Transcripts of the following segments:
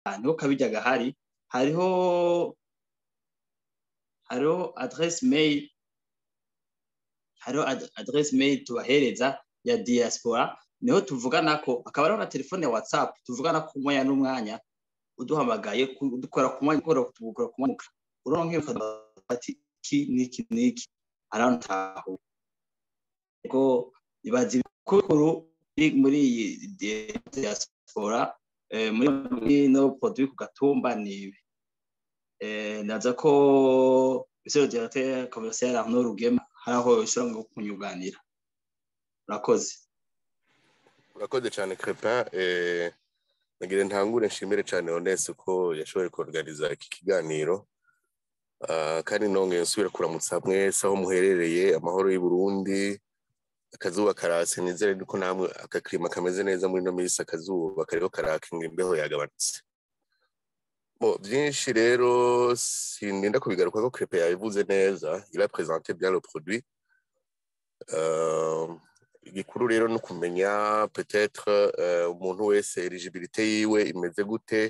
niho kabijya gahari hariho hariho adresse mail hariho adresse mail tubahereza ya diaspora niho tuvugana ko akaba ariho na telefone ya whatsapp tuvugana ku mwanya n'umwanya uduhamagaye dukora ku mwanya ukora ku mwanya uronke ati iki niki niki arantaho ko ibazi bikuru muri iyi diaspora muri no produit ku gatumba ni ibi naza ko monsieur le directeur commercial Arnaud Rugema hari aho ushobora ngo kunyuganira urakoze urakoze cyane crepin nagira ntangure nshimire cyane honese ko yashoboye kuorganiza iki kiganiro kandi nongeye nsubire kuramutsa mwese aho muherereye amahoro y'u Burundi akazuba karase nizere ko namwe akakirima kameze neza muri ino minsi akazuba kariho karakinga imbeho yagabanutse bo byinshi rero sindinda kubigaruka ko crepe yabivuze neza il a présenté bien le produit igikuru rero ni ukumenya peut-être umuntu wese eligibilité yiwe imeze gute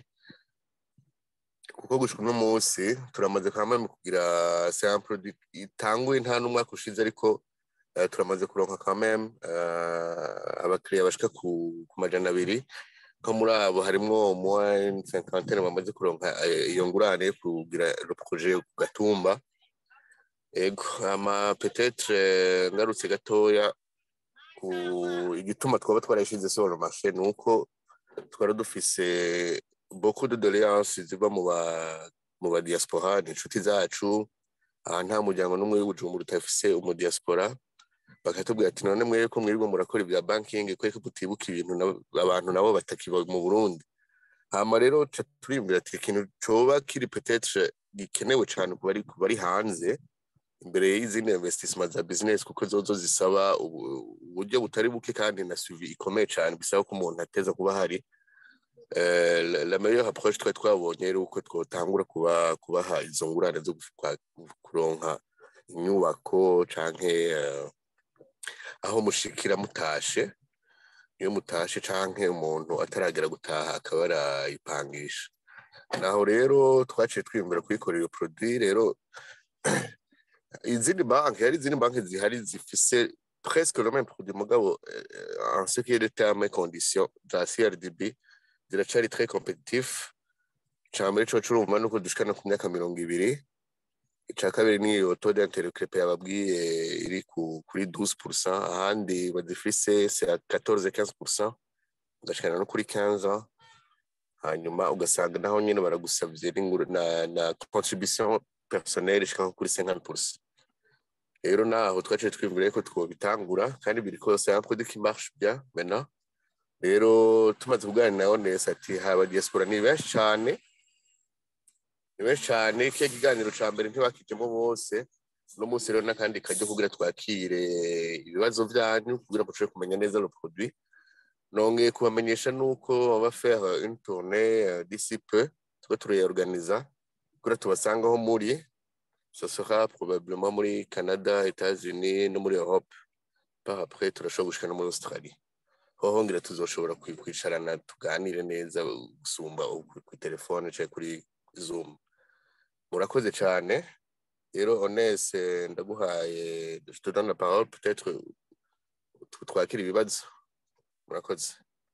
kuko gushika uno munsi turamaze kwamama kugira c'est un produit itanguye nta n'umwaka ushize ariko turamaze kuronka quand même abakiriya bashika ku majana abiri ko muri abo harimwo moins cinquantaine bamaze kuronka iyo ngurane yo kugira le projet ku gatumba ego ama peut-être ngarutse gatoya ku igituma twaba twarashize sur le marché ni uko twari dufise beaucoup de doléances ziva mu ba mu ba diaspora ni inshuti zacu aha nta muryango n'umwe w'ubujumbura utafise umu diaspora bakatubwira ati none mwebwe ko mwirirwa murakora ibya banking kweko mutibuka ibintu abantu nabo batakiba mu Burundi hama rero turimbira ati ikintu coba kiri peut-être gikenewe cyane ku bari bari hanze imbere y'izindi investissement za business kuko zozo zisaba uburyo butari buke kandi na suivi ikomeye cyane bisaba ko umuntu ateza kuba hari la meilleure approche twari twabonye rero uko twotangura kuba kubaha izo ngurane zo kuronka inyubako canke aho mushikira mutashe iyo mutashe canke umuntu ataragera gutaha akaba arayipangisha naho rero twaciye twimbura kuyikorera iyo produit rero izindi banki hari izindi banki zihari zifise presque le même produit mugabo en ce qui est de termes et conditions za CRDB ziracari très compétitif cambere co curumva nuko dushikana ku myaka mirongo ibiri ica kabiri ni iyo taux d'intérêt crepe yababwiye iri kuri 12% ahandi bazifise c'est à 14 15% ugashikana no kuri 15 ans hanyuma ugasanga naho nyene baragusavye na, na contribution personnelle ishika kuri 50% rero naho twaciye twibwira ko twobitangura kandi biri kose un produit qui marche bien maintenant rero tumaze kuganira na Honest ati haba diaspora ni benshi cyane ni benshi cyane kiya kiganiro ca mbere ntibakijemo bose no munsi rero n'akandi kajya kugira twakire ibibazo byanyu kugira ngo tushobore kumenya neza le produit nongeye kubamenyesha nuko on va faire une tournée d'ici peu tuba turayorganiza kugira tubasanga aho muri ce sera probablement muri Canada États-Unis no muri Europe par après turashobora gushika no muri Australie hoho ngira tuzoshobora kwicarana tuganire neza gusumba ku telefone cyangwa kuri zoom murakoze cyane rero honese ndaguhaye je te donne la parole peut-être twakira ibibazo murakoze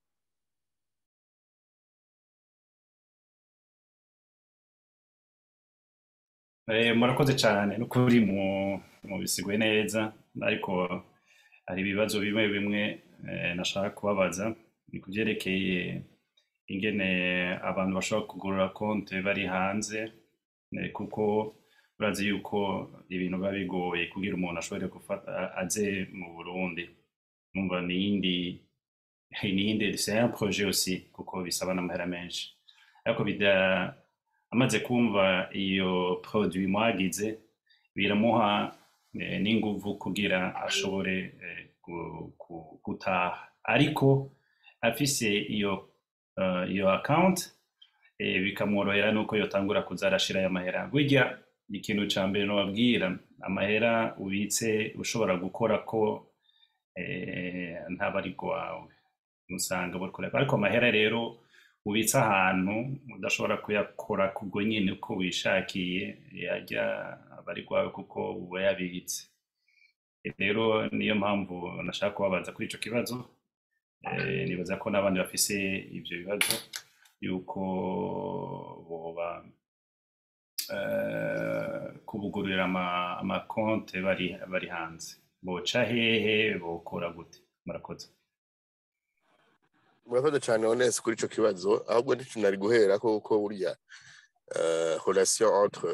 murakoze cyane n'ukuri mu bisiguye neza ariko hari ibibazo bimwe bimwe nashaka kubabaza ni ku byerekeye ingene abantu bashobora kugurura konti bari hanze kuko urazi yuko ibintu biba bigoye kugira umuntu ashobore gufata aze mu burundi numva niyindi niyindi c'est un projet aussi kuko bisaba n'amahera menshi ariko bida amaze kumva iyo produit mwagize biramuha n'inguvu kugira ashobore gutaha ariko afise iyo iyo account bikamworohera nuko yotangura kuza arashira aya mahera burya ikintu ca mbere nobabwira amahera ubitse ushobora gukora ko ntaba ari wawe usanga buriko ariko amahera rero ubitse ahantu udashobora kuyakora kubwo nyine uko wishakiye yajya aba ari rwawe kuko uba yabitse rero niyo mpamvu nashaka kubabaza kuri ico kibazo Eh, nibaza ko n'abandi bafise ivyo bibazo yuko boba eh, kubugurira ama- amakonte bari bari hanze boca hehe bokora gute murakoze murakoze cyane honest kuri ico kibazo ahubwo ndico nari guhera ko kuko burya euh, relation entre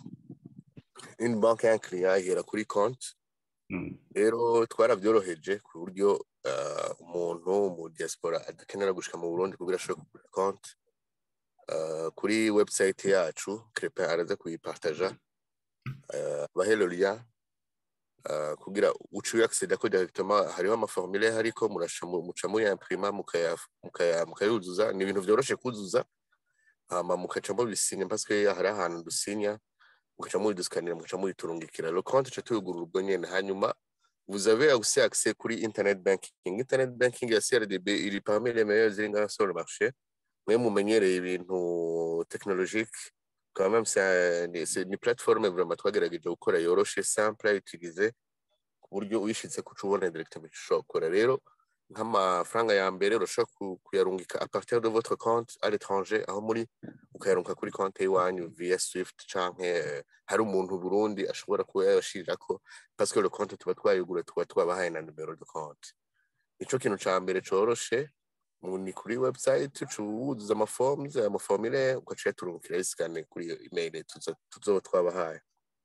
une banque et un client ihera kuri compte Mm, rero twarabyoroheje ku buryo uh, umuntu mu diaspora adakenera gushika mu Burundi kugira ashobore kugura konti uh, kuri website yacu Crepin araza kuyipartaja uh, bahelo lien uh, kugira uciye acceda ko directement hariho amaformulaire hariko murasha mu- muca muri imprima mukaya mukaya mukayuzuza ni ibintu vyoroshe kuzuza hama mukaca mubisinya parce que hari ahantu dusinya mukaca mubidusikanira mukaca mubiturungikira le compte ca tuyugurura ubwo nyene hanyuma vous avez aussi accès kuri internet banking internet banking ya CRDB iri parmi les meilleures iri ngaha sur le marché mwe mumenyereye ibintu technologique quand même c'est ni c'est une plateforme vraiment twagerageje gukora yoroshe simple à utiliser ku buryo uyishitse kuca ubona directement ico ushobora gukora rero nk'amafaranga ya mbere urashobora ku- kuyarungika à partir de votre compte à l'étranger aho muri ukayarunga kuri konti y'iwanyu via swift canke eh, hari umuntu Burundi ashobora kuba yabashirirako parce que le compte tuba twayugura tuba twabahaye na numero de compte nico kintu ca mbere coroshe mu- ni kuri website uca wuzuza amaforms amaformire ugaca uyaturungikira yisikane kuri iyo email tuza- tuzoba twabahaye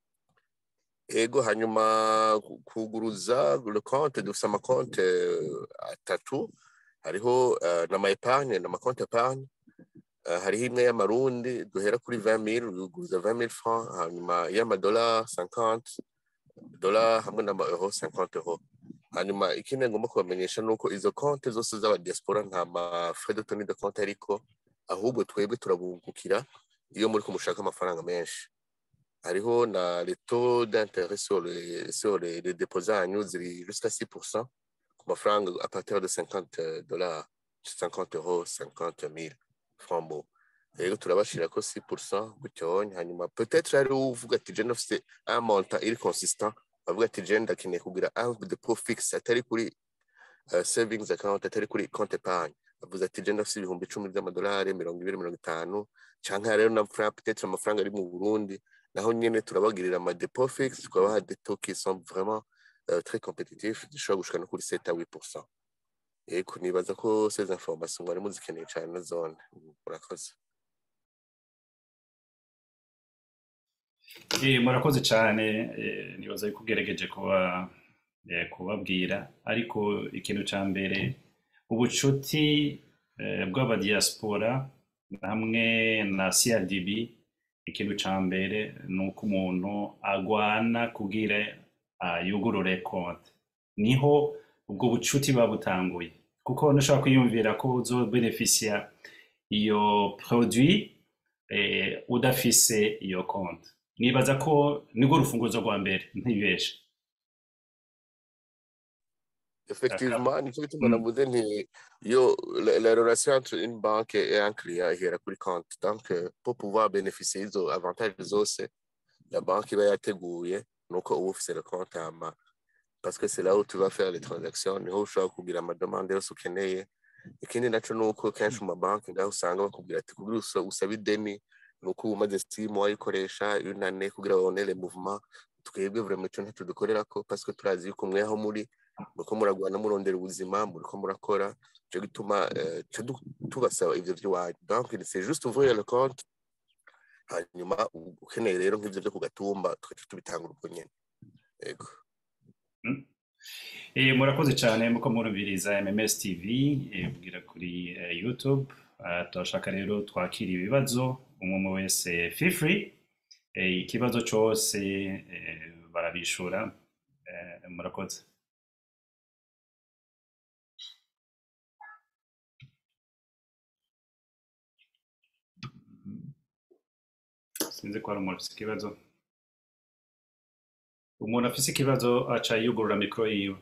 ego hanyuma ku- kuguruza le compte dufise amakonte eh, atatu hariho eh, n'ama epargne n'amakonte epargne Uh, hariho imwe y'amarundi duhera kuri 20000 uguruza 20000 francs hanyuma y'amadolari 50 dola hamwe n'ama euro 50 euro hanyuma ikindi ngomba kubamenyesha nuko izo konte zose z'aba diaspora nta ma frais de tenue de compte ariko ahubwo twebwe turabungukira iyo muri ko mushaka amafaranga menshi hariho na les taux d'intérêt sur les sur les, les dépôts zanyu ziri jusqu'à 6% ku mafaranga à partir de 50 dollars 50 euros 50 000 francs bo rero turabashira ko 6% gutyonye hanyuma peut-être hari uvuga ati je nafise un montant iri consistant avuga ati je ndakeneye kugira un depôt fixe atari kuri uh, savings account atari kuri compte épargne avuze ati je ndafise ibihumbi icumi by'amadolari mirongo ibiri mirongo itanu canke rero na fra peut-être amafaranga ari mu Burundi naho nyene turabagirira ama depôt fixe tukabaha des taux qui sont vraiment uh, très compétitifs dushobora gushika no kuri 7 à 8% Ego nibaza ko ces informations mwari muzikeneye cyane na zone murakoze Eh, murakoze cyane eh, nibaza yuko ugerageje kuba eh, kubabwira ariko ikintu cya mbere ubucuti eh, bw'abadiaspora hamwe na CRDB ikintu cya mbere ni uko umuntu agwana kugira ah, yugurure konti niho ubwo bucuti buba butanguye kuko ntushobora kwiyumvira ko uzobenefisia iyo produit eh, udafise iyo konti nibaza ko nirwo rufunguzo rwa mbere ntibeshe effectivement nicyo gituma Mm. navuze nti yo la, la relation entre une banque et un client ihera kuri compte donc euh, pour pouvoir bénéficier izo avantages zose la banque iba yateguye nuko uba ufise le compte hama parce que c'est là où tu vas faire les transactions niho ushobora kugira amademande yose ukeneye ikindi naco nuko kenshi mu mabanki ngaho usanga bakubwira ati kugira usa- usabe ideni nuko uba umaze six mois uyikoresha une année kugira babone les mouvements twebwe vraiment ico ntaco dukorerako parce que turazi yuko mweho muri muriko muragwana murondera ubuzima muriko murakora ico gituma eh, ca du- tubasaba ivyo vy'iwanyu donc c'est juste ouvrir le compte hanyuma u- ukeneye rero nk'ivyo vyo ku gatumba tugaca tubitangura ubwo nyene yego Eh, murakoze cyane muko murumviriza MMS TV eh, ubwira kuri eh, YouTube Ah, turashaka rero twakira ibibazo umwe umwe wese feel free eh, ikibazo cyose eh, barabishura eh, murakoze sinzi ko hari umuntu afise ikibazo umuntu afise ikibazo aca yugurura mikoro yiwe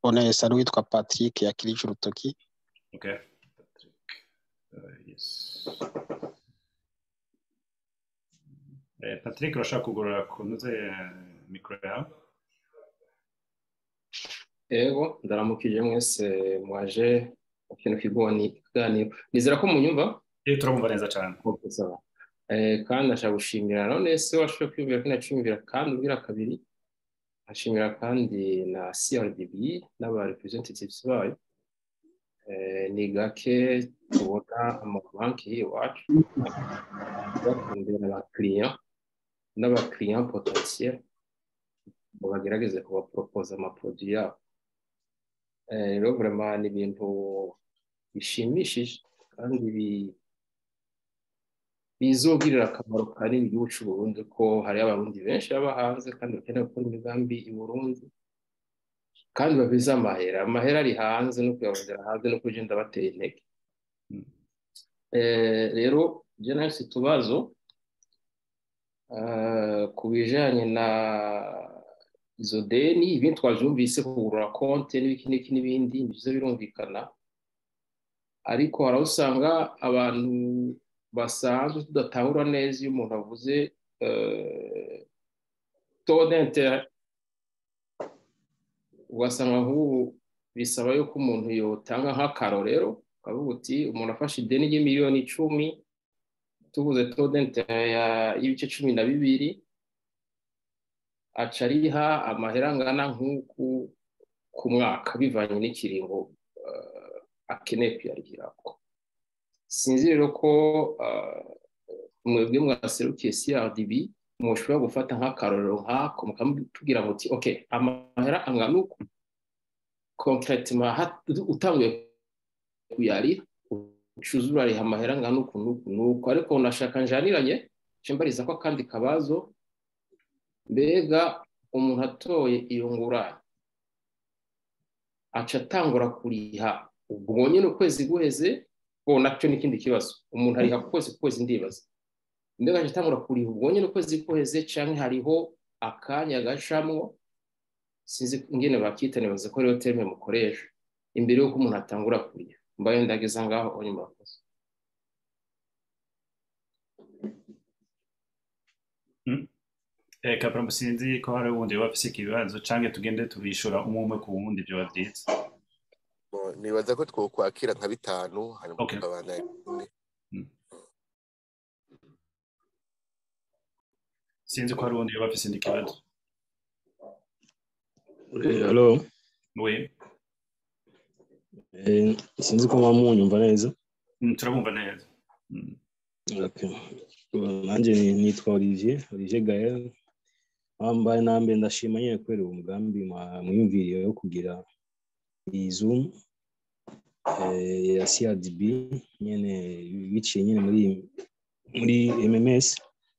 onesa n'uwitwa patrick yakirije urutoki Okay. Patrick. Uh, yes. Eh, Patrick urashaka kugura kunoze mikoro yawe Ego, ndaramukije mwese mwaje mu kintu kigoni kiganiro. Nizera ko munyumva? iyo turabumva neza cyane Okay, sawa. Eh, kandi ndashaka gushimira none se washoboye kwiyumvira ko naciyumvira kandi ubwira kabiri. Ashimira kandi na CRDB n'aba representatives bayo. Eh, ni gake tubona amabanki iwacu bakundira abakiriya n'abakiriya potentiel ngo bagerageze kubaporopoza amaproduit yabo. Eh, rero vraiment ni ibintu bishimishije kandi bi- bizogirira akamaro kanini igihugu cy'u Burundi ko hari abarundi benshi baba hanze kandi bakeneye gukora imigambi i Burundi kandi babize amahera amahera ari hanze no kuyarondera hanze no kugenda batera intege Mm. Eh, rero je nawe si utubazo eh, ku bijanye na izo deni ibindi twavyumvise kugurura konti n'ibiki n'ibiki n'ibindi nivyo birumvikana ariko hari aho usanga abantu basanzwe tudatahura neza iyo umuntu avuze eh, taux d'interet ugasanga nk'ubu bisaba yuko umuntu yotanga nk'akarorero ukavuga uti umuntu afashe ideni ry'imiliyoni icumi tuvuze taux d'interet ya- y'ibice cumi na bibiri aca ariha amahera angana nk'uku ku mwaka bivanye n'ikiringo eh, akeneye kuyarihirako sinzi rero ko eh, mwebwe mwaserukiye CRDB mushobora gufata nk'akarorero nk'ako mukamutubwira muti ok amahera angana uku concretement hat- utanguye kuyariha ucuza urariha amahera angana uku n'uku n'uku ariko nashaka njaniranye nce mbariza ko akandi kabazo mbega umuntu atoye iyo ngurane aca atangura kuriha ubwo nyine ukwezi guheze bo nacyo ni ikindi kibazo umuntu ariha ku kwezi ku kwezi ndibaza mbega aca atangura kuriha ubwo nyine ukwezi guheze canke hariho akanya gacamwo sinzi ingene bakita nibaza ko ariyo terme mukoresha imbere y'uko umuntu atangura kuriha mbaye ndageza ngaho onye murakoze Eh, Kapra sinzi ko hari uwundi yoba afise ikibazo canke tugende tubishura umwe umwe ku wundi vyoba vyiza Bo, nibaza ko twokwakira nka bitanu hanyuma Okay. tukabana ikindi. sinzi ko hari uwundi yoba afise indi kibazo Eh, Hello, oui eh, sinzi ko muba munyumva neza. Mm, turabumva neza Mm. Okay. Uh, Nanje ni- nitwa Olivier, Olivier Gael. Wambaye nambe ndashima nyene kubera uwo mugambi mwa- mwiyumviriye wo kugira iyi Zoom eh, ya CRDB nyene biciye nyene muri muri MMS.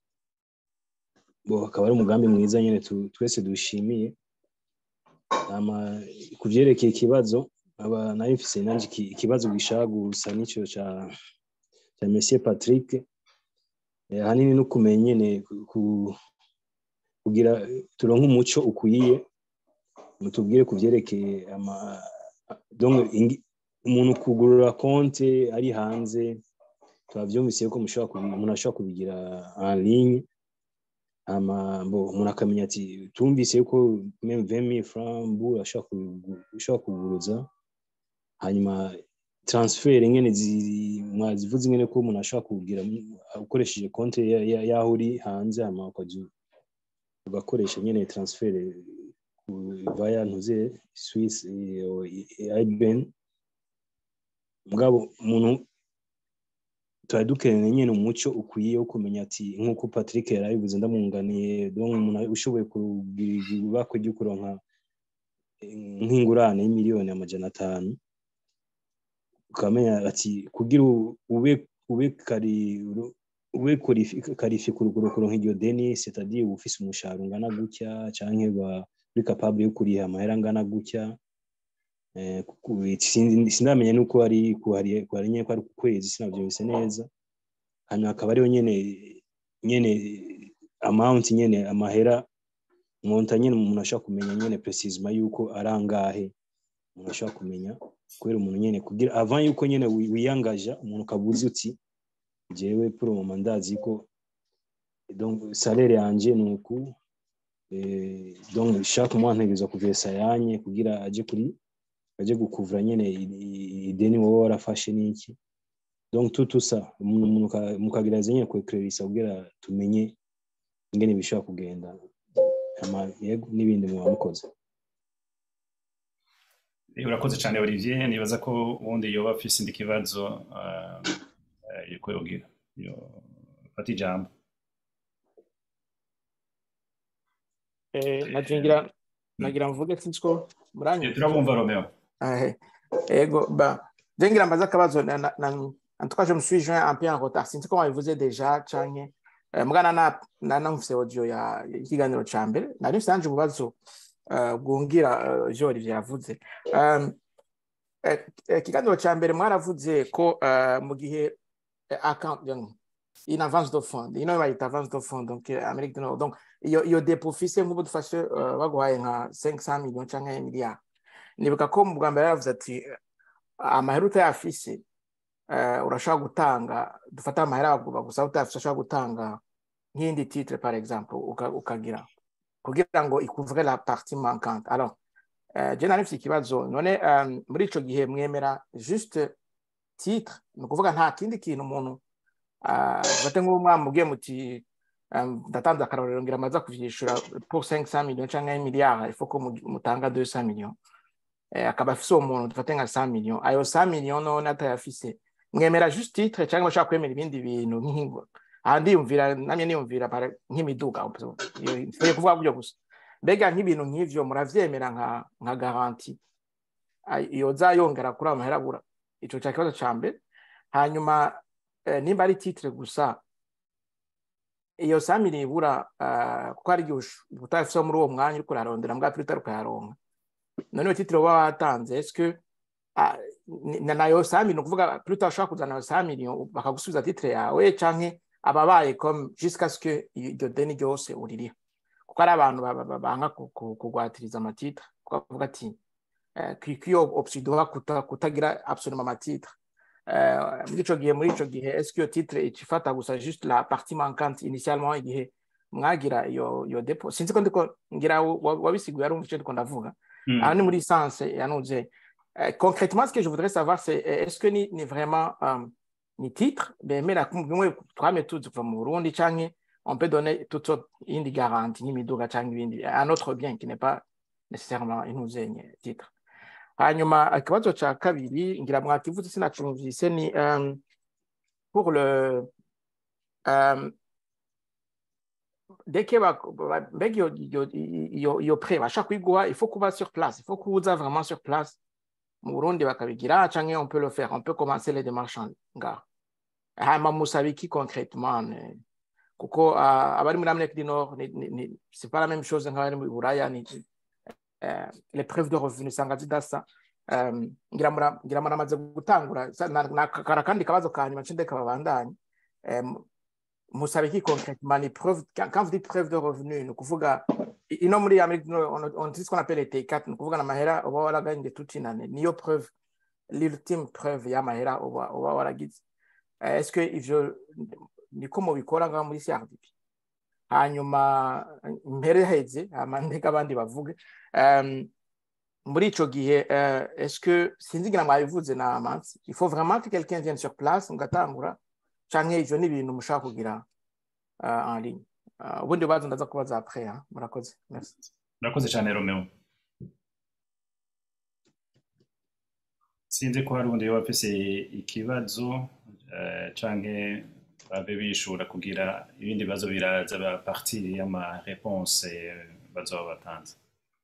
Bo akaba ari umugambi mwiza nyene tu- twese dushimiye. Ama kuvyerekeye ikibazo aba nari mfise nanje iki- ikibazo gishaka gusa n'ico ca cya Monsieur Patrick eh, ahanini no kumenya nyene ku- ku- kugira turonke umuco ukwiye mutubwire ku vyerekeye ama donc ingi- umuntu kugurura konte ari hanze twavyumvise ko mushobora kubi- umuntu ashobora kubigira en ligne ama bo umuntu akamenya ati tumvise yuko même 20000 francs mbu ashobora kubigu- ushobora kuguruza hanyuma transfer nyene zi- mwazivuze nyene ko umuntu ashobora kugira ukoresheje konte ya- ya- yaho uri hanze hama ukaja ugakoresha nyene transfer ku- via ntuze Swiss IBAN mugabo umuntu twari dukeneye nyene umuco ukwiye wo kumenya ati nk'uko Patrick yarabivuze ndamwunganiye donc umuntu ushoboye kugira ibakwe ryo kuronka eh, nk'ingurane y'imiliyoni amajana atanu ukamenya ati kugira u- ube ube kari ube qualifi- qualifié ku rugero kuronka iryo deni c'est-à-dire uba ufise umushahara ungana gutya canke ba uri capable yo kuriha amahera angana gutya eh, ku- sindi- sindamenya nuko ari kuhari kuhari nyene ko ari ku kwezi sinavyumvise neza hanyuma akaba ariho nyene nyene amount nyene amahera monta nyene umuntu ashobora kumenya nyene precisement yuko ari angahe umuntu ashobora kumenya kubera umuntu nyene kugira avant yuko nyene wi- wiyangaja umuntu ukabuza uti jewe pour le moment ndazi ko donc salaire yanje ni uku eh, donc chaque mois ntegerezwa kuvesa yanye kugira aje kuri aje gukuvura nyene i- i- ideni wowe warafashe n'iki donc tout tout ça umuntu umuntu uka- mukagerageza nyene kwekererisa kugira tumenye ingene bishobora kugenda ama yego n'ibindi muba mukoze Eh, urakoze cyane olivier nibaza ko ubundi yoba afise indi kibazo ah, eh, yuko yogira yo fata ijambo Eh, nagira nagira mvuge sinzi ko Eh, muranyumva turabumva romeo Ah, ego ba je ngira mbaza akabazo na, na, na, en tout cas je me suis joint un peu en retard sinzi ko wabivuze deja canke eh, mugana na na namfise audio ya ikiganiro ca mbere nari mfise nanje ububazo eh, bwungira eh, je Olivier yavuze um, eh, eh, ikiganiro ca mbere mwaravuze ko eh, mu gihe eh, account donc, in avance de fond ino bayita avance de fond donc eh, Amerique du Nord donc iyo iyo depo ufise nk'ubu dufashe eh, baguhaye nka 500 millions canke miliyari nibuka ko mu bwa mbere yaravuze ati eh, amahera utayafise eh, urashobora gutanga dufate amahera bagusaba utayafise urashobora gutanga nk'indi titre par exemple uka- ukagira kugira ngo ikuvure la partie manquante alors eh, je nari mfise ikibazo none um, muri ico gihe mwemera juste titre ni ukuvuga nta kindi kintu umuntu ah, dufate nk'ubu mwamubwiye muti um, ndatanze akarorero ngira amaza kuvyishura pour 500 millions canke miliyari il faut ko mu- mutanga 200 millions eh, akaba afise uwo muntu dufate nka 100 millions ayo 100 millions none atayafise mwemera juste titre cyangwa bashaka kwemera ibindi bintu nk'ingo aha ndiyumvira namye niyumvira para- nk'imiduga nsigaye kuvuga gutyo gusa mbega nk'ibintu nk'ivyo muravyemera nka nka garanti Ay- yoza yongera kuri ayo mahera abura ico ca kibazo ca mbere hanyuma eh, nimba ari titre gusa iyo samiri ibura ah, kuko hari igihe ush- utayafise muri uwo mwanya uriko urarondera mbwa piri utaruka yaronka none iyo titire uba watanze eske ah, ni- na nayo samiri ni ukuvuga piri utashobora kuzana ayo samiri bakagusubiza titire yawe canke ababaye comme jusqu'à ce que iryo deni ryose uririha kuko hari abantu ba- ba- ba- banga ku- ku- kugwatiriza amatitre kuko bavuga ati eh, ko ko iyo option iduha kuta- kutagira absolument amatitre Eh, muri ico gihe muri ico gihe est-ce que iyo titre icifata gusa juste la partie manquante initialement igihe mwagira iyo iyo depo sinzi ko ndiko ngira wa- wabisiguye arumva ico ndiko ndavuga Mm. aha ni muri sens yanuze Eh, concrètement ce que je voudrais savoir c'est eh, est-ce que ni, ni vraiment um, ni titre bemera ko bimwe twame tuzi kuva mu Burundi canke on peut donner toute sorte indi garantie nk'imiduga canke ibindi un autre bien qui n'est pas nécessairement inuzenye titre hanyuma ikibazo ca kabiri ngira mwakivuze sinacumvise ni um, pour le um, dès que ba- ba- mbega iyo iyo iyo iyo prêt bashaka kuyiguha il faut kuba sur place il faut kuza vraiment sur place mu Burundi bakabigira canke on peut le faire on peut commencer les démarches en- ngaho hanyuma musaba iki concrètement ne- kuko ah, abari muri Amerika du Nord ni- ni- ni- c'est pas la même chose nk'abari muri Buraya ni eh, les preuves de revenus usanga zidasa Um, ngira mura- ngira muramaze gutangura sa- na- na- kara kandi kabazo ka nyuma nce ndeka babandanye Em, musaba iki concrètement ni preuve quand quand vous dites preuve de revenus ni ukuvuga i- ino muri Amerika du Nord on, on dit ce qu'on appelle les T4 ni ukuvuga n'amahera uba waraganye toute une année niyo preuve l'ultime preuve y'amahera uba uba waragize Eh, est-ce que ivyo niko mubikora ngaho muri CRDP hanyuma mpereheze hama ndeka abandi bavuge Em, muri ico gihe euh, est-ce que sinzi ngira mwabivuze na amansi il faut vraiment que quelqu'un vienne sur place mugatangura canke ivyo ni ibintu mushaka kugira uh, en ligne uh, ubundi bubazo ndaza kubaza après hein? murakoze merci urakoze cyane romeo sinzi ko hari undi yoba afise ikibazo eh, canke babe bishura kugira ibindi bibazo biraza ba partir y'ama réponse eh, bazoba batanze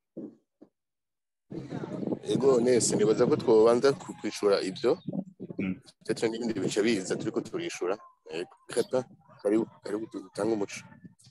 ego nese nibaza ko twobanza ku- kwishura ibyo Mm. ndetse n'ibindi bice biza turiko turishura ego krepa karibu karibu dutange umuco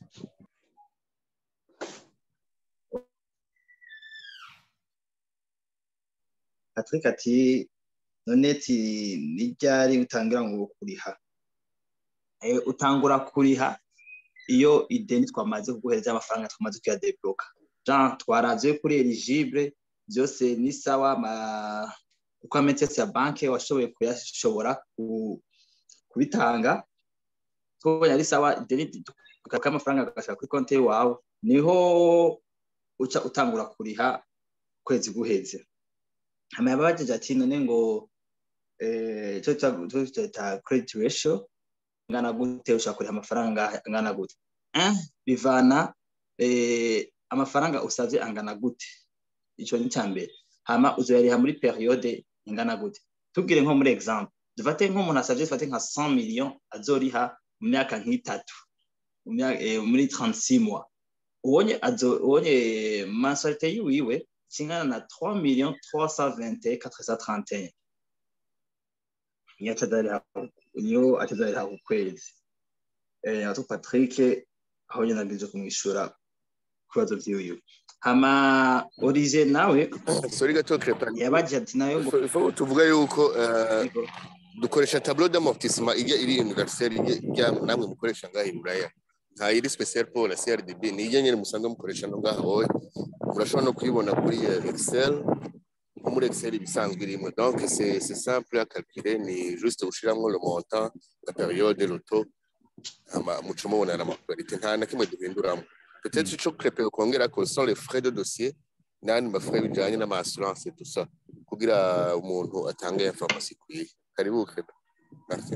Patrick ati none ti ni ryari utangira ngo kuriha Eh, utangura kuriha iyo ideni twamaze kuguhereza amafaranga twamaze kuyadebloka jean twaravye kuri eligible byose ni sawa ama- uko ametesi ya banki washoboye kuyashobora ku- kubitanga tubonye ari sawa ideni tukaka amafaranga agashaka kuri konti yawe niho uca utangura kuriha kwezi guheze hama yababajije ati none ngo eh, ico twa- ico twita credit ratio ngana gute ushaka kuriha amafaranga angana gute Eh, bivana eh, amafaranga usavye angana gute ico ni mbere hama uzoyariha muri periode ingana gute tubwire nko muri example dufate nk'umuntu asavye dufate nka 100 million azoriha mu myaka nk'itatu mu myaka- eh, muri 36 mois ubonye azo ubonye mensualité yiwiwe kingana na 3 millions 321 431 niyo atazariha niyo atazariha ku kwezi eh ato Patrick aho nyine nagije kumwishura kubazo vyiwiwe hama Olivier nawe sori gato crepa yabaje ati nawe ngo ifo tuvuga yuko eh, Yego. dukoresha tableau d'amortissement ijya iri universelle ijya namwe mukoresha ngaha i buraya nta iri special pour la CRDB ni ijya nyine musanzwe mukoresha no ngaha wowe murashobora no kuyibona kuri eh, excel nko muri excel ibisanzwe irimo donc c'est c'est simple à calculer ni juste ushiramwo le montant la période le taux ama muca mubona na makularité nta na kimwe duhinduramo peut-être ico crepe kongera ko sont les frais de dossier n'andi mafrais bijanye n'ama assurance et tout ça kugira umuntu atange information ikwiye karibu crepe merci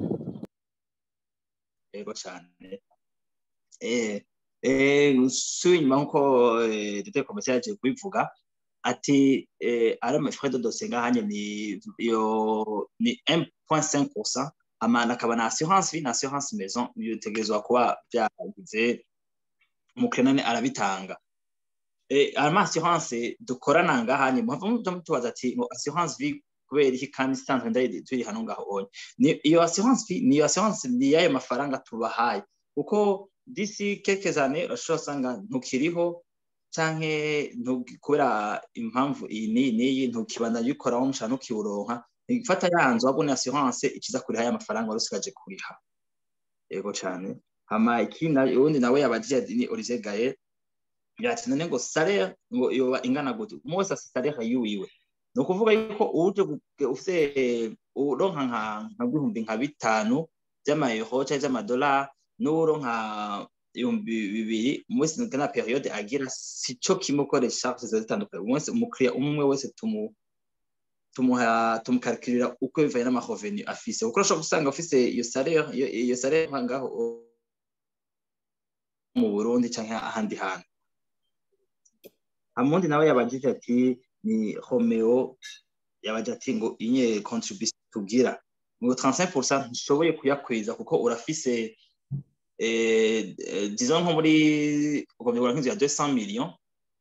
yego cyane eh eh usuye inyuma nkuko eh, Dr Komisiyo yaje kubivuga ati eh, ari amafrais de dossier ngahanye ni yo ni 1.5% amana akaba na assurance vie na assurance maison bitegerezwa kuba byagize umukenane arabitanga eh ama assurance dukorana ngahanye muhava mutubaza ati ngo assurance vie kubera iki kandi isanzwe ndayidi turi hano ngaho onye ni iyo assurance fee ni iyo assurance ni yayo mafaranga tubahaye kuko disi quelques années urashobora usanga ntukiriho canke ntu- kubera impamvu iyi n'iyi n'iyi ntukibandanya ubikoraho mushaka ntukiwuronka ifata yanzu wabona assurance ikiza kuriha ya mafaranga wari usigaje kuriha yego cane hama ikindi uwundi nawe yabajije ati ni Olivier Gaye yati none ngo salaire ngo yoba ingana gute umwe wese afise salaire yiwiwe ni ukuvuga yuko uje gu- ufise uronka nka nka bihumbi nka bitanu vy'amayero canke vy'amadolari n'uronka ibihumbi bibiri umunsi na periode agira sico kimwe ukoresha ziba zitandukanye umunsi umukiriya umwe wese tumu tumuha tumukalkulira uko bivanye n'amarevenu afise kuko urashobora gusanga ufise iyo salaire iyo iyo salaire nka ngaho mu Burundi canke ahandi hantu amundi nawe yabajije ati ni Romeo yabaje ati ngo inye contribution tugira ngo 35% ntushoboye kuyakwiza kuko urafise eh, eh, disons nko muri ugomba kugura nk'inzu ya 200 millions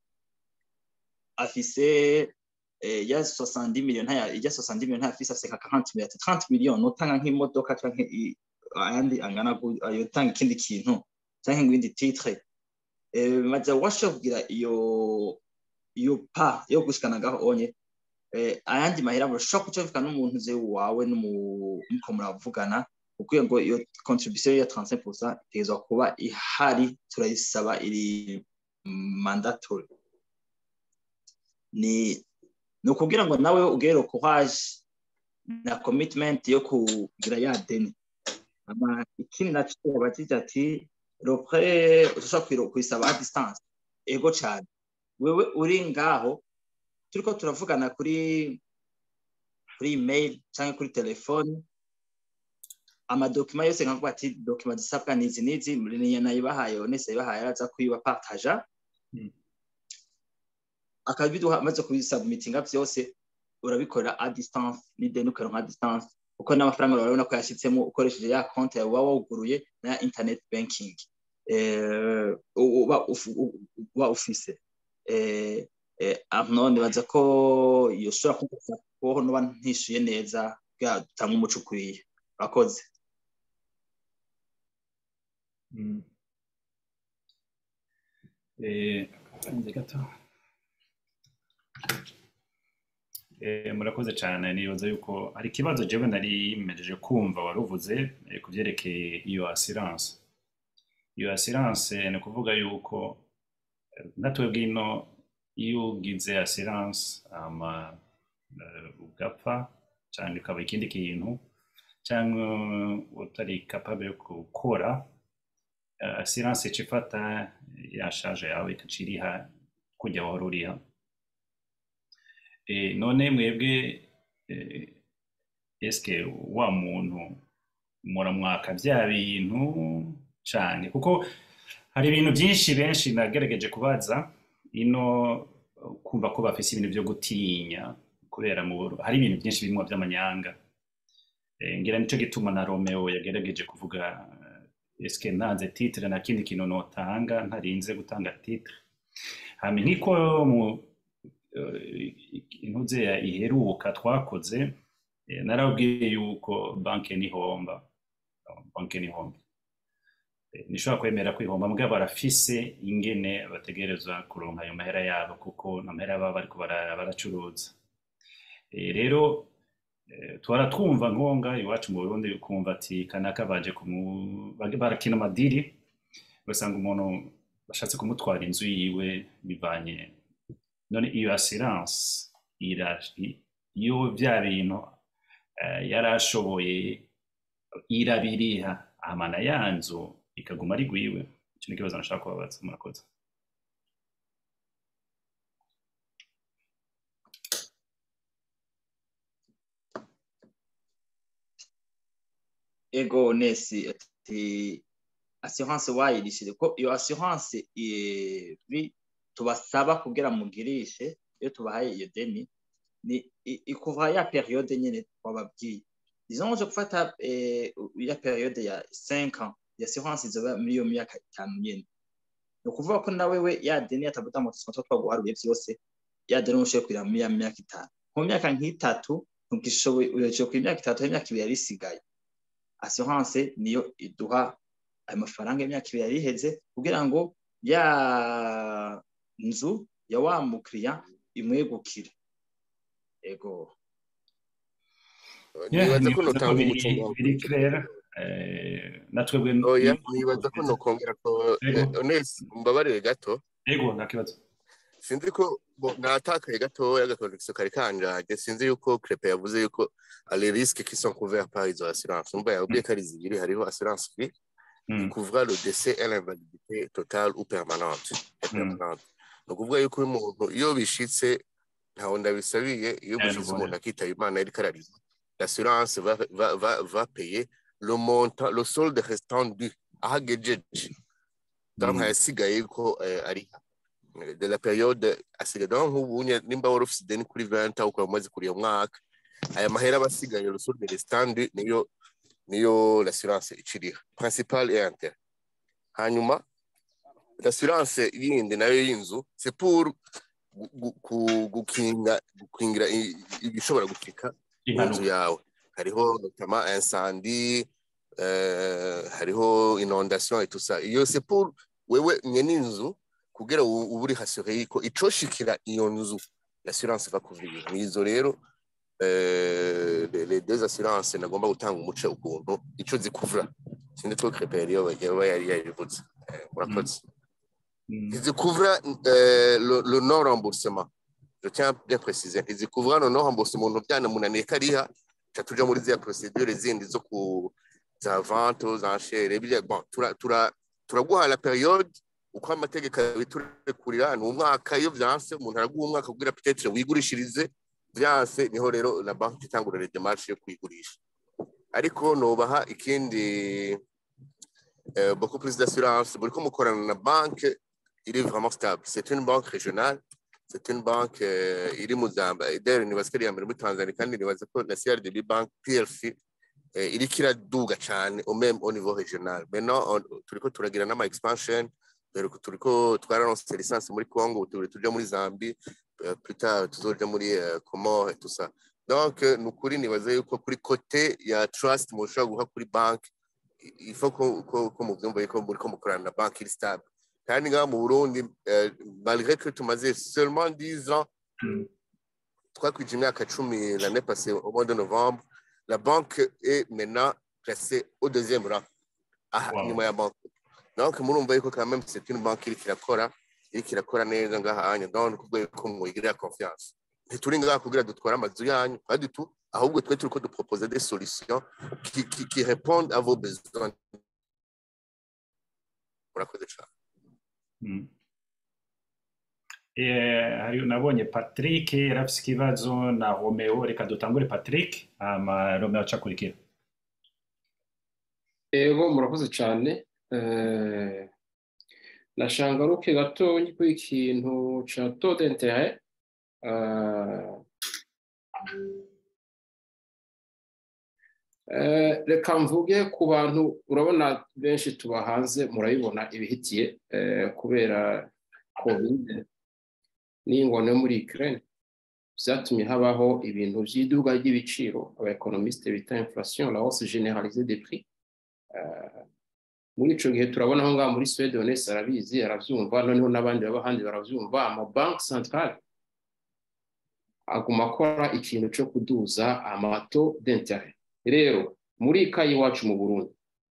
afise eh, ya 70 millions ntaya ya 70 millions ntafise afise nka 40 millions 30 millions notanga nk'imodoka canke i- ayandi angana gu- ayo tanga ikindi kintu canke ibindi titre eh, maze washoboye kugira iyo iyo pa yo gushikana ngaho onye eh, ayandi mahera urashobora kucumvikana n'umuntu uzi wawe n'umuko muravugana kuko ngo iyo contribution ya 35% itegerezwa kuba ihari turayisaba iri mandatory ni ni ukubwira ngo nawe ugere courage na commitment yo kugira ya deni ama ikindi naco yabatije ati ropre ushobora kwiro- kuyisaba a distance ego cane wewe uri ngaho turiko turavugana kuri kuri email canke kuri telefone amadokima yose nkavuga ati dokima zisabwa nizi nizi niyo nayibahaye onese yayibahaye araza kuyibapartaja Mm. akabiduha amaze kubisubmitinga vyose urabikorera a distance n'ideni ukaronka a distance kuko n'amafaranga urabona ko yashitsemo ukoresheje ya konti yawe uba wuguruye na ya internet banking eh, uba ufu- uba ufise eh, eh, none baza ko yoshobora kugufasha kubaho noba ntishuye neza bwa dutanga umuco ukwiye urakoze Mm. Eh, nze gato. Eh, murakoze cyane nibaza yuko hari ikibazo jewe nari mpejeje kumva wari uvuze eh, ku byerekeye iyo assurance iyo assurance ni ukuvuga yuko eh, natwe bwino iyo ugize assurance hama eh, ugapfa cyangwa ukaba ikindi kintu cyangwa utari capable yo gukora eh, assurance ica ifata ya charge yawe ikaca iriha kujya wahora uriha Eh, none mwebwe eh, eske wa muntu muramwaka bya bintu cyane kuko hari ibintu byinshi benshi nagerageje kubaza ino uh, kumva ko bafise ibintu byo gutinya kubera mu Buru- hari ibintu byinshi birimo by'amanyanga Eh, ngira nicyo gituma na Romeo yagerageje kuvuga eh, eske ntanze titre na kindi kintu notanga ntarinze gutanga titre hama nkiko mu eh, intuze ya iheruka twakoze eh, narabwiye yuko banke nihomba banke nihomba Eh, nishobora kwemera kwihomba mbwa barafise ingene bategerezwa kuronka ayo mahera yabo kuko amahera baba bariko bara- baracuruza Eh, rero eh, twara twumva nkonga iwacu mu Burundi ukumva ati kanaka baje kumu bage- barakina amadiri ugasanga umuntu bashatse kumutwara inzu yiwe bivanye none iyo assurance ira i- iyo vya bintu eh, yarashoboye irabiriha amana yanzu ikaguma ari gwiwe icyo ni ikibazo nashaka kubabaza murakoze ego nesi ati assurance wayirishire ko iyo assurance eh, bi- tubasaba kugira mugirishe iyo tubahaye iyo deni ni i- ikuvura ya periode nyene twababwiye disons je gufata eh, ya periode ya 5 ans ya assurance izoba muri iyo myaka itanu nyene ni ukuvuga ko nawe we ya deni yatavuta mu tusko twaguharuye vyose ya deni ushoboye kugira muri ya myaka itanu mu myaka nk'itatu ntugishoboye uyoje ku myaka itatu imyaka ibiri yari isigaye assurance niyo iduha ayo mafaranga y'imyaka ibiri yari iheze kugira ngo ya nzu ya wa mukiriya imwegukire ego Yeah, nibaza ko nibaza ko notanga biri umuco biri clair eh, natwebwe oya nibaza ko nokongera ko Ego. eh, Ones mbabarire gato ego nta kibazo sinzi ko bo- natakaye gatoya agakonegisiyo kari kanjanye sinzi yuko crepe yavuze yuko les risques qui sont couverts par izo assurance umva yabwiye ko ari zibiri hariho assurance vie Mm, couvra le décès et l'invalidité totale ou permanente et Mm. permanente ni ukuvuga yuko uyu muntu iyo bishitse ntawe ndabisabiye iyo Eh, bishitse nubwo umuntu akitaba imana yariko ararira l'assurance va, va, va, va payer le montant le solde restant du aho agejeje donc mm, ayasigaye ko eh, ariha de la période asigaye donc nk'ubu nye- nimba wari ufise ideni kuri 20 ukaba umaze kuriya mwaka aya mahera aba asigaye le solde restant du niyo niyo l'assurance iciriha principal et intérêt hanyuma l'assurance yindi nayo y'inzu c'est pour gu- gu- ku- gukinga gukingira i- i- ibishobora gushika mu nzu impanuka yawe hariho notamment incendie euh, hariho inondation et tout ça iyo c'est pour wewe nyene inzu kugira u- ube uri hasure yuko icoshikira iyo nzu l'assurance va couvrir nizo rero euh, les les deux assurances nagomba gutanga umuce ukuntu ico zikuvura sindi two crepere iyo yaba yari yabivuze Eh, murakoze Mm, zikuvura euh, le, le non remboursement je tiens à bien préciser zikuvura le non remboursement umuntu byanamunaniye kariha ca tuja muri ziriya procedure zindi zo ku za vente za nchere biriya bon tura tura turaguha la periode uko amategeko abiturekurira ni umwaka iyo vyanse umuntu araguha umwaka kugira peut-être wigurishirize vyanse niho rero la banque itangura les démarches yo kwigurisha ariko nobaha ikindi euh, beaucoup plus d'assurance buriko mukorana na banque il est vraiment stable. C'est une banque régionale, c'est une banque euh, iri mu Zamba. D'ailleurs, nibaza ko ari iya mbere muri Tanzania kandi nibaza ko na CRDB Bank PLC eh, iriko iraduga cyane au même au niveau régional. Maintenant, on- turiko turagira n'ama expansion, turiko turiko twararonse licence muri Congo, turi tuja muri Zambie, euh, plus tard tuzoja muri euh, Comores et tout ça. Donc, euh, ni ukuri nibaza yuko kuri côté ya trust mushobora guha kuri bank, il faut ko ko ko muvyumva yuko muriko mukorana na bank iri stable. kandi ngaha mu burundi eh, malgré que tumaze seulement 10 ans mm, twakwije imyaka cumi l'année passée au mois de novembre la banque est maintenant classée au deuxième rang aha Wow. nyuma ya banque donc murumva yuko quand même c'est une banque iriko irakora iriko irakora neza ngahanya ndabona kubwo ko mwigirira confiance ntituri ngaha kugira dutware amazu yanyu kandi tu ahubwo twe turiko dupropose des solutions qui, qui, qui répondent à vos besoins murakoze cane Mm. Eh, hari nabonye Patrick yari afise ikibazo na Romeo reka dutangure Patrick hama Romeo acakurikira Ego murakoze cyane Eh, nashangaruke gatonya ku ikintu ca taux d'intérêt Eh, eh, reka mvuge ku bantu urabona benshi tuba hanze murabibona ibihitiye eh, kubera covid n'ingona yo muri Ukraine vyatumye habaho ibintu vy'iduga ry'ibiciro abaekonomiste bita inflation la hausse généralisée des prix Eh, muri ico gihe turabona aho ngaha muri Suède Onesi arabizi aravyumva noneho n'abandi baba ahandi baravyumva amabanki centrale aguma akora ikintu co kuduza amato d'intérêt rero muri ikayi iwacu mu Burundi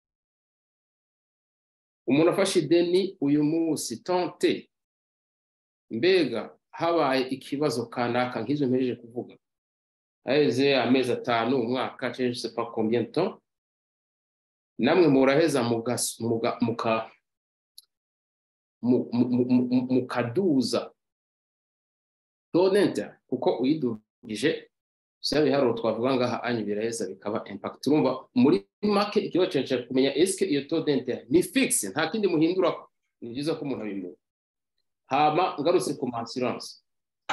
umuntu afashe ideni uyu munsi tante mbega habaye ikibazo kanaka nk'izo mpejeje kuvuga haheze amezi atanu umwaka cyangwa je sais pas combien de temps namwe muraheza mugas- muga- muka mu- mu- mu- mu- mukaduza donente kuko uyidugije vya biharuro twavuga ngaha anyu biraheza bikaba impact urumva muri make ikibazo canje cari kumenya eske iyo taux d'intérêt ni fixe nta kindi muhindurako ni byiza ko umuntu abimenya hama ngarutse ku assurance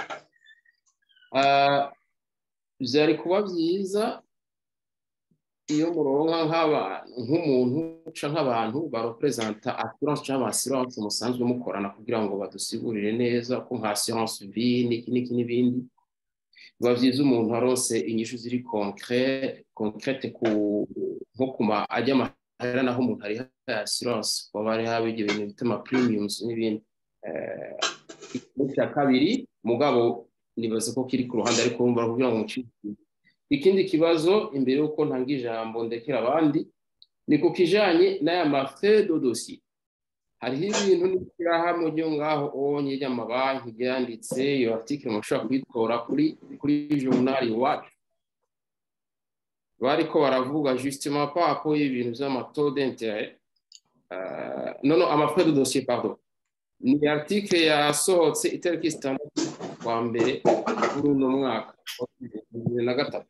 uh, vyari kuba vyiza iyo muronka nk'abantu nk'umuntu canke nk'abantu barepresenta assurance cyangwa assurance musanzwe mukorana kugira ngo badusigurire neza ko nka assurance vie n'iki n'iki n'ibindi biba vyiza umuntu aronse inyishu ziri concret concrete ku nko kuma ajya amahera naho umuntu ari assurance kuba bari haba ibyo bintu bita ama premiums n'ibindi Eh, ikintu cya kabiri mugabo nibaza ko kiri ku ruhande ariko urumva kugira ngo mucike ikindi kibazo imbere y'uko ntanga ijambo ndekera abandi ni ku kijanye n'aya mafe do dossier hariho ibintu n'ishyirahamwe ryo ngaho onye ry'amabanki ryanditse iyo article mushobora kuyitora kuri kuri journal iwacu bariko baravuga justement par rapport y'ibintu vy'amato d'intérêt uh, non non amafrais de dossier pardon ni article yasohotse itariki zitandatu kwa mbere kuri uno mwaka wa bibiri na gatatu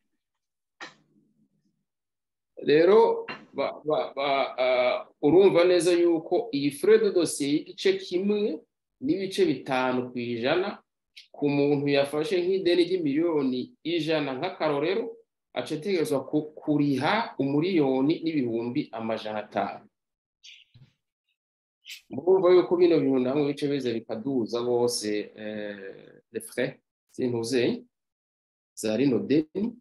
rero ba- ba- ba- ah, urumva neza yuko iyi frais de dossier y'igice kimwe n'ibice bitanu ku ijana ku muntu yafashe nk'ideni ry'imiliyoni ijana nk'akarorero aca ategerezwa ku- kuriha umuriyoni n'ibihumbi amajana atanu murumva yuko bino bintu namwe bice biza bikaduza bose eh, les frais sintuze za rino deni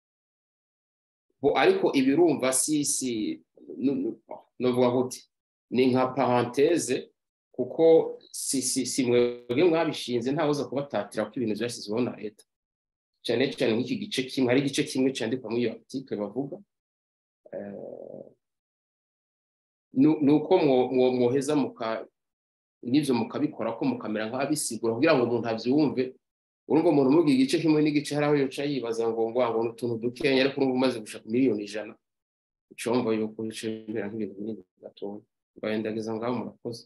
bo ariko ibirumva si si nu- nu- novuga gute ni nka parenthese kuko si si si mwebwe mwabishinze ntawuza kubatatira ko ibintu byashyizweho na leta cyane cyane nk'iki gice kimwe hari igice kimwe cyandikwa muri iyo article bavuga eh, nu- ni uko mwo- mwo- mwoheza muka n'ibyo mukabikora ko mukamera nk'abisigura kugira ngo umuntu abyumve urumva umuntu umubwiye igice kimwe n'igice hari aho yoca yibaza ngo ngo abona utuntu dukenya ariko urumva umaze gushaka miliyoni ijana ucumva yuko bice bimera nk'ibintu binini gatoya mbahendageza ngaho murakoze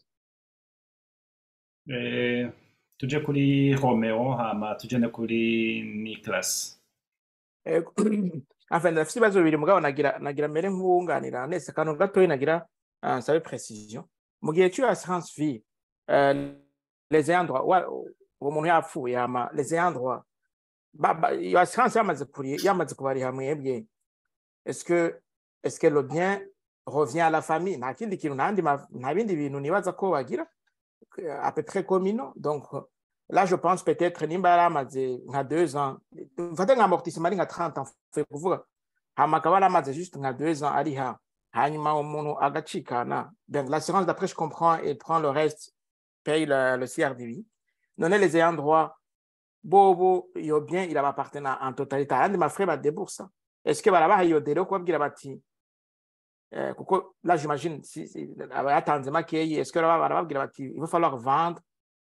Eh, tuje kuri Romeo hama tuje no kuri Nicolas Ego. Enfin, ndafite ibibazo bibiri mugabo nagira nagira mere nk'uwunganira nese akantu gatoya nagira uh, nsabe precision mu gihe cy'iyo assurance vie uh, les ayants droit wa- uwo muntu yapfuye hama les ayants droit ba- ba- iyo assurance yamaze kuri yamaze kubariha mwebwe est-ce que est-ce que le bien revient à la famille nta kindi kintu nta ma- nta bindi bintu nibaza ko bagira euh, à peu près communaux donc Là, je pense peut-être nimba yari amaze nka deux ans mfate nka amortissement ari nka 30 ans fe kuvuga hama akaba yari amaze juste nka deux ans ariha hanyuma umuntu agacikana donc l'assurance d'après je comprends elle prend le reste paye le, le CRDV none les ayants droit bobo iyo bien il appartient en totalité ayandi mafrais badebursa est-ce que barabaha iyo dero kubabwira bati eh, kuko là j'imagine si, si, aba yatanze makeyi est-ce que baraba- barababwira bati il va falloir vendre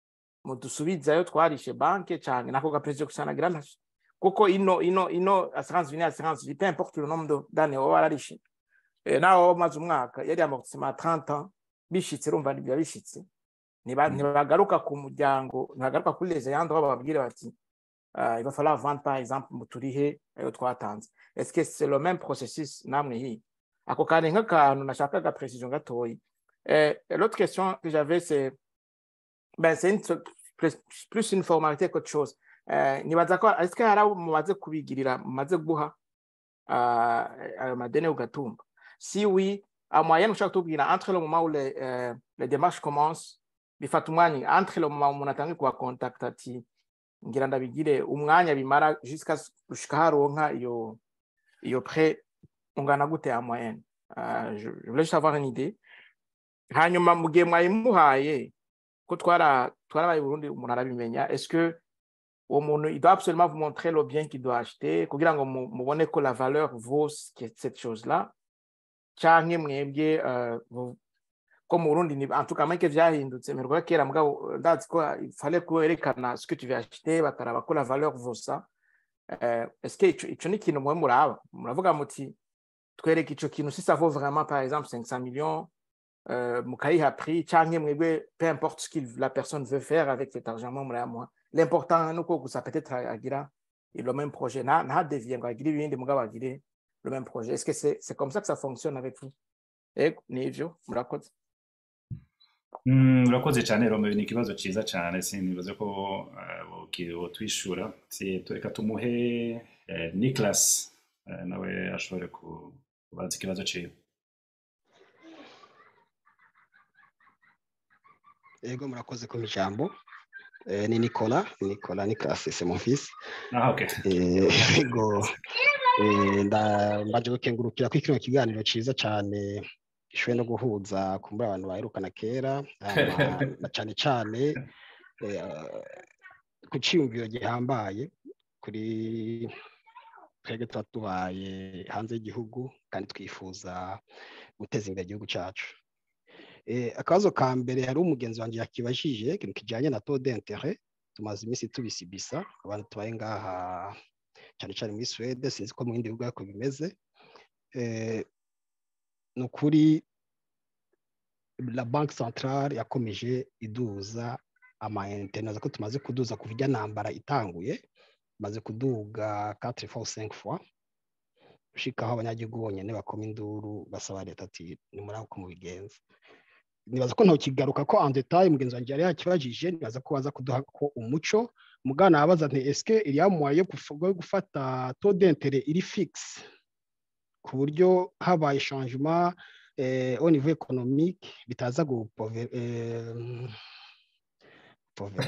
mudusubizayo twarishe banke cyane nako gaperezida gusanagira ntashe kuko ino ino ino assurance vie assurance vie peu importe le nombre d'années waba wararishe eh, nawe waba umaze umwaka yari amortissement à 30 ans bishitse urumva biba bishitse Ntiba- ntibagaruka ku muryango ntibagaruka kuri les ayants droit bababwire bati ah, il va falloir vendre par exemple muturihe ayo twatanze est-ce que c'est le même processus namwe hi ako kane nk'akantu nashakaga précision gatoyi eh, l'autre question que j'avais c'est ben c'est une plus, plus une formalité qu'autre chose eh, nibaza ko est-ce que hari abo mumaze kubigirira mumaze guha ah, ayo madeni ugatumba si oui à moyenne ushaka kutubwira entre le moment où les, euh, les démarches commencent bifata umwanya entre le moment umuntu atangiye kubakontakta ati ngira ndabigire umwanya bimara jusqu'à gushika haronka iyo iyo prêt ungana gute à moyenne uh, je, je voulais juste avoir une idée hanyuma mu gihe mwayimuhaye ko twara twarabaye i Burundi umuntu arabimenya est-ce que uwo muntu il doit absolument vous montrer le bien qu'il doit acheter kugira ngo mu- mubone ko la valeur vaut ce que- cette chose là canke mwebwe uh, vous- ko mu Burundi ni en tout cas make vyahindutse mperwa kera mugabo ndazi ko il fallait ko werekana ce que tu veux acheter bakaraba ko la valeur vaut ça euh, est-ce que ico ico ni ikintu mwe muraba muravuga muti twereke ico kintu si ça vaut vraiment par exemple 500 millions euh, mukayiha prix canke mwebwe peu importe ce que la personne veut faire avec cet argent mwe murayamuha l'important nuko gusa peut-être agira le même projet nta ntadevie ngo agire ibindi mugabo agire le même projet est-ce que c'est c'est comme ça que ça fonctionne avec vous ego nivyo murakoze Mm, urakoze cyane Rome ni ikibazo cyiza cyane sinibaze ko twishura reka tumuhe eh, Nicholas eh, nawe ashobore ku- kubaza ikibazo cyiwe Ego murakoze ku ijambo. Eh, ni Nicola, Nicola Nicolas c'est mon fils. ah okay Eh, Ego eh, nda mbaje gukengurukira ko kino kiganiro ciza cyane gishoboye no guhuza kumbura abantu baherukana kera hama na cyane cyane eh, ku ciyumviro gihambaye kuri twebwe tuba tubaye hanze y'igihugu kandi twifuza guteza imbere igihugu cyacu Eh, akabazo ka mbere hari umugenzi wanjye yakibajije ikintu kijyanye na taux d'interet tumaze iminsi tubisibisa abantu tubaye ngaha cyane cyane muri Suède sinzi ko mu bindi bihugu ariko bimeze Eh, ni ukuri la banque centrale yakomeje iduza amayinite naza ko tumaze kuduza kuva ijya ntambara itanguye maze kuduga 4 fois 5 fois ushikaho abanyagihugu bonyine bakoma induru basaba leta ati nimuri uko mubigenza nibaza ko ntokigaruka ko en detail mugenzi wanjye yari yakibajije nibaza ko baza kuduha ko umuco mugana abaza nti eske iriya moyen yo guf- yo gufata taux d'interet iri fixe ku buryo habaye changement eh, au niveau économique bitaza gupove eh, pove-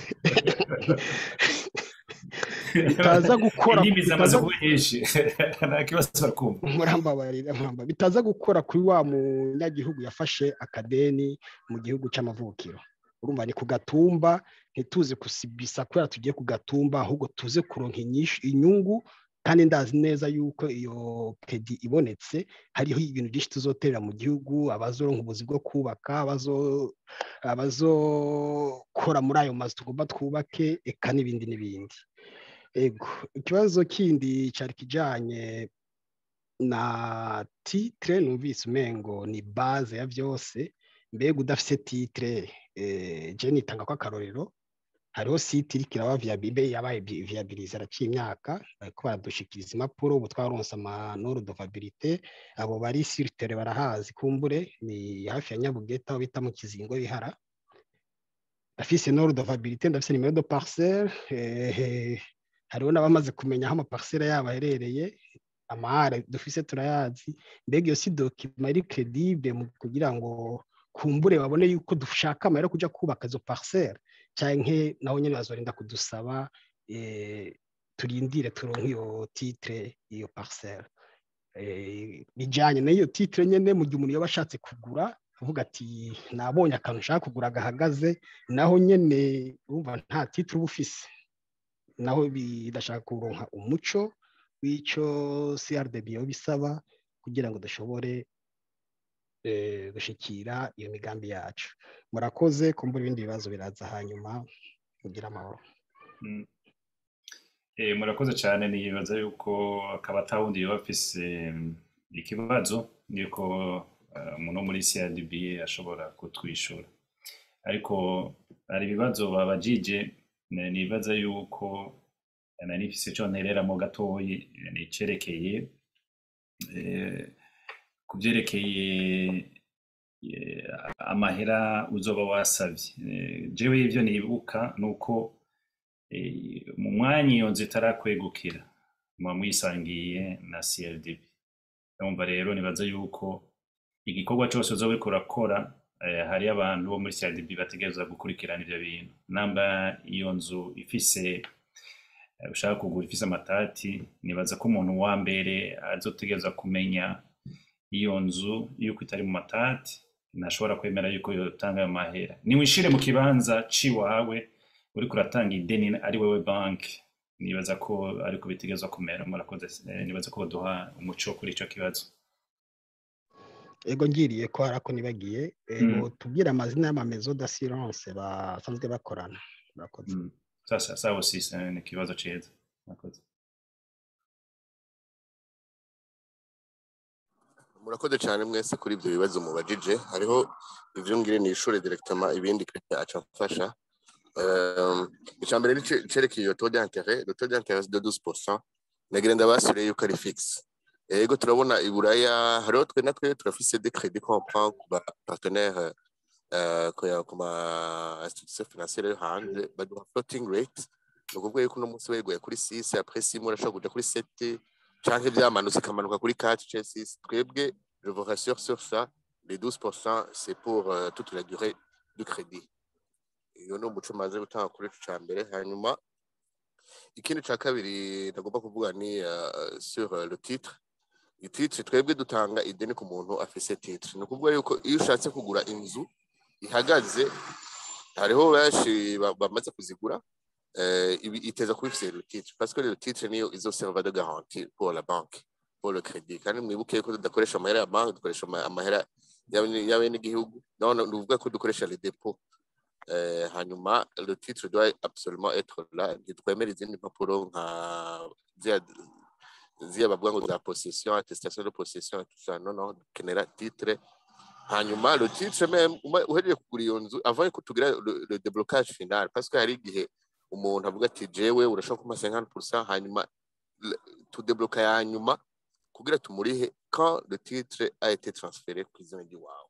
bitaza gukora indimi zamaze bitaza kuba nyinshi nta kibazo barakumva murambabarira muramba bitaza gukora kuri wa munyagihugu yafashe akadeni mu gihugu cy'amavukiro urumva ni ku gatumba ntituze kusibisa kubera tugiye ku gatumba ahubwo tuze kuronka inyishu- inyungu kandi ndazi neza yuko iyo kredi ibonetse hariho ibintu byinshi tuzoterera mu gihugu abazoronka ubuzi bwo kubaka abazo- abazokora muri ayo mazu tugomba twubake eka n'ibindi n'ibindi ego ikibazo kindi cyari kijyanye na titre numvise umengo ni base ya byose mbega udafite titre eh, je nitanga ko akarorero hariho site iriko iraba viabibe yabaye vi- viabilize araciye imyaka bariko baradushikiriza impapuro ubu twaronse amanoro de viabilité abo bari sur terre barahazi kumbure ni hafi ya nyabugeta aho bita mu kizingo bihara ndafise noro de viabilité ndafise nimero de parcelle eh, hariho n'abamaze kumenya aho amaparcelle yabo aherereye amahare dufise turayazi mbega iyo si dokima iri credible mu kugira ngo kumbure babone yuko dushaka amahera yo kuja kubaka izo parcelle canke naho nyene bazorinda kudusaba eh, turindire turonke iyo titre iyo parcelle eh, bijanye n'iyo titre nyene mu gihe umuntu yoba ashatse kugura avuga ati nabonye akantu nshaka kugura gahagaze naho nyene urumva nta titre uba ufise naho bidashaka kuronka umuco w'ico CRDB yo bisaba kugira ngo dushobore gushikira iyo migambi yacu murakoze kumbura ibindi bibazo biraza hanyuma kugira amahoro murakoze cyane nibaza yuko akaba atawundi yaba afise ikibazo yuko umuntu wo muri CRDB ashobora kutwishura ariko hari ibibazo babajije nibaza yuko nari mfise ico ntereramo gatoyi nicerekeye ku byerekeye amahera uzoba wasavye jewe ivyo nibuka ni uko mu mwanya iyo nzu itarakwegukira muba mwisangiye na CRDB urumva rero nibaza yuko igikorwa cyose uzoba uriko urakora hari abantu bo muri CRDB bategereza gukurikirana ivyo bintu namba iyo nzu ifise ushaka kugura ifise amatati nibaza ko umuntu wa mbere azotegereza kumenya iyo nzu yuko itari mu matati ntashobora kwemera yuko yotanga ayo mahera niwishire mu kibanza ciwawe uriko uratanga ideni ari wewe banki nibaza ko ariko bitegerezwa kumera murakoze nibaza ko baduha umuco kuri ico kibazo ego ngiriye ko hari ako nibagiye tubwire amazina y'amamezo d'assurance basanzwe bakorana murakoze sasa sawa sisi ni ikibazo ciza murakoze murakoze cyane mwese kuri ibyo bibazo mubajije hariho ivyo ngire ni ishure directement ibindi kireke aca mfasha icya mbere cerekeye iyo taux d'intérêt le taux d'intérêt de 12% nagira ndabasure yuko ari fixe yego turabona iburaya hariho twe natwe turafise des crédits qu'on prend ku ba partenaire ku ma institution financière yo hanze baduha floating rate ni ukuvuga yuko uno munsi weguye kuri 6 après 6 mois urashobora kuja kuri 7 canke vyamanutse ikamanuka kuri 4 c 6 twebwe je vous rassure sur ça les 12% c'est pour euh, toute la durée du crédit iyo ni umuco maze gutanga kuri ico ca mbere hanyuma ikindi ca kabiri ndagomba kuvuga ni uh, sur uh, le titre ititre twebwe dutanga ideni ku muntu afise titre ni ukuvuga yuko iyo ushatse kugura inzu ihagaze hariho benshi bamaze kuzigura iteza kuba ifise le titre parce que le titre niyo izoserva de garantie pour la banque pour le crédit kandi mwibuke ko tudakoresha amahera ya banki dukoresha amahera y'abenegihugu none ni ukuvuga ko dukoresha le depot hanyuma le titre doit absolument être là ntitwemera izindi mpapuro nka ziriya bavuga ngo za possession attestation de possession tout ça non non dukenera titre hanyuma le titre même uhejeje kugura iyo nzu avant ko tugira le déblocage final parce que hari igihe umuntu avuga ati jewe urashobora kumpa 50% hanyuma tudebloka ya nyuma kugira tumurihe quand le titre a été transféré ku izina ry'iwawe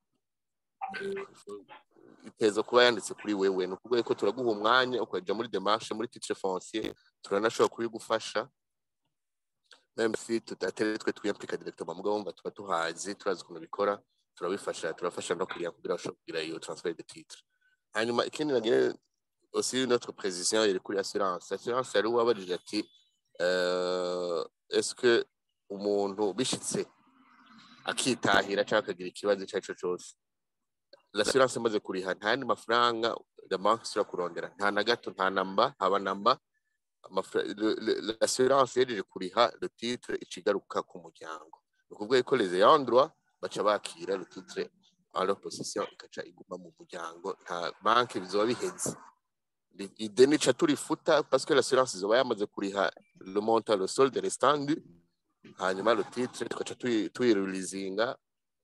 iteza kuba yanditse kuri wewe ni ukuvuga ko turaguha umwanya ukaja muri démarche muri titre foncier turanashobora kubigufasha même si tutatari twe twiyamplika directement mugabo wumva tuba tuhazi turazi ukuntu bikora turabifasha turafasha no kugira kugira bashobora kugira iyo transfert de titre hanyuma ikindi nagire aussi notre précision iri kuri assurance assurance yari wabajije ati uh, est-ce que umuntu bishitse akitahira cyangwa akagira ikibazo icyo ari cyo cyose l'assurance imaze kuriha nta yandi mafaranga la banque isura kurondera nta na gato nta namba haba namba l'assurance yejeje kuriha le titre ikigaruka ku muryango ni ukuvuga ko les ayants droit baca bakira le titre en leur possession ikaca iguma mu muryango nta banki bizoba biheze ideni ica turifuta parce que l'assurance izoba yamaze kuriha le montant le solde restant hanyuma le titre tugaca tuyirilizinga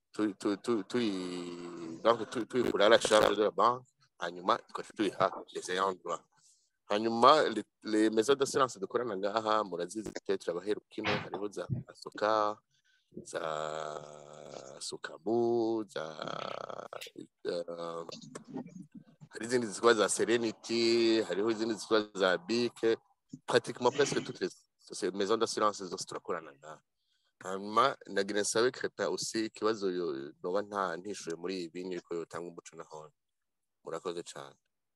tuyikura à la charge de la banque hanyuma tugaca tuyiha les ayants droit hanyuma les maisons d'assurance dukorana ngaha murazizi peut-être abahera kino hariho za asoka za sukabu za hari izindi zitwa za serenity hariho izindi zitwa za bike pratiquement presque toutes les maisons d'assurance zose turakorana ngaha hanyuma nagira nsabe crepin aussi ikibazo noba nta ntishuye muri ibi niko yotanga umuco nahone murakoze cyane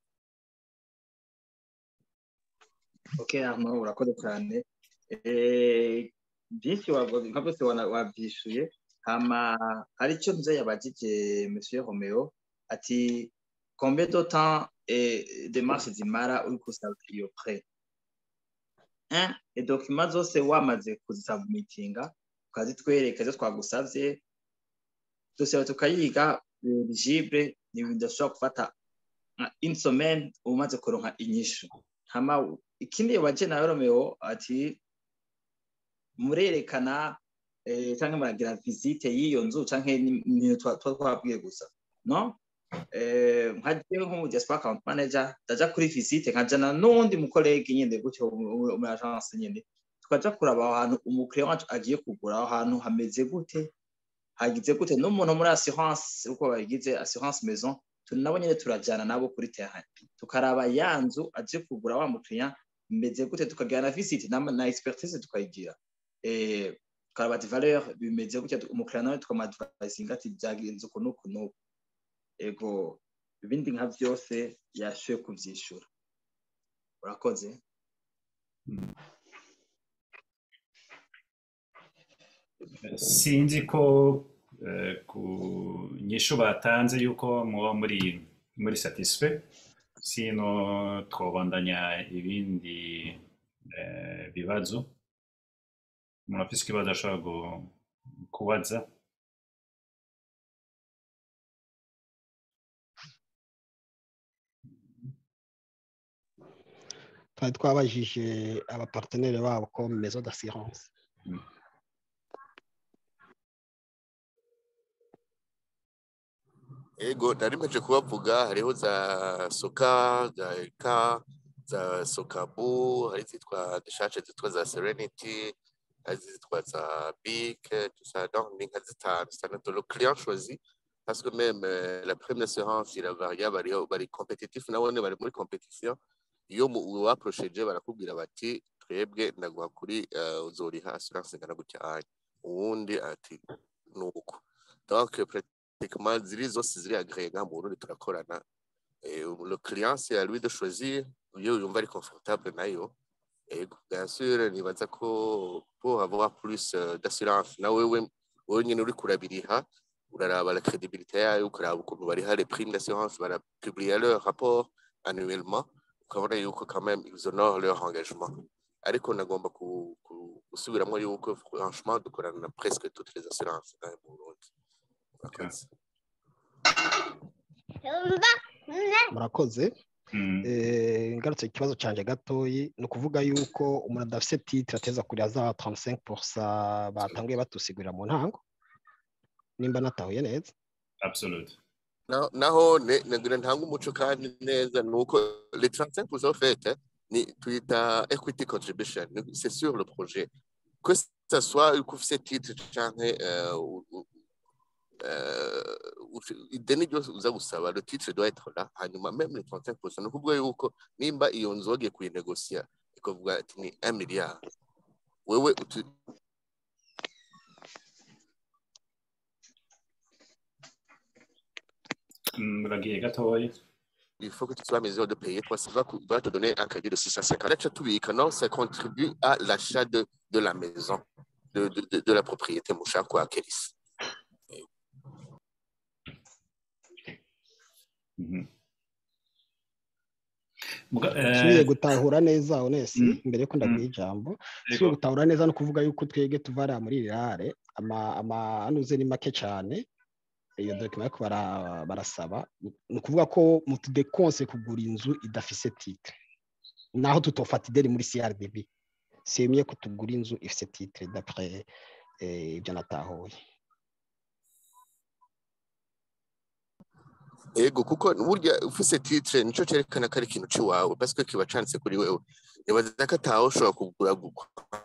ok hano urakoze cyane byinshi nka byose wabyishuye hama hari icyo nze yabajije monsieur romeo ati combien de temps de marche zimara uri kusaba iyo pre edokima zose wamaze kuzisubmitinga ukazitwereka izo twagusabye dosiye tukayiga eligible ni ibintu udashobora gufata nka insomene uba umaze kuronka inyishu hama ikindi yobaje nawe romeo ati murerekana eh, canke muragira visite y'iyo nzu canke n'ibintu twa twa twabwiye gusa no eh, nka jewe nk'umu diaspora account manager ndaja kuri visite nkajana n'uwundi mukolege nyene gutyo mu mu agence nyene tukaja kuraba aho hantu umukiriya wacu agiye kugura aho hantu hameze gute hagize gute n'umuntu muri assurance uko bayigize assurance maison turi nabo nyene turajana nabo kuri terrain tukaraba ya nzu aje kugura wa mukiriya imeze gute tukagira na visite na, na expertise tukayigira eh, tukaraba ati valeur bimeze gutya umukiriya nawe tukamadvisinga ati byagenze uku n'uku n'uku ego ibindi nka byose yashoboye kuvyishura urakoze sinzi ko eh, ku nyishu batanze yuko muba muri muri satisfait sino twobandanya ibindi eh, bibazo umuntu afise ikibazo ashobora gu- kubaza twari twabajije abapartenere babo ko maison d'assurance ego nari mpeje kubavuga hariho za soka za eka za sokabu hari zitwa dushace zitwa za serenity hari zitwa za big tout ça donc ni nka zitanu zitandatu le client choisi parce que même euh, la première assurance iravaria bari bari compétitif nabone bari muri competition iyo mu waprosheje barakubwira bati twebwe ndaguha kuri uh, uzoriha assurance ingana gutya anya uwundi ati nuko donc pratiquement ziri zose ziri agréé nka mu Burundi turakorana et le client c'est à lui de choisir iyo yumva ari confortable nayo et bien sûr nibaza ko pour avoir plus euh, d'assurance na wewe wewe nyine uri kurabiriha uraraba la crédibilité yayo ukaraba ukuntu bariha les primes d'assurance barapublier leur rapport annuellement ukabona yuko quand même ils honorent leur engagement ariko nagomba ku- ku- gusubiramo yuko franchement dukorana na presque toutes les assurances ngaha mu Burundi Murakoze. murakoze Mm. Eh, ngarutse ku kibazo canje gatoyi ni ukuvuga yuko umuntu adafise titre ateza kurira za 35% batanguye batusigurira mu ntango nimba natahuye neza absolute Na- naho ne- nagira ntanga umuco kandi neza ni uko les 35% au fait eh, ni tuyita equity contribution Ni- c'est sur le projet que ça soit uko ufise titre canke euh, u- u- euh, u- ideni ryose uza gusaba le titre doit être là hanyuma même les 35% ni ukuvuga yuko nimba iyo nzu wagiye kuyinegosia ikavuga ati ni 1 milliard wewe utu- Mm, uragiye gatoya il faut que tu sois en mesure de payer. Toi, ça va, cou- va te donner un crédit de 650. Là, tu as tout vu que non, ça contribue à l'achat de, de la maison, de, de, de, de la propriété, mon cher, quoi, Kélis. Mhm. Muga- eh, nsubiye gutahura neza onesi Mm. mbere yuko ndaguha ijambo yego. nsubiye gutahura neza no kuvuga yuko twebwe tuvara muri rirare ama ama anuze ni make cyane iyo document ariko bara- barasaba ni ukuvuga ko mutudekonse kugura inzu idafise titre naho tutofata ideni muri CRDB semye ko tugura inzu ifise titre d'après eh, ibyo natahuye ego kuko burya ufise titre nico cerekana ko ari ikintu ciwawe parce que kiba canditse kuri wewe nibaza ko atawe ushobora kugura gukwa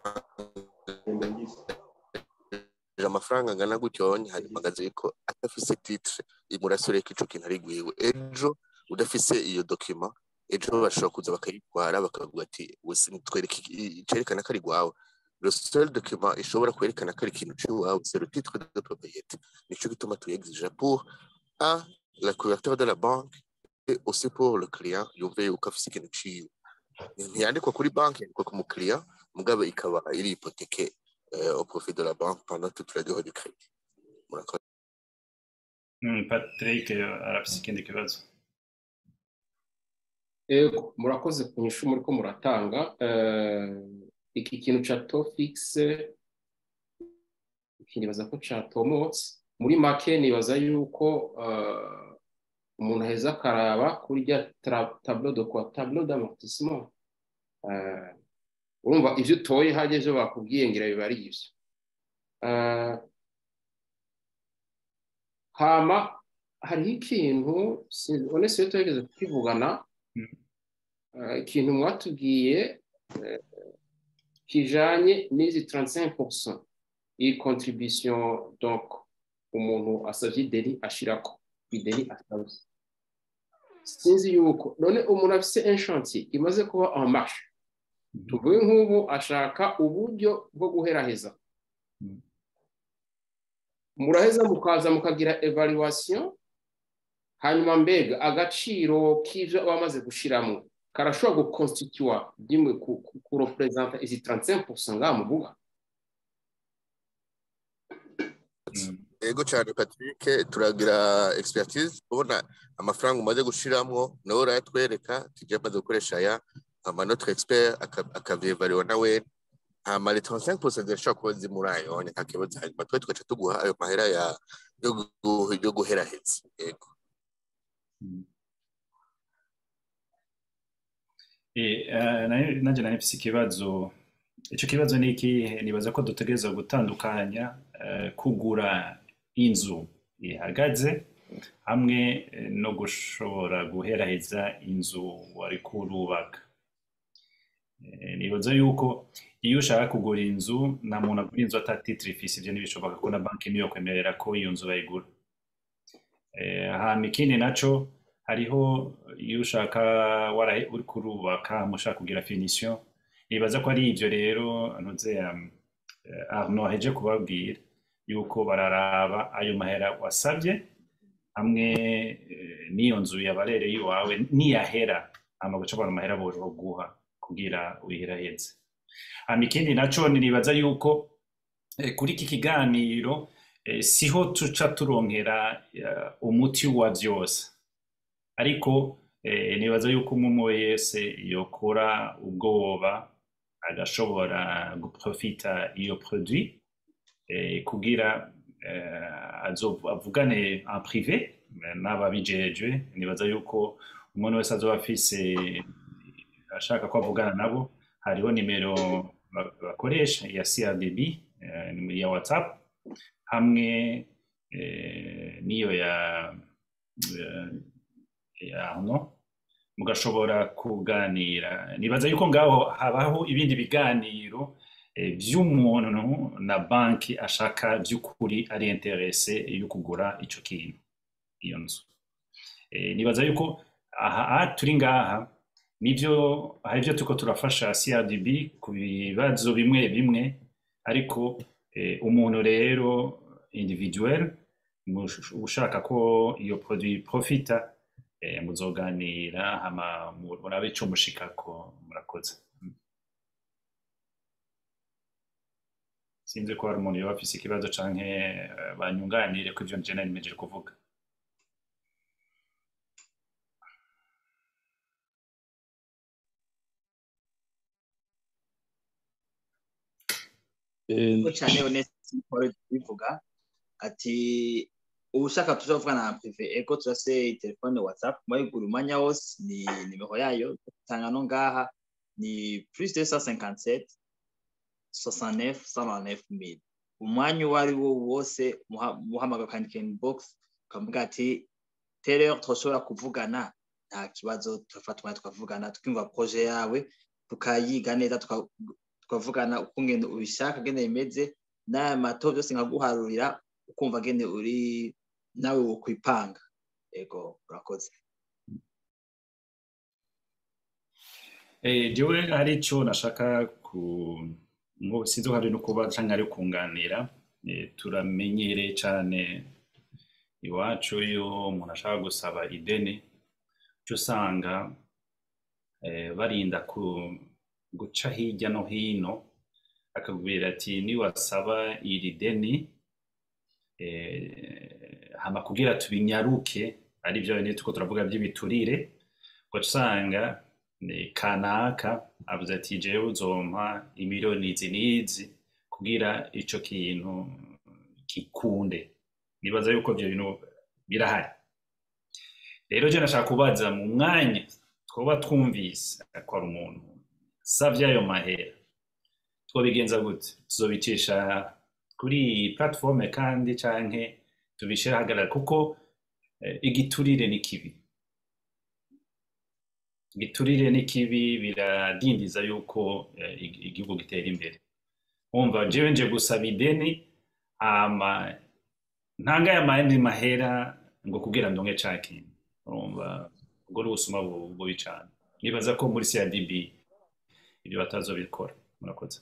amafaranga angana gutyonye hanyuma agaze ko adafise titre imurasore ko ico kintu ari gwiwe ejo udafise iyo document ejo bashobora kuza bakayitwara bakavuga ati wese twereke cerekana ko ari gwawe le seul document ishobora kwerekana ko ari ikintu ciwawe c'est le titre de propriété nico gituma tuyexige pour un la couverture de la banque et aussi pour le client yumve yuko afise ikintu ciwe ntiyandikwa kuri banki yandikwa ku mukiriya mugabo ikaba iri hypothèque euh, au profit de la banque pendant toute la durée du crédit murakoze Mm, Patrick eh, arafise ikindi kibazo Ego, murakoze ku nyishu muriko muratanga Eh, iki kintu ca tofix kinibaza ko catomotse muri make nibaza yuko eh, umuntu aheza akaraba kuri rya tra- tableau de quoi tableau d'amortissement Eh, urumva ivyo utoye hajya ivyo bakubwiye ngira biba ari ivyo Eh, hama hariho ikintu onese iyo tugerageza kukivugana Mm. eh, ikintu mwatubwiye eh, kijanye n'izi 35% iyi contribution donc umuntu asavye ideni ashirako ideni asavye sinzi yuko none umuntu afise un chantier imaze kuba en marche tuvuge nk'ubu ashaka uburyo bwo guheraheza Mm. muraheza mukaza mukagira evaluation hanyuma mbega agaciro k'ivyo aba amaze gushiramo karashobora guconstitua dimwe kurepresenta izi 35% ngaha muvuga Mm. Ego cyane Patrick turagira expertise ubona amafaranga umaze gushiramwo nawe urayatwereka tujya amaze gukoresha aya hama notre expert aka- akavyevariwa nawe hama les 35% zirashobora kuba ziri muri ayo nta kibazo hanyuma twe tugaca tuguha ayo mahera ya yo gu- yo guheraheza yego Mm. Eh, eh, nayo- nanje nari mfise ikibazo ico kibazo ni ikihe nibaza ko dutegerezwa gutandukanya eh, kugura inzu ihagaze hamwe eh, no gushobora guheraheza inzu wariko urubaka Eh, nibaza yuko iyo ushaka kugura inzu nta muntu agura inzu ata titre ifise ivyo ntibishoboka ko na banki niyo kwemerera ko iyo nzu bayigura Eh, hama ikindi naco hariho iyo ushaka warahe uri kurubaka mushaka kugira finition nibaza ko ari ivyo rero ntuze um, eh, Arnaud aheje kubabwira yuko bararaba ayo mahera wasabye hamwe eh, n'iyo nzu yabarereye iwawe niyahera hama guca bara amahera boguha kugira uyiheraheze hama ikindi naco nibaza yuko eh, kuri iki kiganiro eh, siho tuca turonkera eh, umuti wa vyose ariko eh, nibaza yuko umwe wese yokora ubwoba agashobora guprofita iyo produit eh, kugira eh, azo- avugane en privé eh, n'ababijejwe nibaza yuko umuntu wese azoba afise ashaka ko avugana nabo hariho nimero ba- bakoresha ya CRDB eh, nimero ya WhatsApp hamwe eh, n'iyo ya eh, ya Arnaud mugashobora kuganira nibaza yuko ngaho habaho ibindi biganiro eh, vy'umuntu na banki ashaka vy'ukuri ari interese yo kugura ico kintu iyo nzu Eh, nibaza yuko aha aha turi ngaha nivyo hari ivyo turiko turafasha CRDB ku bibazo bimwe bimwe ariko eh, umuntu rero individuel mush- ushaka ko iyo produit profita eh, muzoganira hama mu- murabe ico mushikako murakoze Mm. sinzi ko hari umuntu yoba afise ikibazo canke eh, banyunganire ko ivyo nje nari nimejeje kuvuga Eh, ko cyane honeste Paul bivuga ati ubushaka tuzavugana na prive ego turase telefone whatsapp mwayigura umwanya wose ni nimero yayo tanga no ngaha ni plus 257 69 109 mille umwanya uwo ari wo wose muha- muhamagara ukandika inbox ukavuga ati tere turashobora kuvugana nta kibazo turafata umwanya tukavugana tukimva proje yawe tukayiga neza tuka- tukavugana uko ngene ubishaka ngene bimeze n'aya mato byose nkaguharurira ukumva ngene uri nawe wokwipanga ego urakoze Eh, jewe hari ico nashaka ku ngo sinzi ko hari no kuba canke ari kunganira eh, turamenyereye cane iwacu iyo umuntu ashaka gusaba ideni uca usanga eh, barinda ku guca hirya no hino akakubwira ati niwasaba iri deni eh, hama kugira tubinyaruke ari byo nyine tuko turavuga by'ibiturire ugaca usanga ni kanaka avuze ati jewe uzompa imiliyoni izi n'izi kugira ico kintu gikunde nibaza yuko ibyo bintu birahari rero je nashaka kubaza mu mwanya twoba twumvise ko ari umuntu savye ayo mahera twobigenza gute tuzobicisha kuri platforme kandi canke tubishire ahagarara kuko eh, igiturire ni kibi igiturire ni kibi biradindiza yuko eh, ig- igihugu gitera imbere umva jewe nje gusaba ideni hama ntangaye amandi mahera ngo kugira ndonke ca kintu urumva ubwo ni ubusuma bu- bubi cane nibaza ko muri CRDB ibyo batazobikora murakoze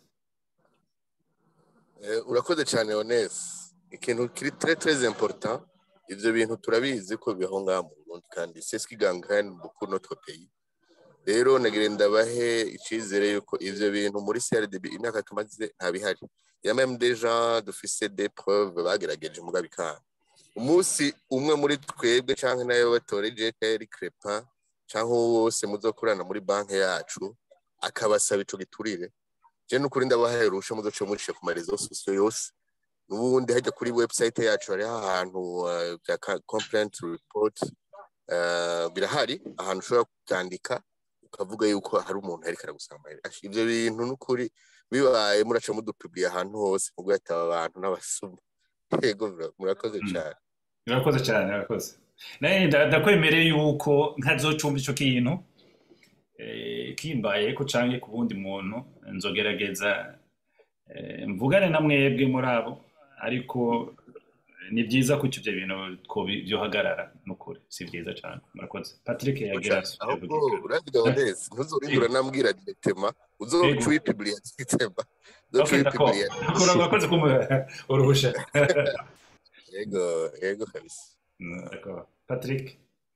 Eh, urakoze cyane Honest ikintu kiri très très important ivyo bintu turabizi ko bibaho ngaha mu Burundi kandi c'est ce qui gangrène beaucoup notre pays rero nagira ndabahe icizere yuko ivyo bintu muri CRDB imyaka tumaze ntabihari ya même des gens dufise des preuves bagerageje muga bikanga umunsi umwe muri twebwe canke nayo batoreje Jerry Crepa canke uwo wose muzokorana muri banki yacu akabasaba ico giturire je nukuri ndabahaye urusha muzoce mucishe ku marezo sosiyo yose n'ubundi hajya kuri website yacu hariho ahantu uh, bya ka- complaint report uh, birahari ahantu ushobora kutandika ukavuga yuko hari umuntu ariko aragusaba amahera Ash, ivyo bintu n'ukuri bibaye muraca mudupubliye ahantu hose mubwo hataba abantu n'abasuma yego mura- murakoze Mm. cyane murakoze cyane murakoze naye nda- ndakwemereye yuko ntazocumva ico kintu eh, kimbaye ko canke ku wundi muntu nzogerageza eh, mvugane na mwebwe muri abo ariko eh, ni byiza ko ivyo bintu twobi- vyohagarara nukuri si byiza cane murakoze patrick yagira ahubwo uravuga Honest ntuzorindura nambwira directement uzoca Yego. uyipubliye directement uzoca Okay, d'accord. uyipubliye Urakoze kumuha uruhusha. yego yego kabisa Mm, D'accord. Patrick.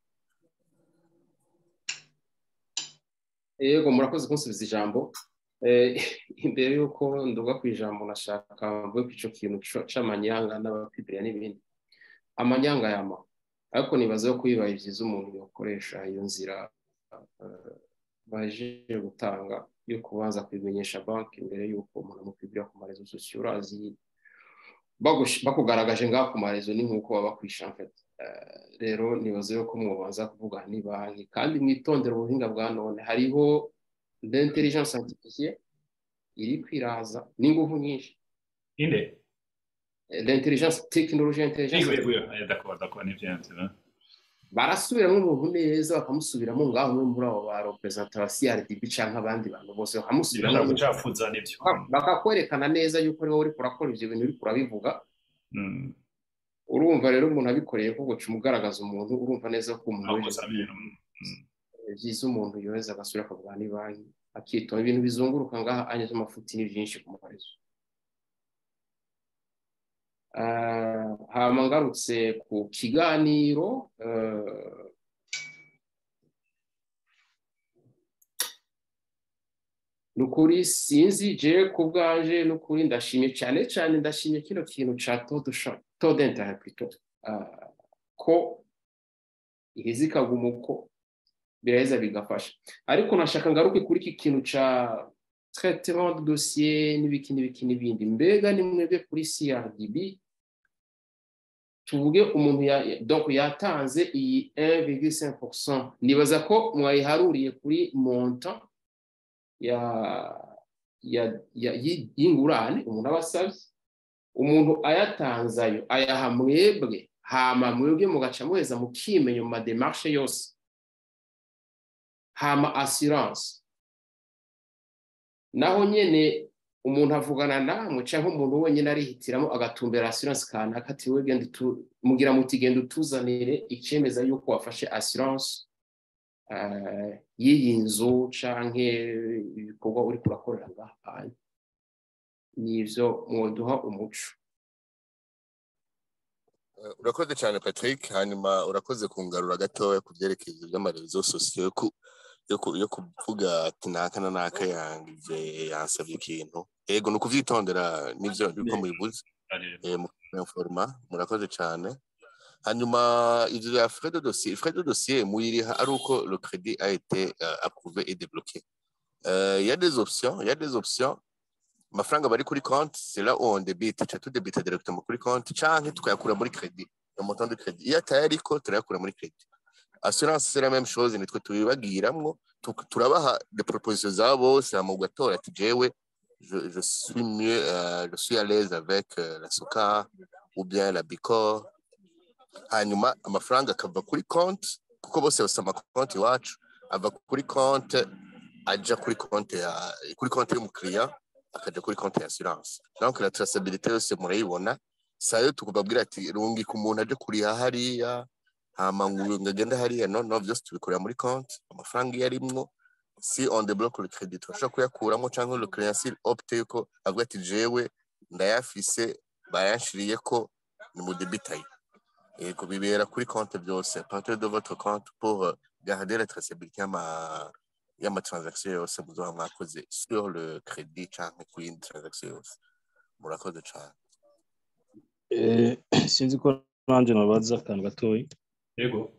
yego murakoze kunsubiza ijambo Eh, imbere y'uko nduga ku ijambo nashaka mvuge ku ico kintu co- c'amanyanga n'abapibiriya n'ibindi amanyanga yama ariko nibaza ko bibaye byiza umuntu yokoresha iyo nzira eh, baje gutanga yo kubanza kubimenyesha banki mbere y'uko umuntu amupibira ku marezo sosiyo urazi bagush- bakugaragaje ngaho ku marezo ni nk'uko baba bakwisha mfete rero nibaza yuko mubanza kuvuga ni banki kandi mwitondere ubuhinga bwa none hariho l'intelligence artificielle iri kwiraza n'ingufu nyinshi Inde. Eh, l'intelligence technologie intelligence Yego yego yego. Eh, D'accord, d'accord, ni vyanze. hein. barasubiramo umuntu neza bakamusubiramo ngaho umwe muri abo ba representa ba CRDB canke abandi bantu bose bakamusubiramo Bashaka gucafuza nivyo. Baka- bakakwerekana neza yuko ariwe uriko urakora ivyo bintu uriko urabivuga Mm. urumva rero umuntu abikoreye ko guca umugaragaza umuntu urumva neza ko umuntu Aho wese gusa ibintu. Mm. byiza umuntu yoheza agasubira akavuga ni banki akitonda ibintu bizunguruka ngaha anye z'amafuti ni byinshi ku marezo Ah, hama ngarutse ku kiganiro eh, ni ukuri sinzi je ku bwanje ni ukuri ndashimye cyane cyane ndashimye kino kintu ca to d'interet plutôt Ah, ko iheza ikaguma uko biraheza bigafasha ariko nashaka ngaruke kuri iki kintu ca traitement de dossier n'ibiki n'ibiki n'ibindi mbega ni mwebwe kuri CRDB tuvuge umuntu ya, donc yatanze iyi 1,5% nibaza ko mwayiharuriye kuri montant ya ya ya yi- y'ingurane umuntu aba asabye umuntu ayatanze ayo ayaha mwebwe hama mwebwe mugaca muheza mukimenya mu mademarshe yose hama assurance naho nyene umuntu avugana namwe cyangwa umuntu wenyine arihitiramo agatumbera assurance kanaka ati we genda utu- mugira muti genda utuzanire icemeza yuko wafashe assurance eh, y'iyi nzu canke ibikorwa uri kurakorera ngaha nivyo mwoduha umuco Eh, urakoze cyane patrick hanyuma urakoze kungarura gatoya ku byerekeye ibyo by'amarezo sosiyo yo ku- yo ku- yo kuvuga ati naka na naka yangize yansabye ikintu yego ni ukuvyitondera nivyo niko mubivuze Ari- eh, mu informa murakoze cyane hanyuma ivyo bya frais de dossier frais de dossier muyiriha ari uko le crédit a été euh, approuvé et débloqué Euh, il y a des options il y a des options amafaranga bari kuri konti c'est là où on débite tuca tudebita directement kuri konti canke tukayakura muri credit le montant de crédit iyo atayariko turayakura muri crédit assurance c'est la même chose nitwe tubibagiramwo tu- turabaha des propositions za bose hama ugatora ati jewe je, je suis mieux euh, je suis à l'aise avec euh, la soka ou bien la bicor hanyuma amafaranga akava kuri konti kuko bose bafite amakonti iwacu ava kuri konti ajya kuri konti ya kuri konti y'umukiriya akajya kuri konti ya assurance donc la traçabilité yose murayibona sayo tukubabwira ati rungika umuntu aje kuriha hariya hama ngo ngo agende hariya no no byose tubikorera muri konti amafaranga iyo arimwo si on débloque le crédit turashobora kuyakuramo cyangwa le client s'il opte yuko avuga ati jewe ndayafise bayanshiriye ko ni mu debitaye yego bibera kuri konti byose partir de votre compte pour euh, garder la traçabilité y'ama y'amatransaction yose muzoba mwakoze sur le crédit canke ku yindi transaction yose murakoze cane Eh, sinzi ko nanjye nabaza akantu gatoya yego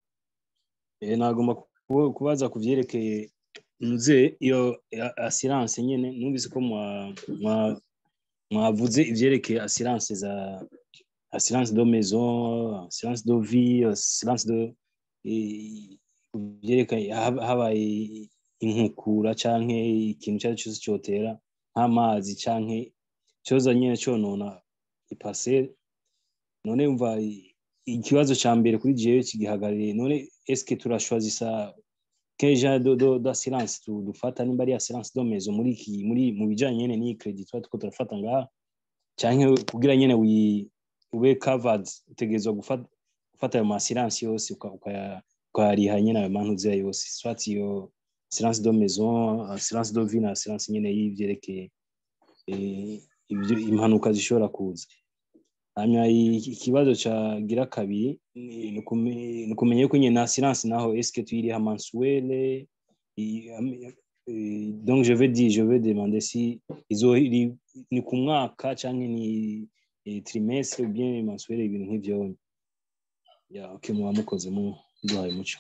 Eh, nagomba ku- kubaza ku byerekeye nze iyo a- assurance nyene numvise ko mwa- mwa- mwavuze ivyerekeye assurance za assurance de maison assurance de vie assurance de eh, ku byerekeye hab- habaye inkukura canke ikintu icyo ari cyo cyose cyotera nk'amazi canke cyoza nyene conona ipasere none umva i- ikibazo ca mbere kuri jewe kigihagarariye none eske turashwazisa quel genre de, de, d'assurance tu- dufata nimba ari assurance de maison muri iki muri mu bijanye nyene n'iyi credit tuba turiko turafata ngaha canke kugira nyene wi ube covered utegerezwa gufata gufata ayo ma assurance yose uka- ukaya- ukayariha nyene ayo mantuzeya yose soit iyo assurance de maison assurance de vie na assurance nyene y'ivyerekeye eh, ibyo impanuka zishobora kuza hanyuma i- ikibazo cagira kabiri ni ni ukume- ni ukumenya yuko nyine na assurance naho eske tuyiriha mensuelle i- am- eh, donc je vais dire je vais demander si izo iri- ni ku mwaka canke ni eh, trimestre ou bien mensuelle ibintu nk'ivyo ya okay muba mukoze mu duhaye umuco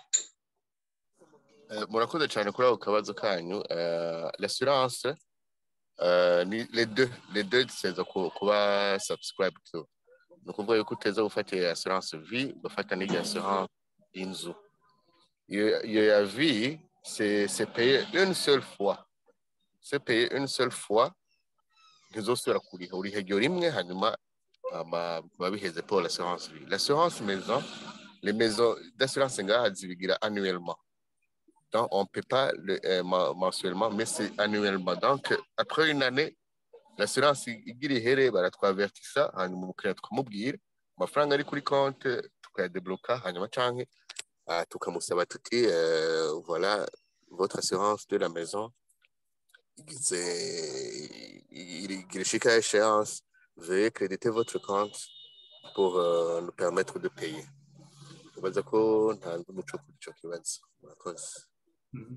Eh, murakoze cyane kuri ako kabazo kanyu Eh, l'assurance eh, ni les deux les deux ziteza ku- kuba subscribe to ni ukuvuga yuko uteza gufata iyo assurance vie ugafata n'iyo assurance y'inzu iyo iyo ya vie c'est c'est payé une seule fois c'est payé une seule fois ntizosubira kuriha uriha iryo rimwe hanyuma hama biba biheze pour l'assurance vie l'assurance maison les maisons d'assurance ngaha zibigira annuellement donc, on ne peut pas le, euh, ma- mensuellement, mais c'est annuellement. Donc, après une année, l'assurance igira ihere baratwavertisa hanyuma umukiriya tukamubwira amafaranga ari kuri konti tukayadebloka hanyuma canke ah, tukamusaba tuti euh, voilà votre assurance de la maison igize igira ishika échéance veuillez créditer votre compte pour euh, nous permettre de payer ubaza ko ntanze umuco kuri ico kibazo murakoze Mhm.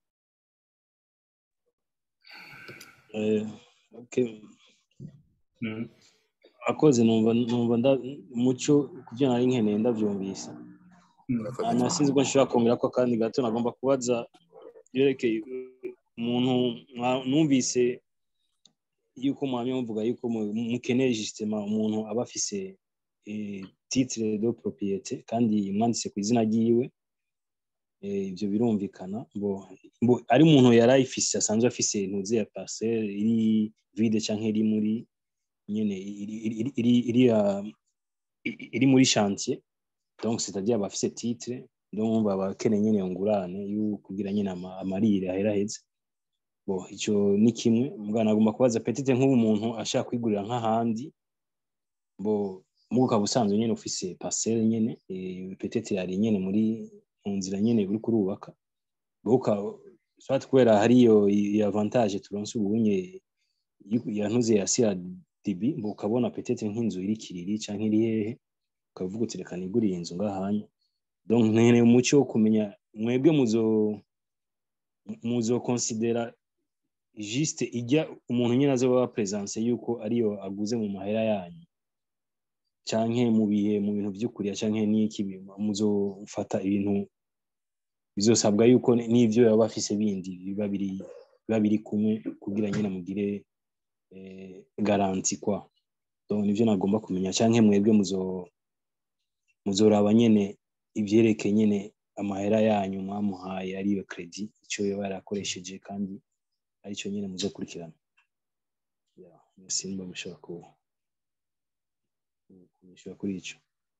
eh, okay Mhm. akoze numva numva nda umuco kubyo nari nkeneye ndavyumvise Mhm. murakoze hanyuma sinzi ko nshobora kongera ko akandi gato nagomba kubaza yerekeye umuntu mwa- numvise yuko mwamye muvuga yuko mu- mukeneye justement umuntu aba afise eh, titre de propriété kandi mwanditse ku izina ryiwe eh, ibyo birumvikana bo bo ari umuntu yari ayifise asanzwe afise intuze ya parcelle iri vide canke iri muri nyene iri iri iri, iri, iri, ah, i- iri muri chantier donc c'est-à-dire abafise titre donc baba bakeneye nyene iyo ngurane yo kugira nyene ama- amarire aheraheze bo ico ni kimwe mugana nagomba kubaza petite nk'ubu umuntu ashaka kwigurira nk'ahandi bo mugo ukaba usanzwe nyene ufise parcelle nyene eh, petite yari nyene muri mu nzira nyene uri kurubaka bo ukaba soit kubera hariyo iyo avantage turonse ubunye yantuze ya CRDB bo ukabona petite nk'inzu iri kiriri canke iri hehe ukavuga uti reka niguriye inzu ngahanya donc nkeneye umuco wo kumenya mwebwe muzo muzo considera juste ijya umuntu nyine azoba presence yuko ariyo aguze mu mahera yanyu canke mu bihe mu bintu vy'ukuriya canke n'iki muzofata ibintu bizosabwa yuko n'ivyo yaba afise bindi biba biri biba biri kumwe kugira nyine mugire eh, garanti kwa donc nivyo nagomba kumenya canke mwebwe muzo muzoraba nyene ivyerekeye nyene amahera yanyu mwamuhaye ariyo kredi ico yoba yarakoresheje kandi arico nyene muzokurikirana Yeah, merci nimba mushobora ku kunyishura kuri ico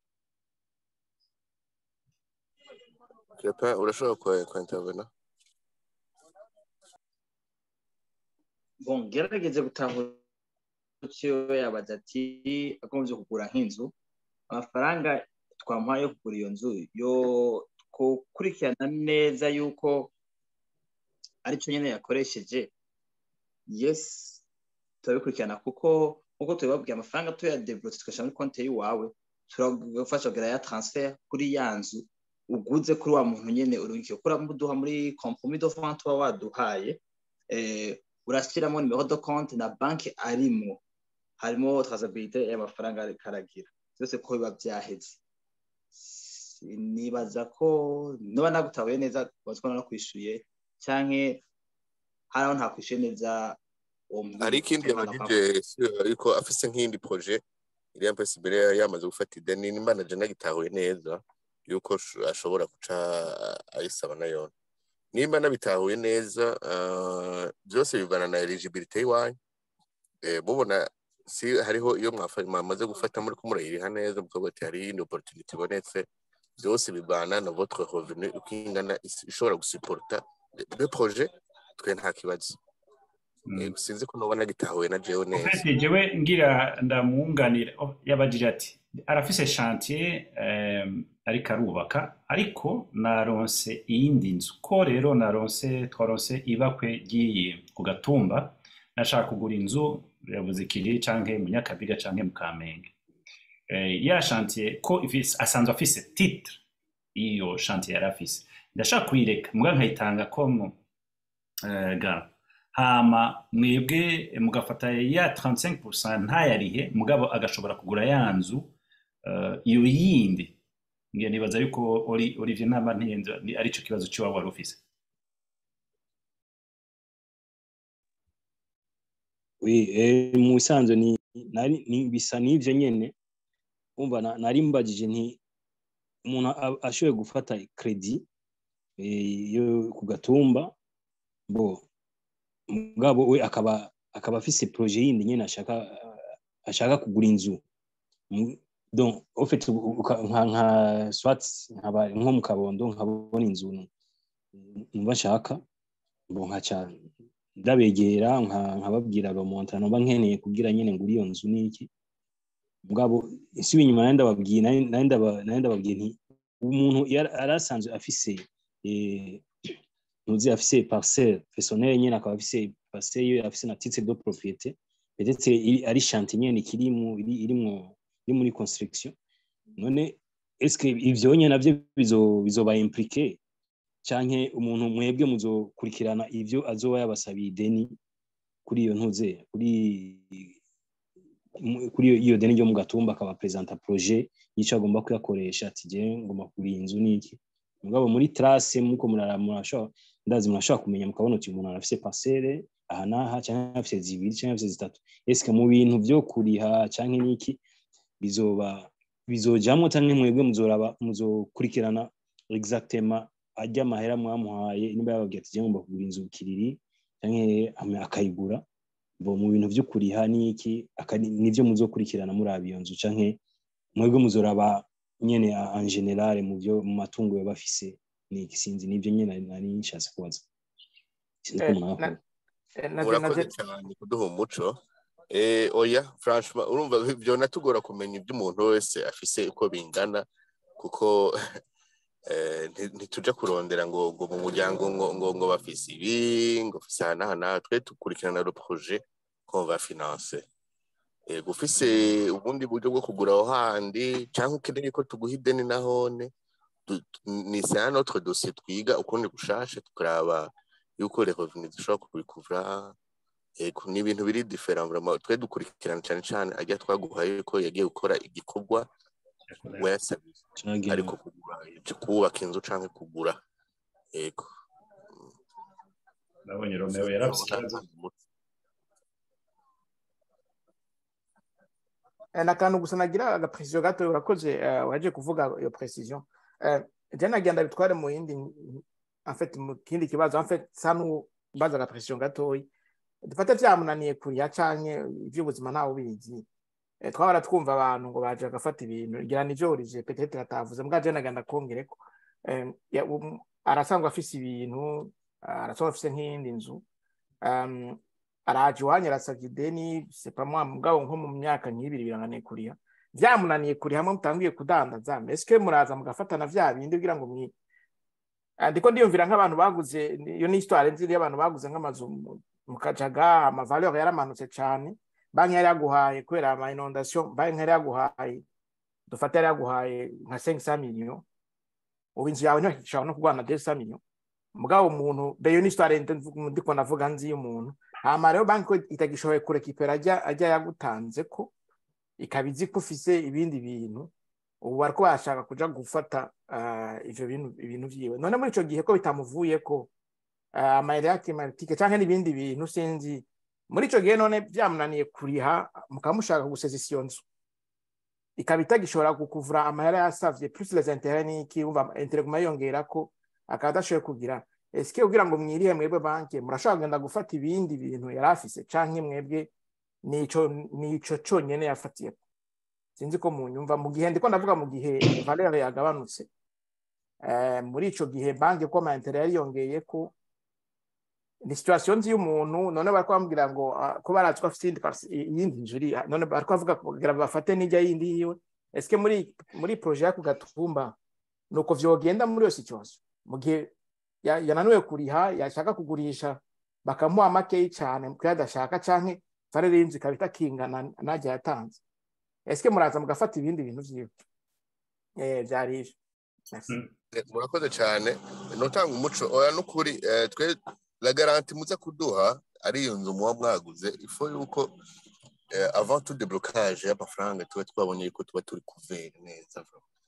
Crepin urashobora kwa kwa intervena bon gerageze gutahura icyo yabaza ati agombye kugura nk'inzu amafaranga twamuhaye yo kugura iyo nzu yo gukurikirana neza yuko aricyo nyine yakoresheje yes turabikurikirana kuko nk'uko tubibabwiye amafaranga tuyadevelopse tugashyira muri konti y'iwawe turagufasha kugira ya transfer kuri ya nzu uguze kuri wa muntu nyine urungikiye kuri muduha muri kompromis de vente uba waduhaye eh, urashyiramo nimero de compte na banki arimo harimo traçabilité y'amafaranga ariko aragira byose ko biba byaheze nibaza ko niba nagutabuye neza bazwa no kwishyuye canke hari aho ntakwishyuye neza uwo muntu hari ikindi yabagije ariko afise nk'iyindi projet iriya mpese imbere yari yamaze gufata ideni nimba na jana gitahuye neza yuko sh- ashobora guca ayisaba nayo nimba nabitahuye neza ah, byose bivana na eligibility y'iwanyu Eh, mubona si hariho iyo mwafa- mwamaze gufata muri kumurayiriha neza mukavuga ati hari iyindi opportunity ibonetse byose bivana na votre revenu uko ingana is- ishobora gusuporta le projet twe nta kibazo Eh, sinzi ko nubona gitahuye na jewe neza Ufite jewe ngira ndamwunganira oh, yabajije ati arafise chantier um, ariko arubaka ariko naronse iyindi nzu ko rero naronse twaronse ibakwe ry'iyi ku gatumba nashaka kugura inzu yabuze ikiri canke mu nyakabiga canke mu kamenge eh, ya chantier ko ifise asanzwe afise titre iyo chantier yari afise ndashaka kuyireka muga nkayitanga ko mu eh, ga hama mwebwe mugafata ya 35% ntayarihe mugabo agashobora kugura ya nzu eh, iyo yindi ngiye nibaza yuko Oli- Olivier Ntama ntiyenze ni- arico kibazo ciwabo wari ufise Oui, eh, mu bisanzwe ni, nari, ni bisa n'ivyo nyene umva na- nari mbajije nti umuntu a- ashoboye gufata kredi eh, yo ku gatumba bo mugabo we akaba akaba afise projet yindi nyene ashaka ashaka kugura inzu Mu- donc au fait uka- nka nka swat nkaba nko mu kabondo nkabona inzu numva nshaka bo nkaca ndabegera nka- nkababwira romonta noba nkeneye kugira nyene ngura iyo nzu niki mugabo isi inyuma nari ndababwiye nari nari ndaba- nari ndababwiye nti umuntu yari yari asanzwe afise eh, ntuzi afise parcelle personnelle nyene akaba afise parcelle yiwe afise na titre de propriété peut-être iri- ari chantier nyene ikiri mu iri irimwo iri muri construction none est-ce que ivyo nyene navyo bizo bizoba impliqué canke umuntu mwebwe muzokurikirana ivyo azoba yabasabiye ideni kuri iyo ntuze kuri mu- kuri iyo- iyo deni ryo mu gatumba akaba presenta projet y'icyo agomba kuyakoresha ati je ngomba kugura iyi nzu niki mugabo muri trace muko murara murashobora ndazi murashobora kumenya mukabona uti umuntu arafise parcelle aha n'aha canke afise zibiri canke afise zitatu eske mu bintu vyo kuriha canke niki bizoba bizojamwo canke mwebwe muzoraba muzokurikirana exactement ajya amahera mwamuhaye niba yababwiye ati je ngomba kugura inzu kiriri canke ame- akayigura bo mu bintu vyo kuriha niki aka- nivyo muzokurikirana muraba iyo nzu canke mwebwe muzoraba nyene a- en general mu byo mu matungo yo bafise niki sinzi nivyo nyene nari- nari nshatse kubaza sinzi ko Eh, umuntu na- akora eh, na- urakoze na- cyane kuduha umuco eh oya franchement urumva byo natugora kumenya ibyo umuntu wese afise uko bingana kuko eh, nti- ntituja kurondera ngo ngo mu muryango ngo ngo ngo bafise ibi ngo bafise aha n'aha n'aha twe dukurikirana le projet qu'on va financer eh gufise ubundi buryo bwo kugura aho handi cyangwa ukeneye ko tuguha ideni nahone du- tu- ni c'est un autre dossier twiga ukundi gushasha tukaraba yuko les revenus dushobora kubikuvura Ego, ni ibintu biri different vraiment twe dukurikirana cyane cyane ajya twaguhaye ko yagiye gukora igikorwa wayasabye cagira ariko kugura cyo kubaka inzu canke kugura yego nabonye Romeo yarafise ikibazo Eh, n'akantu gusa nagira agaprecision gato urakoze eh, waje kuvuga iyo precision Eh, je nagira bitware mu yindi en fait mu kindi kibazo en fait sanu baza agaprecision gatoyi dufate vyamunaniye kuriya canke ivy'ubuzima ntawe ubizi Eh, twahora twumva abantu ngo baje bagafata ibintu ngira nivyo orije peut-être atavuze mbwa je nagira ndakongereko Eh, ya- um, arasanzwe afise ibintu arasanzwe afise nk'iyindi nzu um, araje iwanyu arasavye ideni sepamwa mugabo nko mu myaka nk'ibiri biranganiye kuriha vyamunaniye kuri hamwe mutangiye kudandaza eske muraza mugafatana vya bindi kugira ngo mwi Ah, ndiko ndiyumvira nk'abantu baguze iyo ni histoire nziri y'abantu baguze nk'amazu mu- mu kajaga amavaleur yaramanutse cane banki yari yaguhaye kubera ama inondation banki yari yaguhaye dufate yari yaguhaye nka 500 millions ubu inzu yawe ntishobora no kugwana 200 millions mugabo umuntu beyo ni histoire ndiko ndavuga nzi y'umuntu hama rero banki ko itagishoboye kurekipera ajya ajya yagutanze ko ikaba izi ko ufise ibindi bintu ubu bariko bashaka kuja gufata ah, ivyo bintu ibintu vyiwe none muri ico gihe ko bitamuvuye ko ah, amayeri yake maritike canke n'ibindi bintu sinzi muri ico gihe none vyamunaniye kuriha mukaba mushaka gusesa iyo nzu ikaba itagishobora kukuvura amahera yasavye plus les intérêts n'iki umva intérêt guma yiyongerako akaba adashoboye kugira eske kugira ngo mwirihe mwebwe banki murashobora kugenda gufata ibindi bintu yari afise canke mwebwe nico nico conyene yafatiyeko sinzi ko munyumva mu gihe ndiko ndavuga mu gihe valeur yagabanutse eh, muri ico gihe banki ko amaintere yariyongeye ko ni situation nzi y'umuntu none bariko bambwira ngo ah, ko barazi ko afite iyindi parci- iyindi nzu iri none bariko bavuga kugira bafate n'ijya yindi yiwe eske muri muri projet yako gatumba nuko vyogenda muri iyo situation mu gihe ya- yananiwe kuriha yashaka kugurisha bakamuha makeyi cane kuko adashaka canke valeur y'inzu ikaba itakingana najya yatanze eske muraza mugafata ibindi bintu vyiwe eh vyari ivyo Merci. Mm. Eh, murakoze cyane notanga umuco oya n'ukuri eh, twe la garanti muza kuduha ari iyo nzu muba mwaguze ifo yuko eh, avant tout déblocage y'amafaranga tuba twabonye yuko tuba turi kuvera neza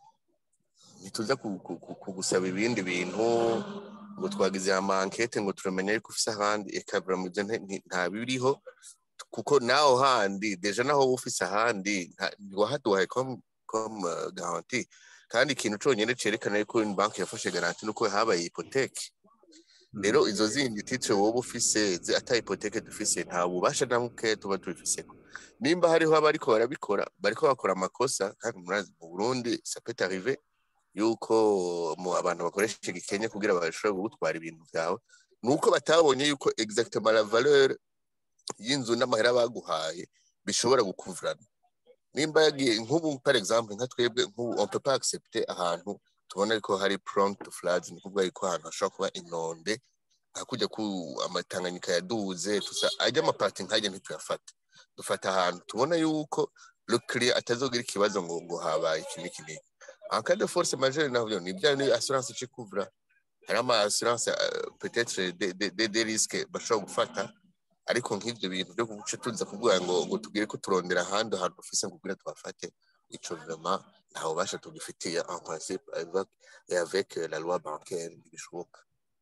ntituza ku- ku- ku- kugusaba ibindi bintu ngo twagize ama enquête ngo turamenye yuko ufise ahandi ekabura mu byo nte- nti- nta biriho kuko naho handi deja naho wowe ufise ahandi nta- ntiwahaduhaye comme comme euh, garantie kandi ikintu conyine cerekana yuko une banki yafashe garanti nuko habaye hypothèque rero izo zindi titre wowe ufise zi- ata hypothèque dufise nta bubasha na buke tuba tubifiseko nimba hariho abariko barabikora bariko bakora amakosa kandi murazi mu Burundi ça peut arriver yuko mu abantu bakoresha igikenya kugira bashobore kugutwara ibintu vyawe nuko batabonye yuko exactement la valeur y'inzu n'amahera baguhaye bishobora gukuvurana nimba yagiye nk'ubu par exemple nka twebwe nk'ubu on peut pas accepter ahantu tubona ko hari prone to floods ni kuvuga yuko ahantu hashobora kuba inonde nka kujya ku amatanganyika yaduze tusa ajya amapati nkajya ntituyafata dufata ahantu tubona yuko le client atazogira ikibazo ngo ngo habaye iki n'iki n'iki en cas de force majeure navyo ni bya ni assurance ica ikuvura hari ama assurance euh, peut-être des des des des risques bashobora gufata ariko nk'ibyo bintu byo guca tuza kuvuga ngo ngo tugire ko turondera ahandi hantu dufise ngo kugira tuhafate ico vraiment nta bubasha tugifitiye en principe avec et avec euh, la loi bancaire ntibishoboka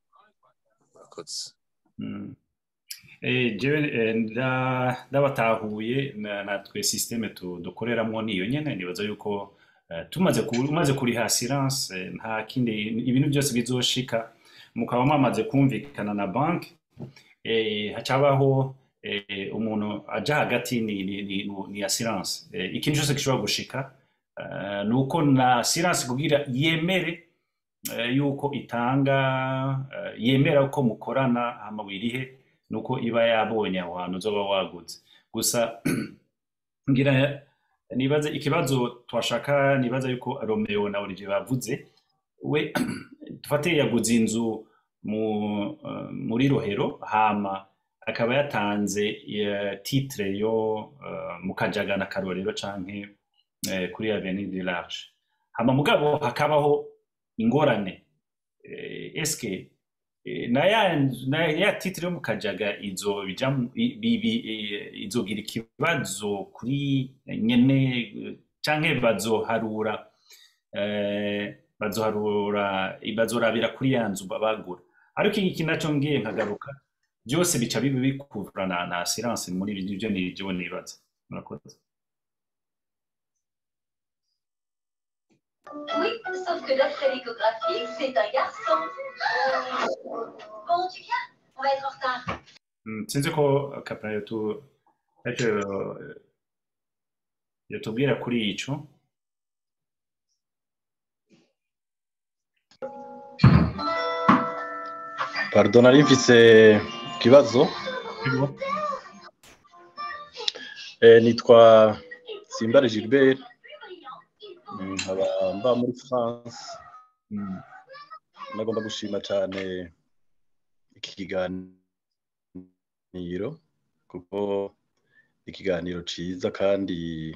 murakoze Mm. Eh, jewe eh, nda- ndabatahuye na- natwe systeme tu- dukoreramwo niyo nyene nibaza yuko eh, tumaze ku- umaze kuriha assurance eh, nta kindi ibintu byose bizoshika mukaba mwamaze kumvikana na banki eh, hacabaho eh, umuntu aja hagati ni, ni, ni, ni assurance eh, ikintu cyose gishobora gushika eh, nuko na assurance kugira yemere eh, yuko itanga eh, yemera ko mukorana hama wirihe nuko iba yabonye aho hantu uzoba waguze gusa ngira nibaze ikibazo twashaka nibaza yuko Romeo na Olivier bavuze we dufate yaguze inzu mu eh, muri Rohero hama akaba yatanze eh, titre yo eh, mu Kajaga na Karorero canke eh, kuri Avenue du Large hama mugabo hakabaho ingorane eh, eske eh, na ya na ya titre yo mu kajaga izo bijam i- bi- bi- eh, izogira ikibazo kuri nyene eh, canke bazoharura eh, bazoharura bazorabira kuri ya nzu bagura ariko iki naco ngiye nkagaruka byose bica bibi bikuvura na, na assurance muri ibyo ni byo nibaza murakoze Oui, sauf que d'après l'échographie, c'est un garçon. Bon, tu viens On va être en retard. Mm, sinzi ko kapra yotu ariko yotubwira kuri ico pardon nari mfise ikibazo eh, nitwa simbare gilbert Mm, nkaba mba muri france Mm, nagomba gushima cyane iki kiganiro kuko ikiganiro ciza kandi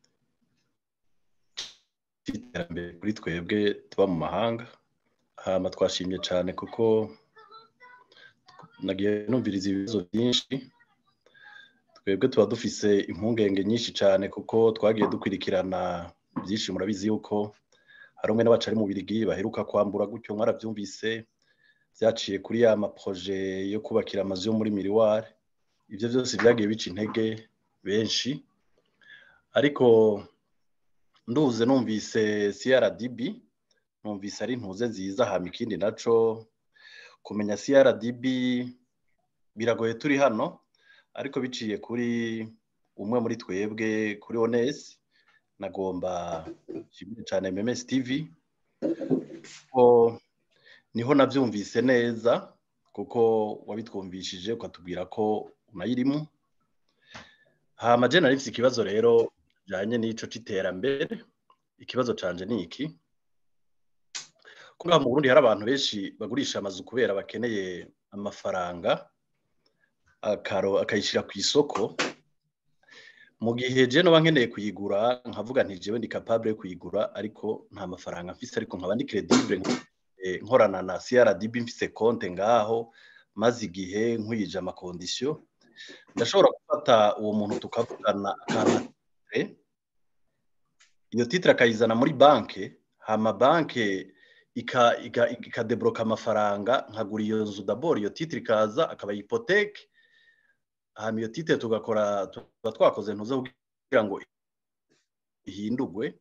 cy'iterambere kuri twebwe tuba mu mahanga hama twashimye cyane kuko nagiye numviriza ibibazo byinshi twebwe tuba dufise impungenge nyinshi cyane kuko twagiye dukurikirana byinshi murabizi yuko hari umwe n'abacari mu birigi baheruka kwambura gutyo mwarabyumvise byaciye kuri ya maproje yo kubakira amazu yo muri miriwari ibyo byose byagiye bica intege benshi ariko nduze numvise CRDB numvise ari ntuze nziza hama ikindi naco kumenya CRDB biragoye turi hano ariko biciye kuri umwe muri twebwe kuri Ones nagomba nshimire cyane MMS TV ko niho nabyumvise neza kuko wabitwumvishije ukatubwira ko unayirimo hama je nari mfise ikibazo rero kijanye n'ico c'iterambere ikibazo canje ni iki kuba mu Burundi hari abantu benshi bagurisha amazu kubera bakeneye amafaranga akaro akayishira ku isoko mu gihe je noba nkeneye kuyigura nkavuga nti jewe ndi capable yo kuyigura ariko nta mafaranga mfise ariko nkaba ndi credible eh, nkorana na CRDB mfise konte ngaho maze igihe nkwije amakondisiyo ndashobora gufata uwo muntu tukavugana akantu iyo titire akayizana muri banki hama banki ika- ika- ikadebloka amafaranga nkagura iyo nzu daboro iyo titire ikaza akaba ipoteke hama iyo titire tugakora tuba twakoze ntuze kugira ngo ihindurwe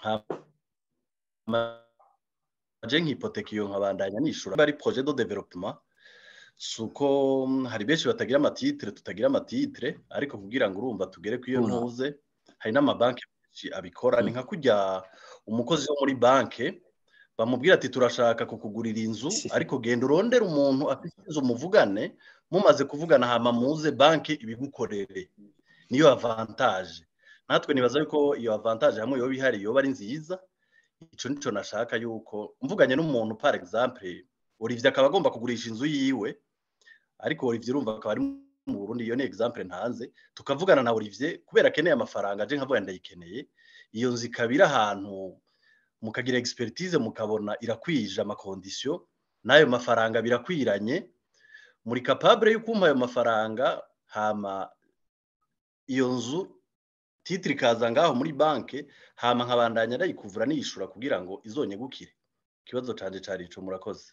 hama je nk'ipoteke iyo nkabandanya nishura ari projet de développement suko mm, hari benshi batagira amatitire tutagira amatitire ariko kugira ngo urumva tugere ku iyo Una. ntuze hari n'amabanki menshi abikora ni nka kurya umukozi wo muri banki bamubwira ati turashaka kukugurira inzu ariko genda urondere umuntu afite inzu muvugane mumaze kuvugana hama muze banki ibigukorere niyo avantage natwe nibaza yuko iyo avantage hamwe yoba ihari yoba ari nziza ico nico nashaka yuko mvuganye n'umuntu par exemple Olivier akaba agomba kugurisha inzu yiwe ariko Olivier urumva akaba ari mu Burundi iyo ni exemple ntanze tukavugana na Olivier kubera akeneye amafaranga aje nkavuga ndayikeneye iyo nzu ikaba iri ahantu mukagira expertise mukabona irakwije amakondisiyo n'ayo mafaranga birakwiranye muri capable yo kumpa ayo mafaranga hama iyo nzu titire ikaza ngaho muri banki hama nkabandanya ndayikuvura niyishura kugira ngo izonyegukire ikibazo canje cari ico murakoze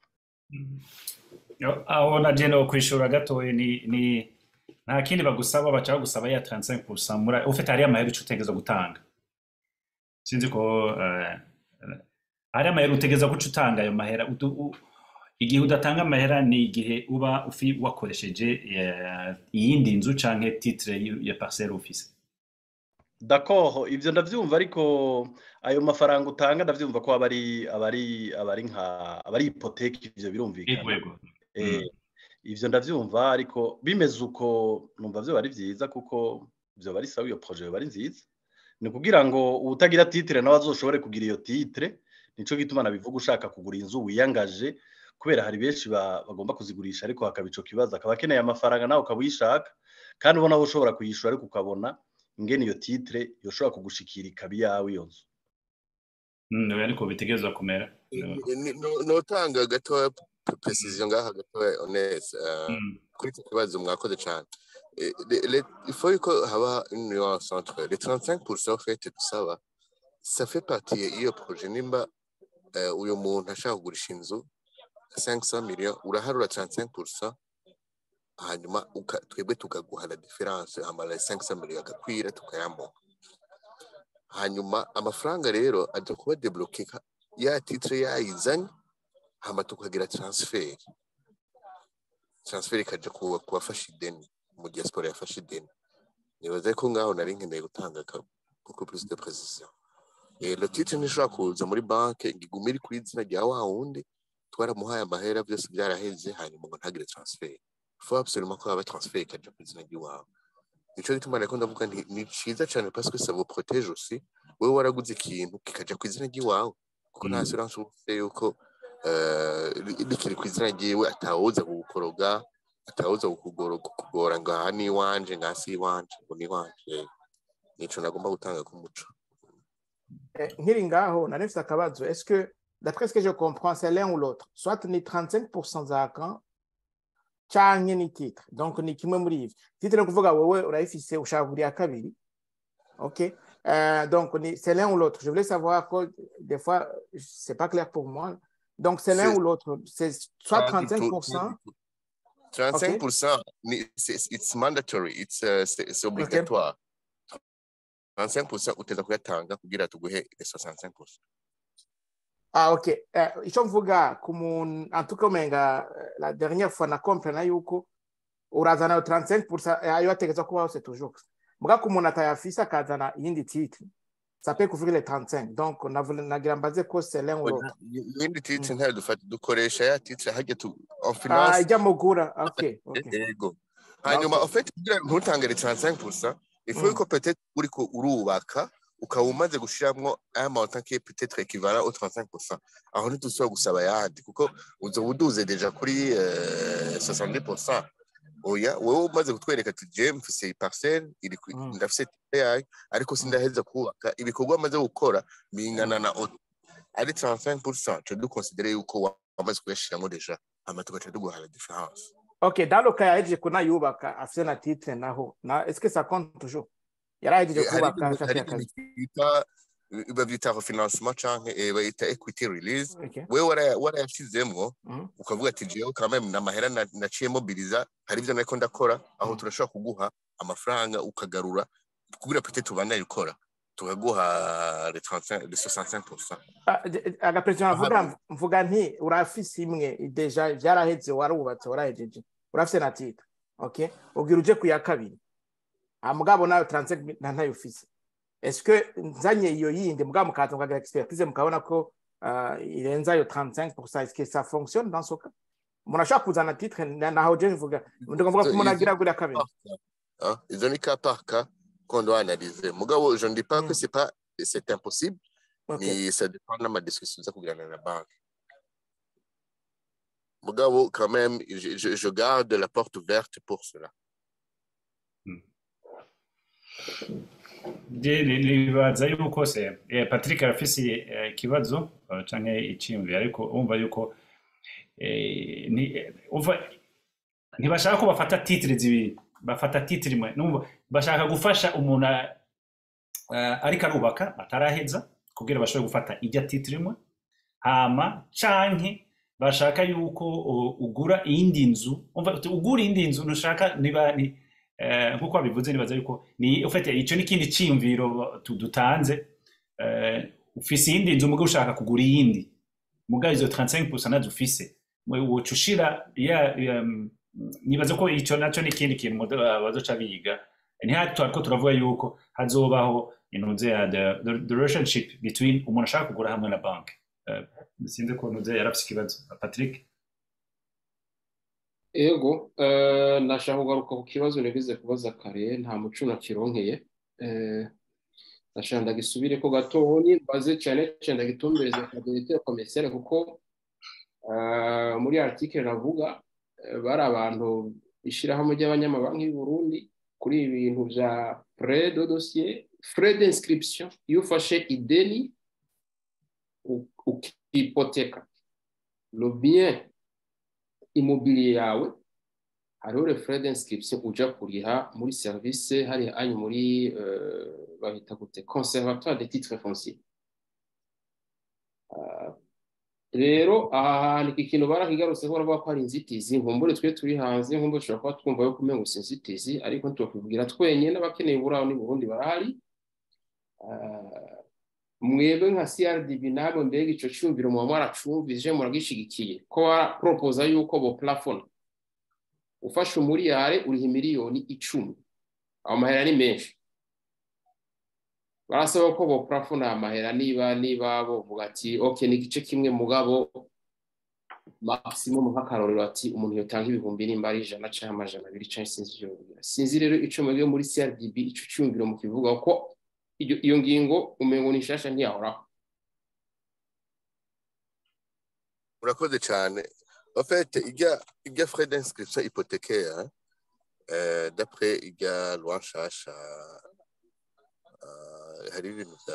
Yo, aho naje no kwishura gatoye ni ni nta kindi bagusaba baca bagusaba ya 35% muri ufite hari amahera uca utegeza gutanga sinzi ko eh, hari amahera utegeza guca utanga ayo mahera udu- u- igihe udatanga amahera ni igihe uba ufi wakoresheje eh, iyindi nzu canke titre y- ya parcelle ufise D'accord, ivyo ndavyumva ariko ayo mafaranga utanga ndavyumva ko aba ari aba ari aba ari nka aba ari hypothèque ivyo yego birumvikana. yego Eh, ivyo ndavyumva ariko bimeze uko numva vyo bari vyiza kuko vyo bari sawa iyo projet yoba ari nziza. Ni kugira ngo uwutagira titre nawe azoshobore kugira iyo titre, nico gituma nabivuga ushaka kugura inzu wiyangaje kubera hari benshi ba- bagomba kuzigurisha ariko hakaba ico kibazo akaba akeneye amafaranga nawe ukaba uyishaka kandi ubona wowe ushobora kuyishura ariko ukabona ingene iyo titre yoshobora kugushikira ikaba iyawe iyo nzu. Mm, ariko bitegerezwa kumera Ni- no- notanga gatoya p- precision ngaha gatoya honest eh, Mm. kuri iki kibazo mwakoze cyane Eh, le- le- il faut ko haba une nuance entre les 35% fait dusaba ça fait partie y'iyo projet nimba eh, uyu muntu ashaka kugurisha inzu 500 millions uraharura 35% hanyuma uka- twebwe tukaguha la difference hama la 500 millions agakwira tukayamuha hanyuma amafaranga rero aja kuba debloke ka- ya titre yayizanye hama tukagira transfer transfer ikaja ku ku bafashe ideni mu diaspora yafashe ideni nibaza ko ngaho nari nkeneye gutanga ka beaucoup plus de précision Eh, le titre ntishobora kuza muri banke ngo igume iri ku izina rya wa wundi twaramuhaye amahera byose byaraheze hanyuma ngo ntagire transfer faut absolument ko haba transfer ikaja ku izina ry'iwawe nico gituma nariko ndavuga nti ni ciza cane parce que ça vous protège aussi wewe waraguze ikintu kikaja ku izina ry'iwawe kuko nta Mm. assurance uba ufite yuko eh, ri- rikiri ku izina ryiwe atawuza kugukoroga atawuza kukugora kukugora ngo aha ni iwanje nga si iwanje ngo ni iwanje nico nagomba gutanga k'umuco Eh, nkiri ngaho nari mfite akabazo est-ce que d'après ce que je comprends c'est l'un ou l'autre soit ni 35% za kan canke ni titre donc ni kimwe muri ivyo titre ni ukuvuga wowe urayifise ushaka kugura iya kabiri ok Euh, donc ni- c'est l'un ou l'autre je voulais savoir que des fois c'est pas clair pour moi donc c'est l'un C'est- ou l'autre c'est soit Pas du tout, 35% 35% ni- c'est- it's mandatory it's uh, c'est c'est obligatoire 35% uteza kuyatanga kugira tuguhe les 65% Ah, ok. Eh, icyo mvuga ku muntu antuka umenga eh, la dernière fois na comprena yuko urazana ayo 35% ayo ategetswe kubaho c'est toujours muga ku muntu atayafise akazana iyindi titre ça peut couvrir les 35 donc navule- nagira mbaze ko c'est l'un ou l'autre ibindi titre ntayo dufata dukoresha ya titre hajya tu en ah finance ijya mugura ok ok yego hanyuma Ok. en fait kugira ntutangire 35% il faut Mm. que peut-être uriko urubaka ukaba umaze gushiramwo un montant qui est peut-être équivalent au 35% aho ntidusubira gusaba yandi kuko uzoba uduze deja kuri euh, 70% oya wowe umaze kutwereka ati je mfise iyi parcelle iri ku- Mm. ndafise titre yayo ariko sindaheza kubaka ibikorwa amaze gukora bingana na auto ari 35% tu duconsidere yuko wa- wamaze kuyashiramwo deja hama tugaca tuguha la différence ok dans le cas yahejeje kunayubaka afise na titre naho na est-ce que ça compte toujours yarahejeje hari kubaka ibintu- hari ashaka ibintu akazi bita babyita refinancement canke eh, bayita equity release ok wewe waraya- warayashizemwo Mhm. ukavuga ati jewe quand même n'amahera na- naciye mobiliza hari ivyo nariko ndakora aho Mhm. turashobora kuguha amafaranga ukagarura kugira peut-être ubandanye ukora tukaguha les 35 les 65% Ah, de- agaperezida navuga mvuga nti urafise imwe deja vyaraheze warubatse warahejeje urafise na titre okay ubwira uje ku ya kabiri ah mugabo nayo 35 nta ntayo ufise est-ce que nzanye iyo yindi mugabo mukaza mukagira expertise mukabona ko ah, irenza ayo 35% est-ce que ça fonctionne dans ce cas umuntu ashobora kuzana titre na- naho je mvuga ndavuga ko umuntu agira kuri ya kabiri Hein? Ils ont des cas par cas qu'on doit analyser. Mugabo, je ne dis pas Mm. que c'est pas c'est impossible, okay mais ça dépend de ma discussion ça kugana na banque. Mugabo, quand même, je, je, je garde la porte ouverte pour cela. Je- ni- nibaza yuko se eh, patrick arafise eh, ikibazo eh, canke iciyumviro ariko umva yuko eh, ni- eh, umva ntibashaka ko bafata titire zibiri bafata titire imwe numva bashaka gufasha umuntu a- eh, ariko arubaka ataraheza kugira bashobore gufata ijya titire imwe hama canke bashaka yuko u- ugura iyindi nzu umva uti ugura iyindi nzu ntushaka niba ni eh, nkuko wabivuze nibaza yuko ni ufite icyo ni ikindi cyiyumviro tu- dutanze eh, ufise iyindi nzu mugabo ushaka kugura iyindi mugabo izo 35% nazo ufise woca ushira ya ya, mm, nibaza ko icyo nacyo ni ikindi kintu mudo- bazoca biga ntihari twariko turavuga yuko hazobaho intuze ya the, the, the relationship between umuntu ashaka kugura hamwe na banki Eh, sinzi ko ntuze yarafise ikibazo patrick ego eh, nashaka kugaruka ku kibazo nagize kubaza kare nta muco nakironkeye Eh, nashaka ndagisubire ko gatoyi mbaze cyane cyane ndagitumbereze kabinete komesiyare kuko eh, muri article navuga eh, bari abantu ishyirahamwe ry'abanyamabanki y'u Burundi kuri ibi bintu bya frais de dossier frais d'inscription iyo ufashe ideni u- ukipoteka le bien immobilier yawe hariho le frais d'inscription uja kuriha muri service hari anyu muri euh, babita gute conservatoire des titres fonciers Ah, rero aha hantu iki kintu barakigarutseho baravuga ko hari inzitizi nkumbure twe turi hanze nkumbure dushobora kuba twumva yo kumenya gusa inzitizi ariko ntitwakubwira twenyine n'abakeneye uburaho ni Burundi barahari eh, mwebwe nka CRDB namwe mbega ico cyumviro muba mwaracumvise muragishigikiye ko barapropoza yuko bo plafond ufashe umuriyare uriha miliyoni icumi ayo mahera ni menshi barasaba ko bo plafond amahera niba niba bovuga ati ok ni igice kimwe mugabo maximum nk'akarorero ati umuntu yotanga ibihumbi nimba ari ijana cyangwa amajana abiri cyangwa sinzi ivyo bigira sinzi rero ico mwebwe muri CRDB ico cyumviro mukivuga ko iyo iyo ngingo umengo ni nshasha ntiyahoraho urakoze cyane en fait ijya ijya frais d'inscription hypothécaire euh, d'après ijya loi nshasha euh, hari ibintu bya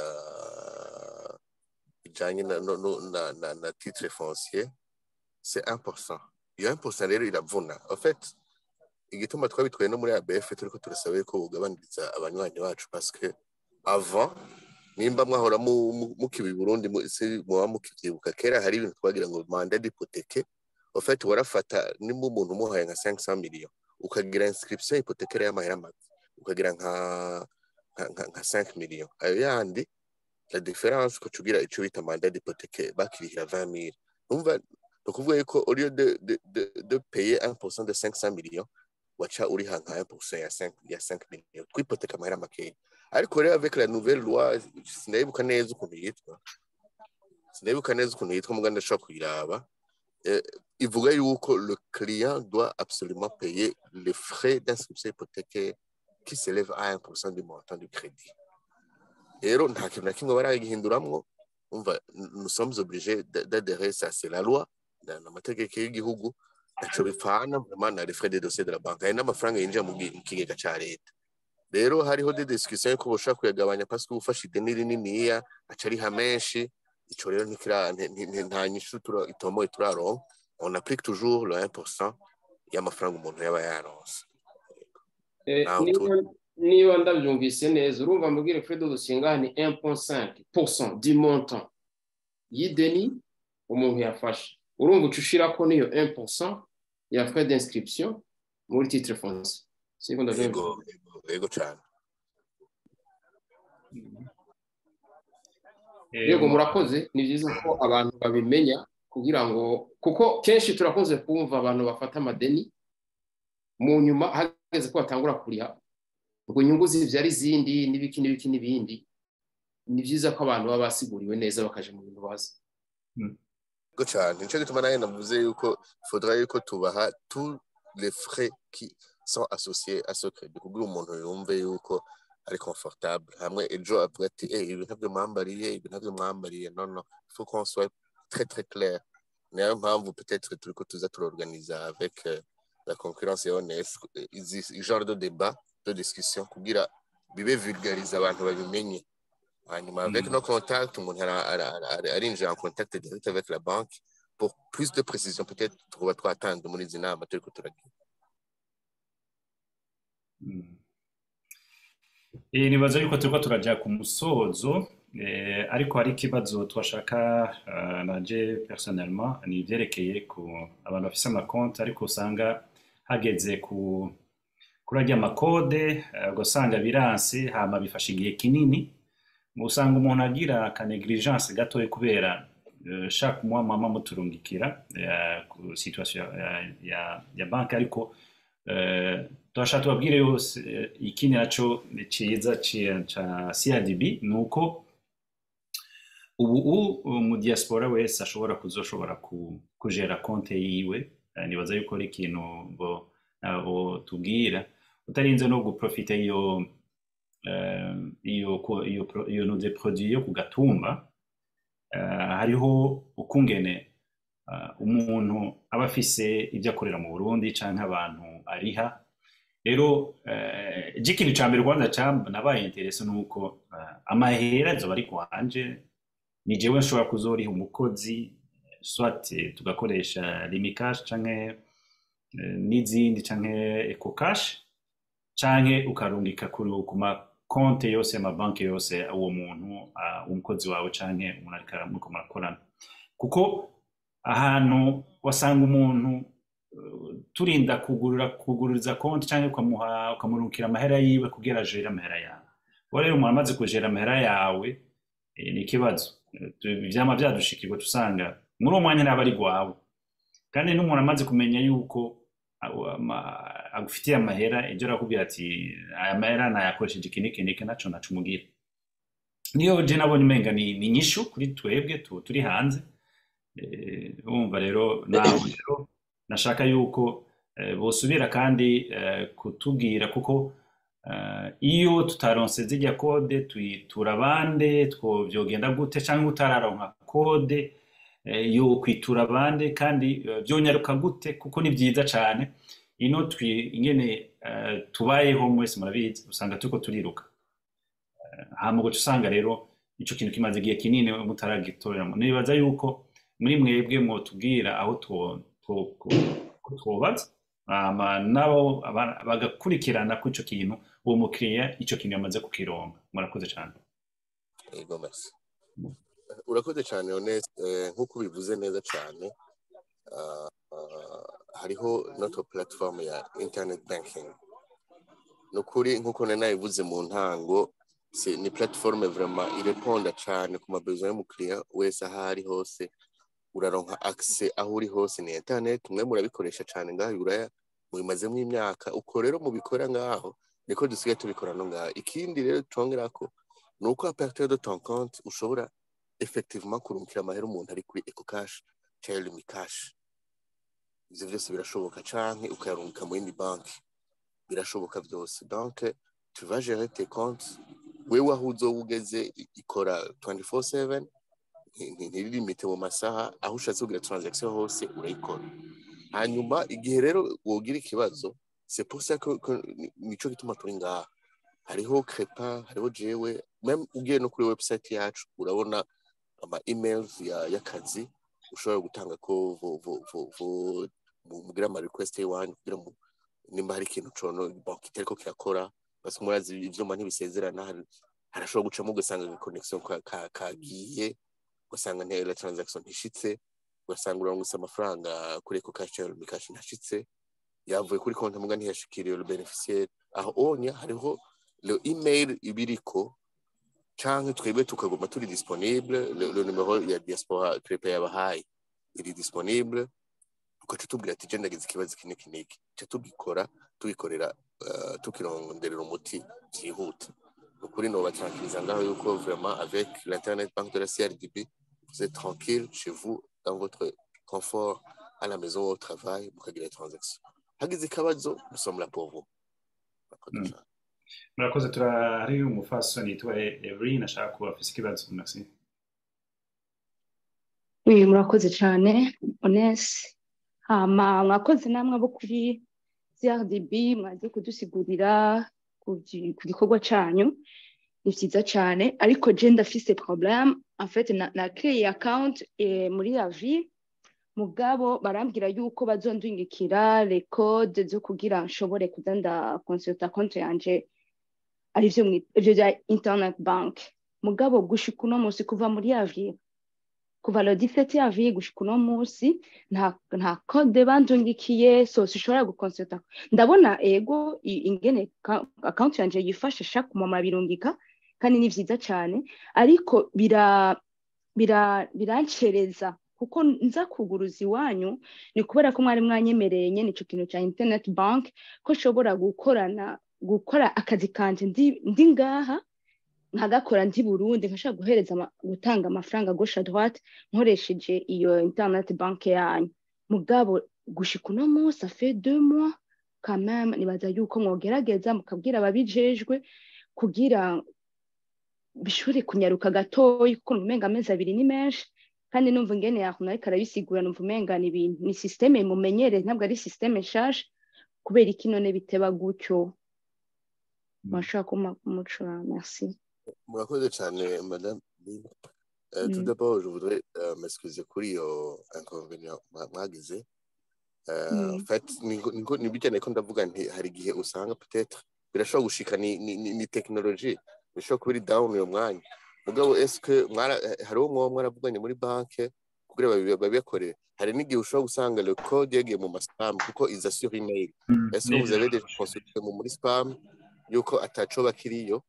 bijanye na, no, no, na, na, na titre foncier c'est 1%. Iyo 1% rero iravuna. En fait, igituma twabitwaye no muri ABF turiko turasaba ko bugabaniriza abanywanyi bacu parce que avant nimba mwahora mu- mu- mukiba i Burundi mu- se muba mukivyibuka kera hari ibintu twagira ngo mandat d'hypothèque en fait warafata nimba umuntu umuhaye nka 500 millions ukagira inscription hypothécaire y'amahera make ukagira nka nka, nka, nka 5 millions ayo yandi la différence ko tugira ico bita mandat d'hypothèque bakirihira 20 000 umva ni ukuvuga yuko au lieu de, de, de, de payer 1% de 500 millions waca uriha nka 1% ya 5 ya 5 millions twipoteka amahera makeya ariko rero avec la nouvelle loi sinayibuka neza ukuntu yitwa sinayibuka neza ukuntu yitwa muganda ndashobora kuyiraba eh, ivuga yuko le client doit absolument payer les frais d'inscription hypothécaire qui s'élève à 1% du montant du crédit rero nta kintu na kimwe baragihinduramwo umva nous sommes obligés d- d'adhérer ça c'est la loi na- n'amategeko y'igihugu ntaco bipfana vraiment na les frais de dossier de la banque hari n'amafaranga yinjira mu gi- mu kigega ca leta rero hariho de discussion yuko boshobora kuyagabanya parce que ufashe ideni rininiya aca ariha menshi ico rero ntikira- nti- nti- nti- nta nyishu tura- itomoye turaronka on applique toujours le 1% y'amafaranga umuntu yaba yaronse Eh, Naho niba niba ndabyumvise neza urumva mbwire frais de dossier ngaha ni 1.5% du montant y'ideni umuntu yafashe urumva uca ushirako niyo 1% ya frais d'inscription muri titre foncier siko ndabyumva yego yego- yego cane Eh, yego murakoze ni byiza ko abantu babimenya kugira ngo kuko kenshi turakunze kumva abantu bafata amadeni mu nyuma hageze ko batangura kuriha ngo inyungu zibyara izindi n'ibiki n'ibiki n'ibindi ni byiza ko abantu baba basiguriwe neza bakaja mu bintu bazi Yego cane nico gituma nawe navuze yuko faudra yuko tubaha tous les frais qui sont associés à ce crédit kugira umuntu yumve yuko ari confortable hamwe ejo avuga ati eh ibi ntabyo mwambariye ibi ntabyo mwambariye non non il faut qu'on soit très très clair niyo mpamvu peut-être turiko tuza turorganiza avec euh, la concurrence et honnête izi genre de débat de discussion kugira bibe vulgarize abantu babimenye hanyuma avec Mm. nos contacts umuntu ara- ara- ara- arinjira en contact direct avec la banque pour plus de précision peut-être tuba twatanze muri izi nama turiko turagira Mm. Eh, nibaza yuko turiko turaja ku musozo eh, ariko hari ikibazo twashaka uh, naje personnellement ni ivyerekeye ku abantu bafise amakonti ariko usanga hageze ku kuri arya makode eh, ugasanga biranse hama bifashe igihe kinini usanga umuntu agira ka negligence gatoya kubera eh, chaque mois mama muturungikira eh, ku situation ya, ya, ya banki ariko eh, turashaka tubabwire yose eh, ikindi naco ciza ci- ca CRDB ni uko ubu u- mu diaspora wese ashobora kuzoshobora ku- kujera konte yiwe Eh, nibaza yuko ari ikintu ngo abo tubwira utarinze no guprofita iyo eh, iyo ko- iyo pro- iyo nude produit yo ku gatumba eh, hariho ukungene eh, umuntu aba afise ibyo akorera mu Burundi canke abantu ariha rero eh, je ikintu ca mbere kwanza ca nabaye interese nuko eh, amahera azoba ari kwanje ni jewe nshobora kuzoriha umukozi soit eh, tugakoresha limikash canke eh, n'izindi canke ecocash canke ukarungika ku ku makonte yose amabanki yose uwo muntu ah, umukozi wawe canke umuntu ariko aramuriko murakorana kuko ahantu wasanga umuntu eh, turinda kugurura kugururiza konti canke ukamuha ukamurungikira amahera yiwe kugira ajere amahera yawe uwo rero umuntu amaze kujera amahera yawe eh, ni ikibazo Eh, tu- ivyama vyadushikirwa tusanga muri uwo mwanya naba ari gwawe kandi n'umuntu amaze kumenya yuko awo- ama- agufitiye amahera ejo arakubwira ati aya mahera nayakoresheje iki n'iki n'iki naco nacumugira niyo je nabonye umenga ni, ni nyishu kuri twebwe tu, turi hanze Eh, urumva rero nawe rero nashaka yuko eh, bosubira kandi eh, kutubwira kuko eh, iyo tutaronse zirya kode tuyitura abande twovyogenda gute canke utararonka kode eh, yo kwitura abande kandi eh, vyonyaruka gute kuko ni vyiza cane ino twi ingene eh, tubayeho mwese murabizi usanga turiko turiruka hama ugaca usanga rero ico kintu kimaze igihe kinini mutaragitoreramo nibaza yuko muri mwebwe mwotubwira aho two- two- two- twobaza hama nabo aba- bagakurikirana ko ico kintu uwo mukiriya ico kintu yamaze kukironka murakoze cane Yego merci. Urakoze cyane Honest eh, nk'uko ubivuze neza cyane ah, ah, hariho notre platform ya internet banking ni ukuri nk'uko nari nabivuze mu ntango si- ni platform vraiment ireponda cyane ku mabezo y'umukiriya wese aho ari hose uraronka access aho uri hose ni internet mwe murabikoresha cyane ngaho i buraya mubimazemo imyaka uko rero mubikora ngaho niko dusigaye tubikora no ngaho ikindi rero twongerako ni uko à partir de ton compte ushobora effectivement kurungikira amahera umuntu ari kuri eco cash cyangwa lumi cash ivyo vyose birashoboka canke ukayarungika mu yindi banki birashoboka byose donc tu vas gérer tes comptes wewe aho uzoba ugeze i- ikora 24/7 nti- nti- ntiririmite mu masaha aho ushatse kugira transaction hose urayikora hanyuma igihe rero wogira ikibazo c'est pour ça que, que ni- nico gituma turi ngaha hariho crepa hariho jewe meme ugiye no kuri website yacu urabona ama emails ya y'akazi ushobora gutanga ko vo vo vo vo mu- mugira ama request y'iwanyu kugira ngo nimba hari ikintu cono banki itariko kirakora basi murazi ivyuma ntibisezerana hari- harashobora gucamo ugasanga connection ka- ka- kagiye ugasanga nte la transaction ntishitse ugasanga urangutse amafaranga kuri eco cash cyangwa Lumi cash ntashitse yavuye kuri konti muga ntiyashikiriye le beneficiaire aho onya hariho le email ibiriko canke twebwe tukaguma turi disponible le, le numero ya diaspora crepe yabahaye iri disponible ugaca tubwira ati je ndagize ikibazo iki n'iki n'iki ca tugikora tugikorera uh, tukironderera umuti vyihuta ukuri nobatranquiliza ngaho yuko vraiment avec l'internet banque de la CRDB vous êtes tranquille chez vous dans votre confort à la maison ou au travail mukagira les transactions hagize ikibazo nous sommes là pour vous Murakoze Mm. cane. murakoze turahari umufasoni yitwa Evelyn ashaka kuba afise ikibazo merci Oui, murakoze cyane Onesi hama mwakoze namwe abo kuri CRDB mwaje kudusigurira ku gi- ku gikorwa cyanyu ni byiza cyane ariko je ndafise problème en fait na, na créé account eh, muri la vie mugabo barambwira yuko bazondungikira les codes zo kugira nshobore kuza nda consulta konti yanje arivyo mwi- ivyo bya internet bank mugabo gushika uno munsi kuva muri avril kuva le 17 avril gushika uno munsi nta nta code bandungikiye so sishobora gukonsulta ndabona ego i- ingene ka- account yanje yifashe chaque mois birungika kandi ni vyiza cyane ariko bira bira birancereza kuko nza kuguruza iwanyu ni kubera ko mwari mwanyemereye nyene ico kintu ca internet bank ko nshobora gukorana gukora akazi kanje ndi, ndi ngaha nkagakora ndi Burundi nkashaka guhereza ama- gutanga amafaranga gauche à droite nkoresheje iyo internet bank yanyu mugabo gushika uno munsi ça fait deux mois quand même nibaza yuko mwogerageza mukabwira ababijejwe kugira bishobore kunyaruka gatoyi kuko numva umenga amezi abiri ni menshi kandi numva ingene yakuntu ariko arabisigura numva umenga ni ibintu ni systeme mumenyereye ntabwo ari systeme nshasha kubera iki none biteba gutyo mwashobora kumpa kumucura merci Murakoze cyane madame Lina. Euh, tout Mm. d'abord, je voudrais euh, m'excuser kuri iyo inconvénient mwa- mwagize. Euh, Mm. en fait, niko- niko- ni bijyanye ko ndavuga nti hari igihe usanga peut-être birashobora gushika ni, ni, ni, ni technologie bishobora kuba iri down uyo mwanya mugabo eske mwara hari uwo mwoba mwaravuganye muri banke kugira babi- babibakorere hari n'igihe ushobora gusanga le code yagiye mu maspam kuko iza sur email Mm, est-ce que vous neza. avez déjà consulté mu muri spam yuko atacoba kiriyo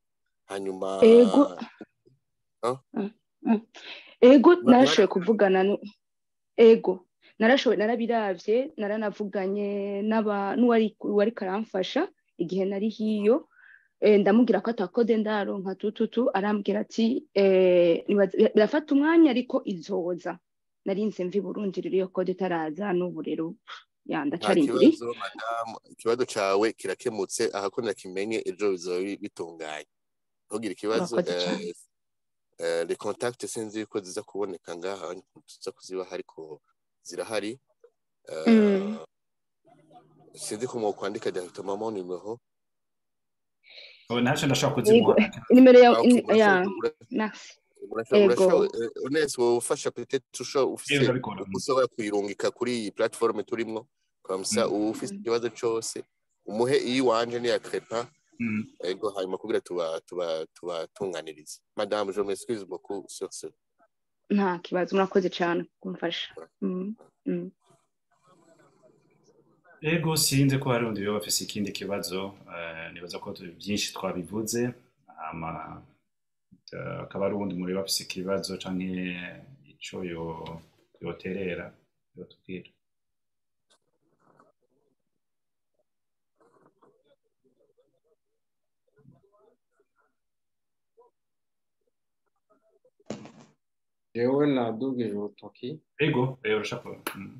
hanyuma ego Ah? Mm, mm. ego Ba- narashoboye kuvugana nu- ego narashoboye narabiravye naranavuganye n'aba n'uwari uwari karamfasha igihe nari hiyo eh, ndamubwira ko atakode ndaronka tututu arambwira ati eh, nibaza- birafata umwanya ariko izoza narinze mvi Burundi rero iyo kode itaraza n'ubu rero ya nta ndacarindiri kibazo madamu ikibazo cawe kirakemutse aha ko nakimenye ejo bizoba bi- bitunganye ntugire ikibazo Urakoze eh, cane. eh, les contacts sinzi yuko ziza kuboneka ngaha tuza kuzibaha ariko zirahari Eh, Mm. sinzi ko mwokwandika directement mon numero ubu ntacyo ndashobora ego kuzimuha nimero ya Ah, ok, in- ya urashobora- merci urashobora ego urashobora Ones wofasha peut-être ushobora yewe ufise ndabikora uko ushobora kuyirungika kuri iyi platform turimwo kamsa Mm. uba ufise Mm. ikibazo cose umuhe iyi wanje niya crepa Mm. ego hanyuma kugira tuba tuba tubatunganirize madame je m'excuse beaucoup sur ce nta kibazo murakoze cyane kumfasha Mm, mm. ego sinzi ko hari undi yoba afise ikindi kibazo eh, nibaza ko tu- byinshi twabivuze ama eh, akaba ari uwundi mureba afise ikibazo canke ico yo- yoterera yotubwira jewe nadugije urutoki ego eh, urashaka mm.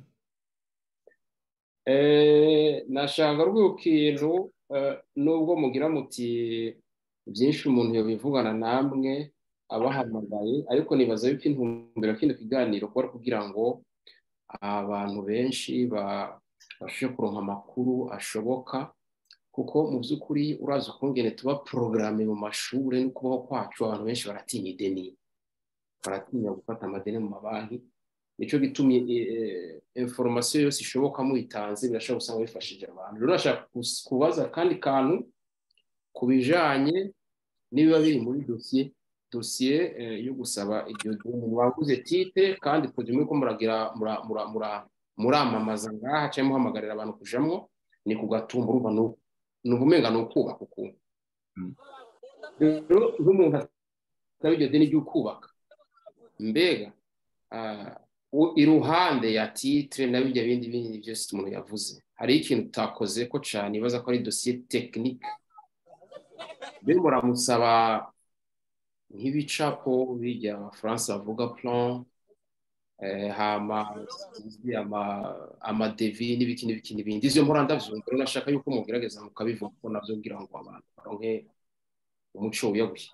Eh, nashanga rw'ikintu eh, nubwo mugira muti byinshi umuntu yobivugana namwe abahamagaye ariko nibaza yuko intumbero kino kiganiro kuba ari kugira ngo abantu benshi babashe kuronka amakuru ashoboka kuko mu by'ukuri urazi ukungene tuba porogaramu mu mashuri n'ukubaho kwacu abantu benshi baratinya ideni baratinya gufata amadeni mu mabanki nicyo gitumye inforomasiyo yose ishoboka muyitanze birashobora gusanga bifashije abantu rero nashaka kus- kubaza akandi kantu ku bijanye n'ibiba biri muri dosiye dosiye eh, yo gusaba iryo deni waguze tite kandi kujya muri ko muragira mura- mura- mura- muramamaza ngaha cyangwa muhamagarira abantu kujamwo ni ku gatumba urumva ni uku- ni ubumenga ni ukubaka ukuntu Mm. rero nk'umuntu asaba iryo deni ry'ukubaka mbega ah, u- iruhande ya titre na bijya bindi bindi byose umuntu yavuze hari ikintu utakoze ko cyane ibaza ko ari dosiye tekinike mbe muramusaba nk'ibicapo bijya abafaransa bavuga plan eh, hama sinzi ama- amadevi n'ibiki n'ibiki n'ibindi izo mpora ndavyumva rero nashaka yuko mugerageza mukabivuga ko navyo kugira ngo abantu baronke umuco wiyaguye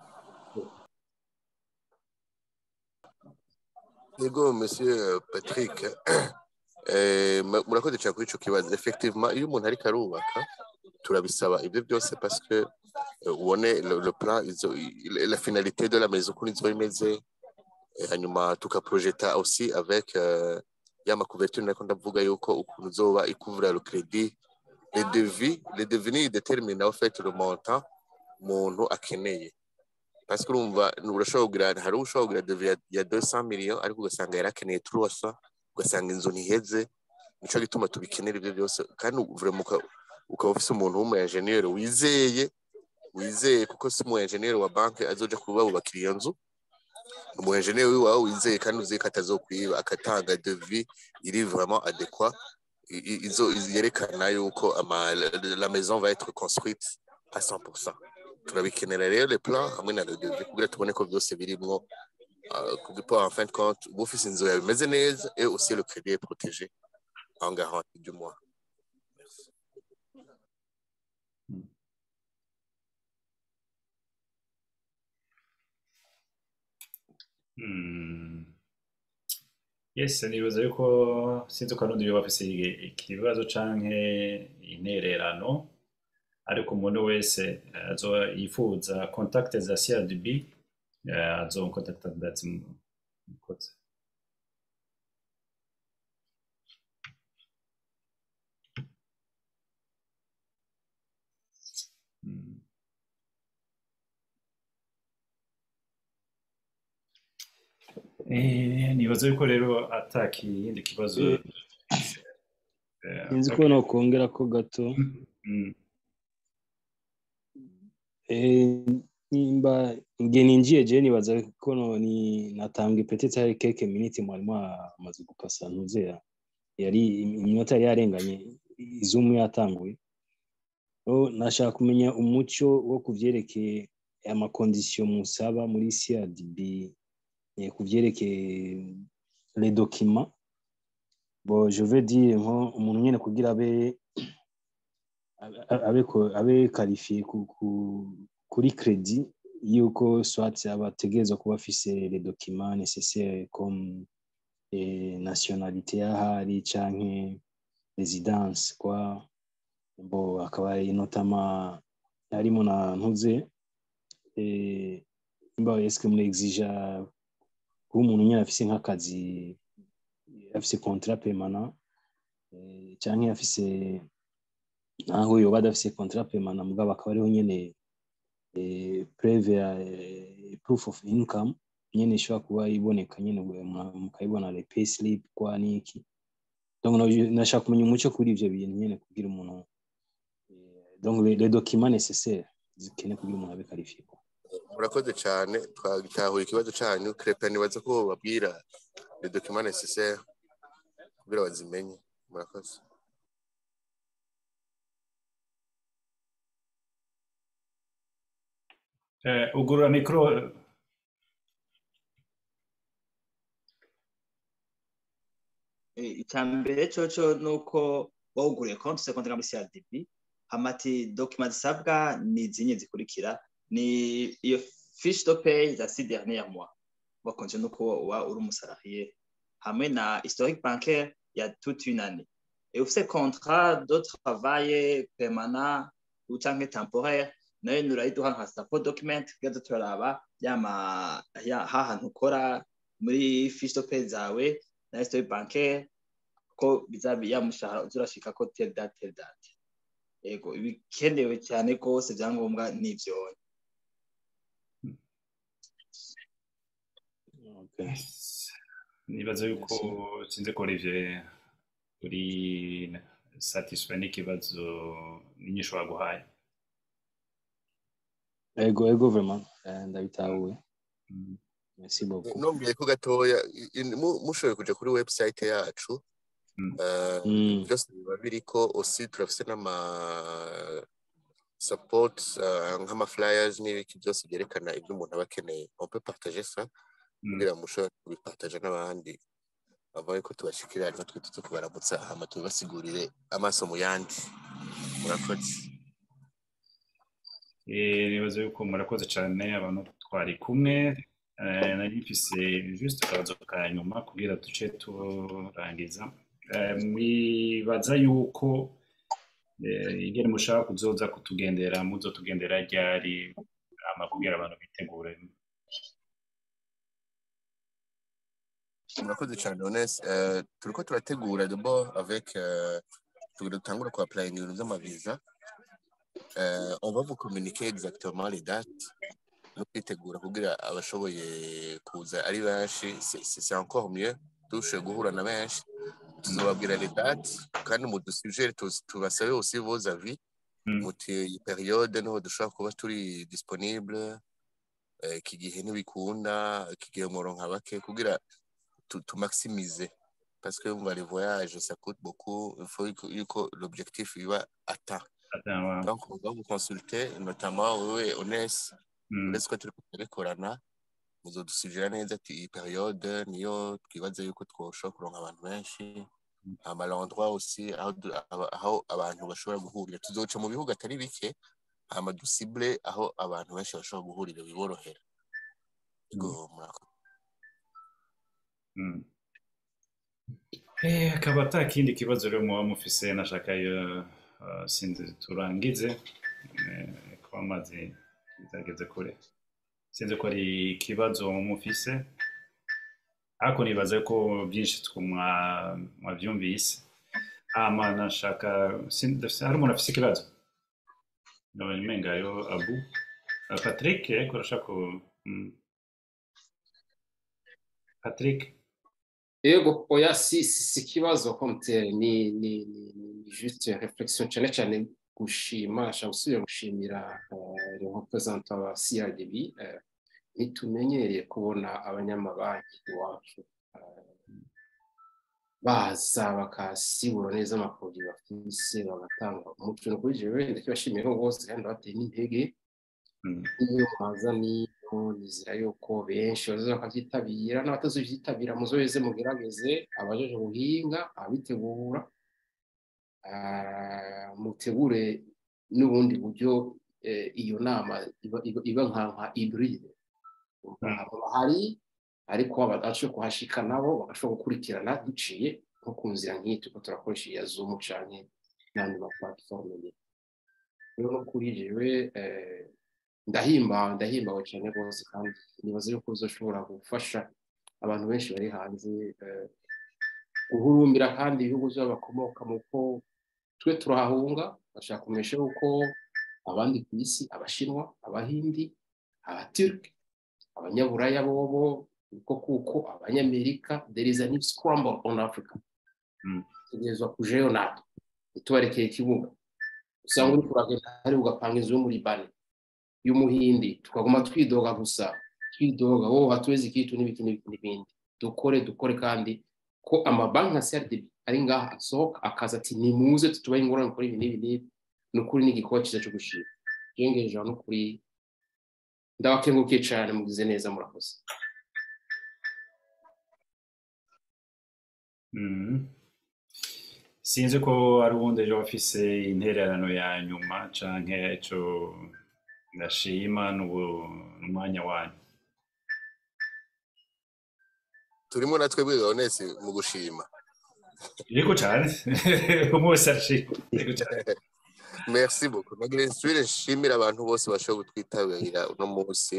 ego monsieur patrick eh, ma- murakoze cyane kuri ico kibazo effectivement iyo umuntu ariko arubaka turabisaba ibyo byose parce que eh, ubone le, le plan izo, i- la finalité de la maison ukuntu izoba imeze eh, hanyuma tukaprojeta aussi avec euh, ya makuverture nako ndavuga yuko ukuntu uzoba ikuvura le crédit les devis les devis ni détermine en fait le montant umuntu akeneye parce que urumva urashobora kugira hari ushobora kugira devis ya, ya 200 millions ariko ugasanga yarakeneye 300 ugasanga inzu ntiheze nico gituma tubikenera ibyo byose kandi vraiment uka- ukaba ufise umuntu w'umu engineer wizeye wizeye kuko si umu engineer wa banki azoja kubabubakira iyo nzu umu engineer wiwawe wizeye kandi uzi ko atazokwiba agatanga devis iri vraiment adéquat i- i- izo yerekana yuko ama la, la maison va être construite à 100% turabikenera rero le plan hamwe na le devis kugira tubone ko byose birimwo uh, kuko en fin de compte uba ufise inzu yawe imeze neza et aussi le crédit est protégé en garantie du mois Merci. Mm. Yes, nibaza yuko sinzi ko n'undi yoba afise ikibazo canke intererano ariko umuntu wese eh, azoba yifuza contact za CRDB eh, azonkontakta ndazimukoze Mm. Eh, nibaza yuko rero ata kindi kibazo Eh, eh, sinzi ko nokongera ko gato Mm. Eh, nimba nge ninjiye je nibaza ko no- ni natambwe peut-être hari quelques minutes mwarimu amaze gupasa ntuzera yari iminota yari yarenganye izumu yatanguye Oh, nashaka kumenya umuco wo kuvyerekeye amakondisiyo musaba muri CRDB eh, kuvyerekeye les documents bon je veux dire nko umuntu nyene kugira abe abe- abe ko- abe qualifié ku, ku, kuri credit yuko soit abategerezwa kuba afise les documents nécessaires comme eh, nationalité y'ahari canke résidence quoi bo akaba ari notama harimo na ntuze eh, imba eske muri exija kuba umuntu nyine afise nk'akazi afise contrat permanent eh, canke afise naho yoba adafise contrat permanent mugabo akaba ariho nyene eh, preve ya eh, proof of income nyene ishobora kuba iboneka nyene mwa- mukayibona le pay slip kwa niki donc no- nashaka kumenya umuco kuri ivyo bintu nyene kugira umuntu donc les, les documents nécessaires zikeneye kugira umuntu abe qualifié quoi. murakoze cyane twagitahuye ikibazo cyanyu crepe nibaza ko babwira les documents nécessaires kugira bazimenye murakoze Eh, ugurura mikoro icya mbere coco ni uko wawuguriye konti ufite konti nka muri CRDB hamati dokima zisabwa ni izinye zikurikira ni iyo fiche de paye za six derniers mois bakonje nuko uba uri umusarahiye hamwe na historique bancaire ya toute une année et ufite contrat de travail permanent ou canke temporaire nayo nurayiduha nka support document kugira turaraba yama ya hahantu ukora muri fiche de paye zawe na historique bancaire ko bizabi ya mushahara uzurashika ko tel date tel date yego ibikenewe cyane rwose byangombwa n'ivyo Okay. nibaza yuko sinzi ko Olivier uri satisfait n'ikibazo n'inyishu waguhaye ego ego vraiment eh, ndabitahuye Mm. merci beaucoup nongeye ko gatoya i- i- mu- mushoboye kuja kuri website yacu Mm. eh, Mm. byose biba biriko aussi turafise n'ama support eh, nk'ama flyers n'ibiki byose byerekana ibyo umuntu aba akeneye on peut partager ça Mm. kugira ngo mushobore kubipartager n'abandi bavaye ko tubashikira natwe tuze kubaramutsa hama tubibasigurire amaso mu yandi murakoze Eh, nibaza yuko murakoze cyane abantu twari kumwe Eh, nari mfise juste akabazo ka nyuma kugira duce turangiza Eh, mwibaza yuko eh, ingene mushaka kuzoza kutugendera muzotugendera ryari hama kugira abantu bitegure murakoze cyane Honest Eh, turiko turategura d'abord avec euh, tugira dutangura ku applying ibintu vy'amaviza Euh, on va vous communiquer exactement les dates no kwitegura kugira abashoboye kuza ari benshi c'est- c'est c'est encore mieux dushoboye guhura na benshi tuzobabwira les dates kandi mudusugere tubasabe aussi vos avis Mm. muti iyi periode niho dushobora kuba turi disponible eh, iki gihe ntibikunda iki gihe muronka bake kugira tu, tu maximiser parce que umva les voyages ça coûte beaucoup il faut yuko- yuko l'objectif biba atteint Attends, ouais. donc on va vous consulter notamment wewe Ones Mm. uretse ko turi kubikorana muzodusubira neza ati iyi periode niyo twibaza yuko twoshobora kuronka abantu benshi hama l'endroit aussi aho, du- aba- aho abantu bashobora guhurira tuzoca mu bihugu atari bike hama dusible aho abantu benshi bashobora guhurira biborohera ego murakoze Mm. Eh, akaba ata kindi kibazo rero muba mufise nashaka yo uh, sinzi turangize eh, ko amazi bizageze kure sinzi ko ari ikibazo mufise ariko nibaze ko byinshi twe mwa- mwavyumvise hama nashaka sin- ndafise- hari umuntu afise ikibazo ndabona umengayo abu Uh, patrick ariko urashaka ku- mm. patrick yego oya si si si ikibazo komuteri ni ni ni ni juste reflexion cyane cyane gushima ashaka gusubira gushimira le représentant wa CRDB eh, ntitumenyereye kubona abanyamabanki iwacu eh, baza bakasibura neza amaporoduwi bafise bagatanga umuco ni ukuri jewe ndakibashimiye bose kandi bateye n'intege iyo mwaza niyo nizera yuko benshi bazaza bakavyitabira n'abatazovyitabira muzoheze mugerageze abajeje ubuhinga abitegura ah, mutegure n'ubundi buryo eh, iyo nama iba- iba iba nka nka hybride hari ariko abadashoboye kuhashika nabo bagashobora gukurikirana duciye nko ku nzira nk'iyi turiko turakoresha iya zoom canke n'andi ma platform nyine rero no kuri jewe eh, ndahimbawe ndahimbawe cyane rwose kandi nibaza yuko bizoshobora gufasha abantu benshi bari hanze eh, guhurumbira kandi ibihugu byabo bakomoka mu ko twe turahahunga bashaka kumesha yuko abandi ku isi abashinwa abahindi abaturki abanyaburaya bobo niko kuko abanyamerika there is a new scramble on africa tegerezwa kujeyo natwe ntitubarekeye ikibuga usanga uri kuragenda hari ugapanga inzu yo muri bane y'umuhindi tukaguma twidoga gusa twidoga wowe hatuwezi ikitu n'ibiki n'ibiki n'ibindi dukore dukore kandi ko amabanki nka CRDB ari ngaha asohoka akaza ati nimuze tutubahe ingorane kuri ibi n'ibi n'ibi ni ukuri n'igikorwa cyiza cyo gushima jengeje no kuri ndabakengukiye cyane mugize neza murakoze Mhm. sinzi ko ari ubundi ejo bafise intererano ya nyuma canke ico ndashima n'ubu n'umwanya wanyu turimo na twebwe Gaonesi mu gushima yego cane umwe wese arashima yego cane merci beaucoup nagira nsubire nshimira abantu bose bashoboye kutwitabira uno munsi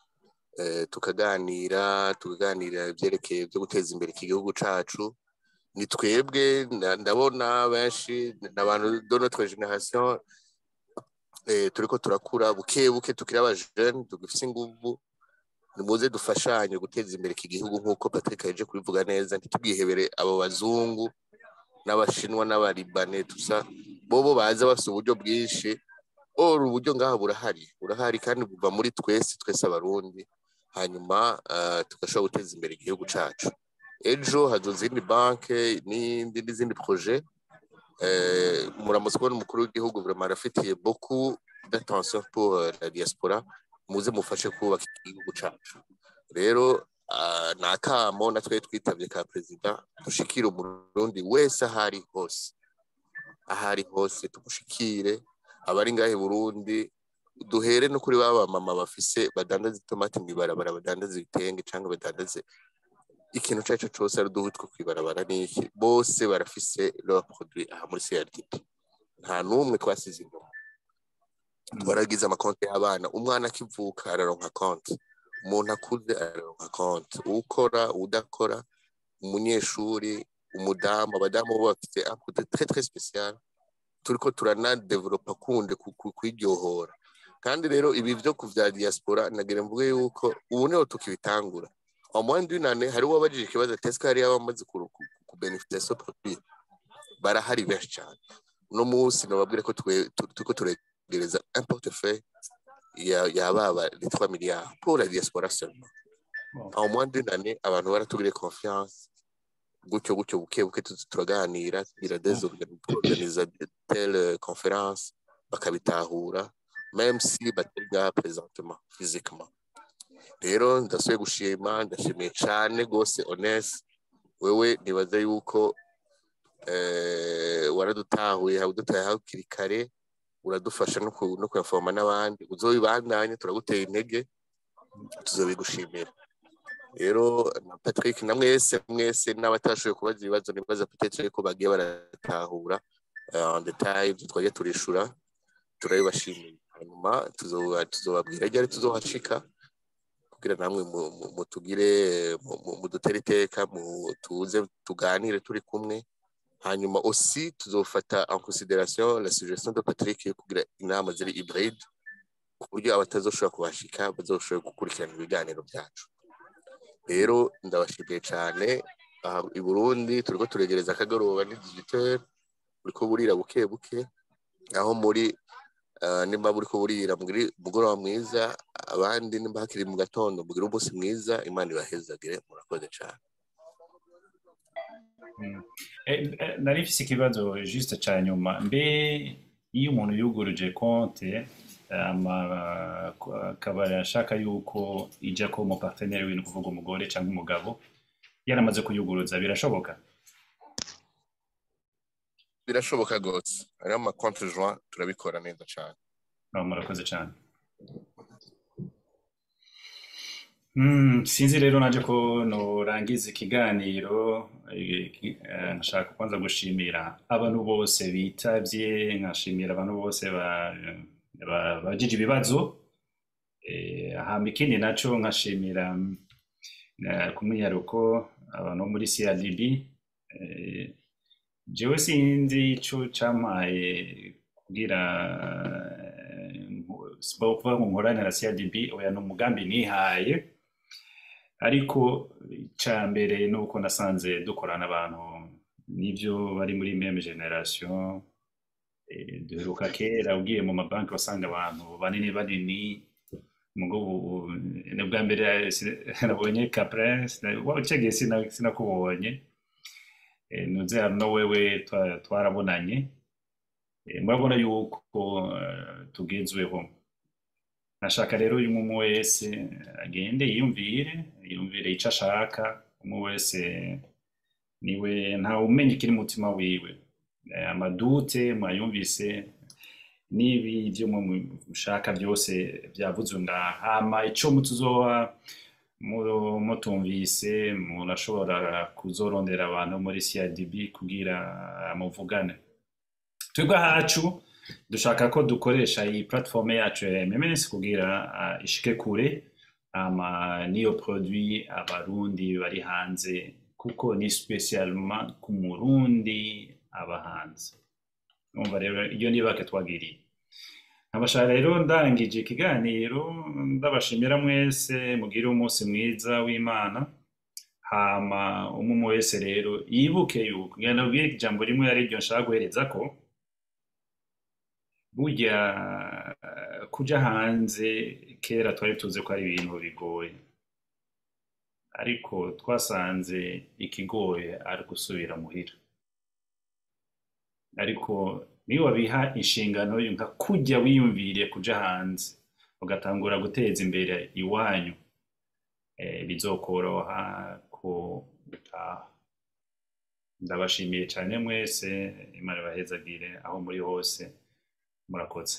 eh, tukaganira tukaganira ibyerekeye byo guteza imbere iki gihugu cacu ni twebwe nda- ndabona benshi n'abantu de notre generation eh, turiko turakura buke buke tukiri abajene tugifise inguvu nimuze dufashanye guteza imbere iki gihugu nk'uko Patrick yaje kubivuga neza ntitubwihebere abo bazungu n'abashinwa n'abaribane tusa bobo baza bafite uburyo bwinshi or uburyo ngaha burahari burahari kandi buva muri twese twese abarundi hanyuma uh, tugashobora guteza imbere igihugu cacu ejo hazoza izindi banke n'indi n'izindi projet eh, muramutse kubona umukuru w'igihugu vraiment arafitiye beaucoup d'attention pour euh, la diaspora muze mufashe kubaka igihugu cacu rero uh, ni akamo natwe twitavye ka perezida dushikire umurundi wese ahari hose ahari hose tumushikire abari ngahe Burundi duhere no kuri baba mama bafise badandaza itomati mw'ibarabara badandaza ibitenge cyangwa badandaze ikintu icyo ari cyo cyose ari uduhu two kwibarabara n'iki bose barafise leur produit aha muri CRDP nta n'umwe twasize inyuma twaragize amakonti y'abana umwana akivuka araronka konti umuntu akuze araronka konti ukora udakora umunyeshuri umudamu abadamu bo bafite un côté très très spécial turiko turanadevelopa kundi ku- ku- kwiryohora kandi rero ibi byo ku vya diaspora nagira mvuge yuko ubu niho tukibitangura omwandi w'inane hari uwabajije ikibazo ati ese hariyo abamaze kubenefita so produit barahari benshi cyane uno munsi nababwire ko twe- tu- turiko turegereza un portefeuille ya ya baba les 3 milliards pour la diaspora seulement en moins d'une année abantu baratugire confiance gutyo gutyo buke buke tuzi turaganira tugira des organ- organiza telle conférence bakabitahura même si batari ngaha présentement physiquement rero ndasubiye gushima ndashimiye cyane rwose honest wewe nibaza yuko eh, waradutahuye udutaye hakiri kare uradufasha no ku- no kuyafoma n'abandi uzobibandanye turaguteye intege tuzobigushimira rero na patrick na mwese mwese n'abatashoboye kubaza ibibazo nibaza peut-être ko bagiye baratahura eh, en detail ibyo twagiye turishura turabibashimiye hanyuma tuzoba- tuzobabwira ryari tuzohashika kugira namwe mu- mu- mutugire mu- mu- mudutere iteka mu- tuze tuganire turi kumwe hanyuma aussi tuzofata en considération la suggestion de Patrick yo kugira inama ziri hybride ku buryo abatazoshobora kubashika bazoshobora gukurikirana ibiganiro byacu rero ndabashimiye cyane aha i Burundi turiko turegereza akagoroba ni 18h buriko burira buke buke aho muri eh, nimba buriko burira mugire umugoroba mwiza abandi nimba hakiri mu gatondo mugire umunsi mwiza imana ibahezagire murakoze cyane Mm. Eh, eh, nari mfise ikibazo juste ca nyuma mbe iyo umuntu yuguruje konte ama akaba ashaka yuko ija ko mu partenaire wiwe ni kuvuga umugore cyangwa umugabo yaramaze kuyuguruza birashoboka birashoboka rwose hariho ama compte joint turabikora neza cyane Ah, murakoze cyane Mm, sinzi rero naje ko norangiza ikiganiro eh, ki- eh, nshaka kwanza gushimira abantu bose bitavye nkashimira abantu bose ba- ba- bajije ibibazo Eh, hama ikindi naco nkashimira eh, ku mwiyaruko abantu bo muri CRDB eh, jewe sinzi ico campaye kugira eh, sibo kuvuga ngo nkorane na CRDB oya ni umugambi nihaye ariko icya mbere ni uko nasanze dukorana abantu n'ibyo bari muri meme generation eh, duheruka kera ugiye mu mabanki wasanga abantu banini banini mugo ubu ni ubwa mbere eh, si- nabonye capre ucagiye sinakubonye Eh, nuze hano wewe twa- twarabonanye Eh, murabona yuko eh, tugezweho nashaka rero uyu umwe wese agende yiyumvire yiyumvire icyo ashaka umwe wese niwe ntawe umenya ikiri mu mutima wiwe Eh, amadute mwayumvise n'ibi ibyo mushaka byose byavuzwe ngaha hama icyo mutuzoba mu- mutumvise murashobora kuzorondera abantu muri CRDB kugira muvugane twebwe ahacu dushaka ko dukoresha iyi platform yacu ya MMS kugira ah, ishike kure ama niyo produit abarundi bari hanze kuko ni spesialement ku murundi aba hanze umva rero iyo ni bake twagiriye nkabashaka rero ndangije ikiganiro ndabashimira mwese mugire umunsi mwiza w'imana hama umwe wese rero yibuke yuko ngenda nabwire ijambo rimwe ari ryo nshaka guhereza ko burya eh, kuja hanze kera twari tuzi ko ari ibintu bigoye ariko twasanze ikigoye ari gusubira muhira ariko niyo wabiha inshingano yo nka kujya wiyumviriye kuja hanze ugatangura guteza imbere iwanyu eh, bizokoroha ko gutaha ndabashimiye cyane mwese imana ibahezagire aho muri hose murakoze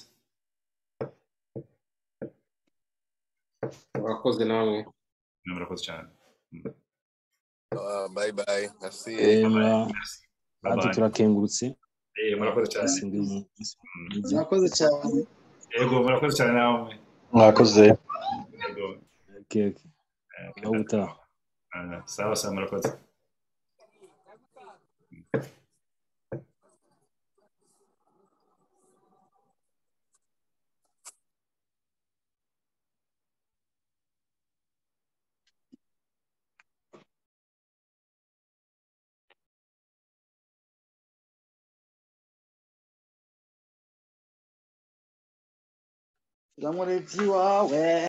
murakoze namwe murakoze cyane Ah, bye bye merci Eh, mura- Bye natwe bye. turakengurutse Eh, murakoze cyane Mwese mugire umunsi mwiza. murakoze cyane yego murakoze cyane namwe mwakoze yego Okay, okay. eh, Naho ubutaha ah, sawa sawa murakoze uramurezi wawe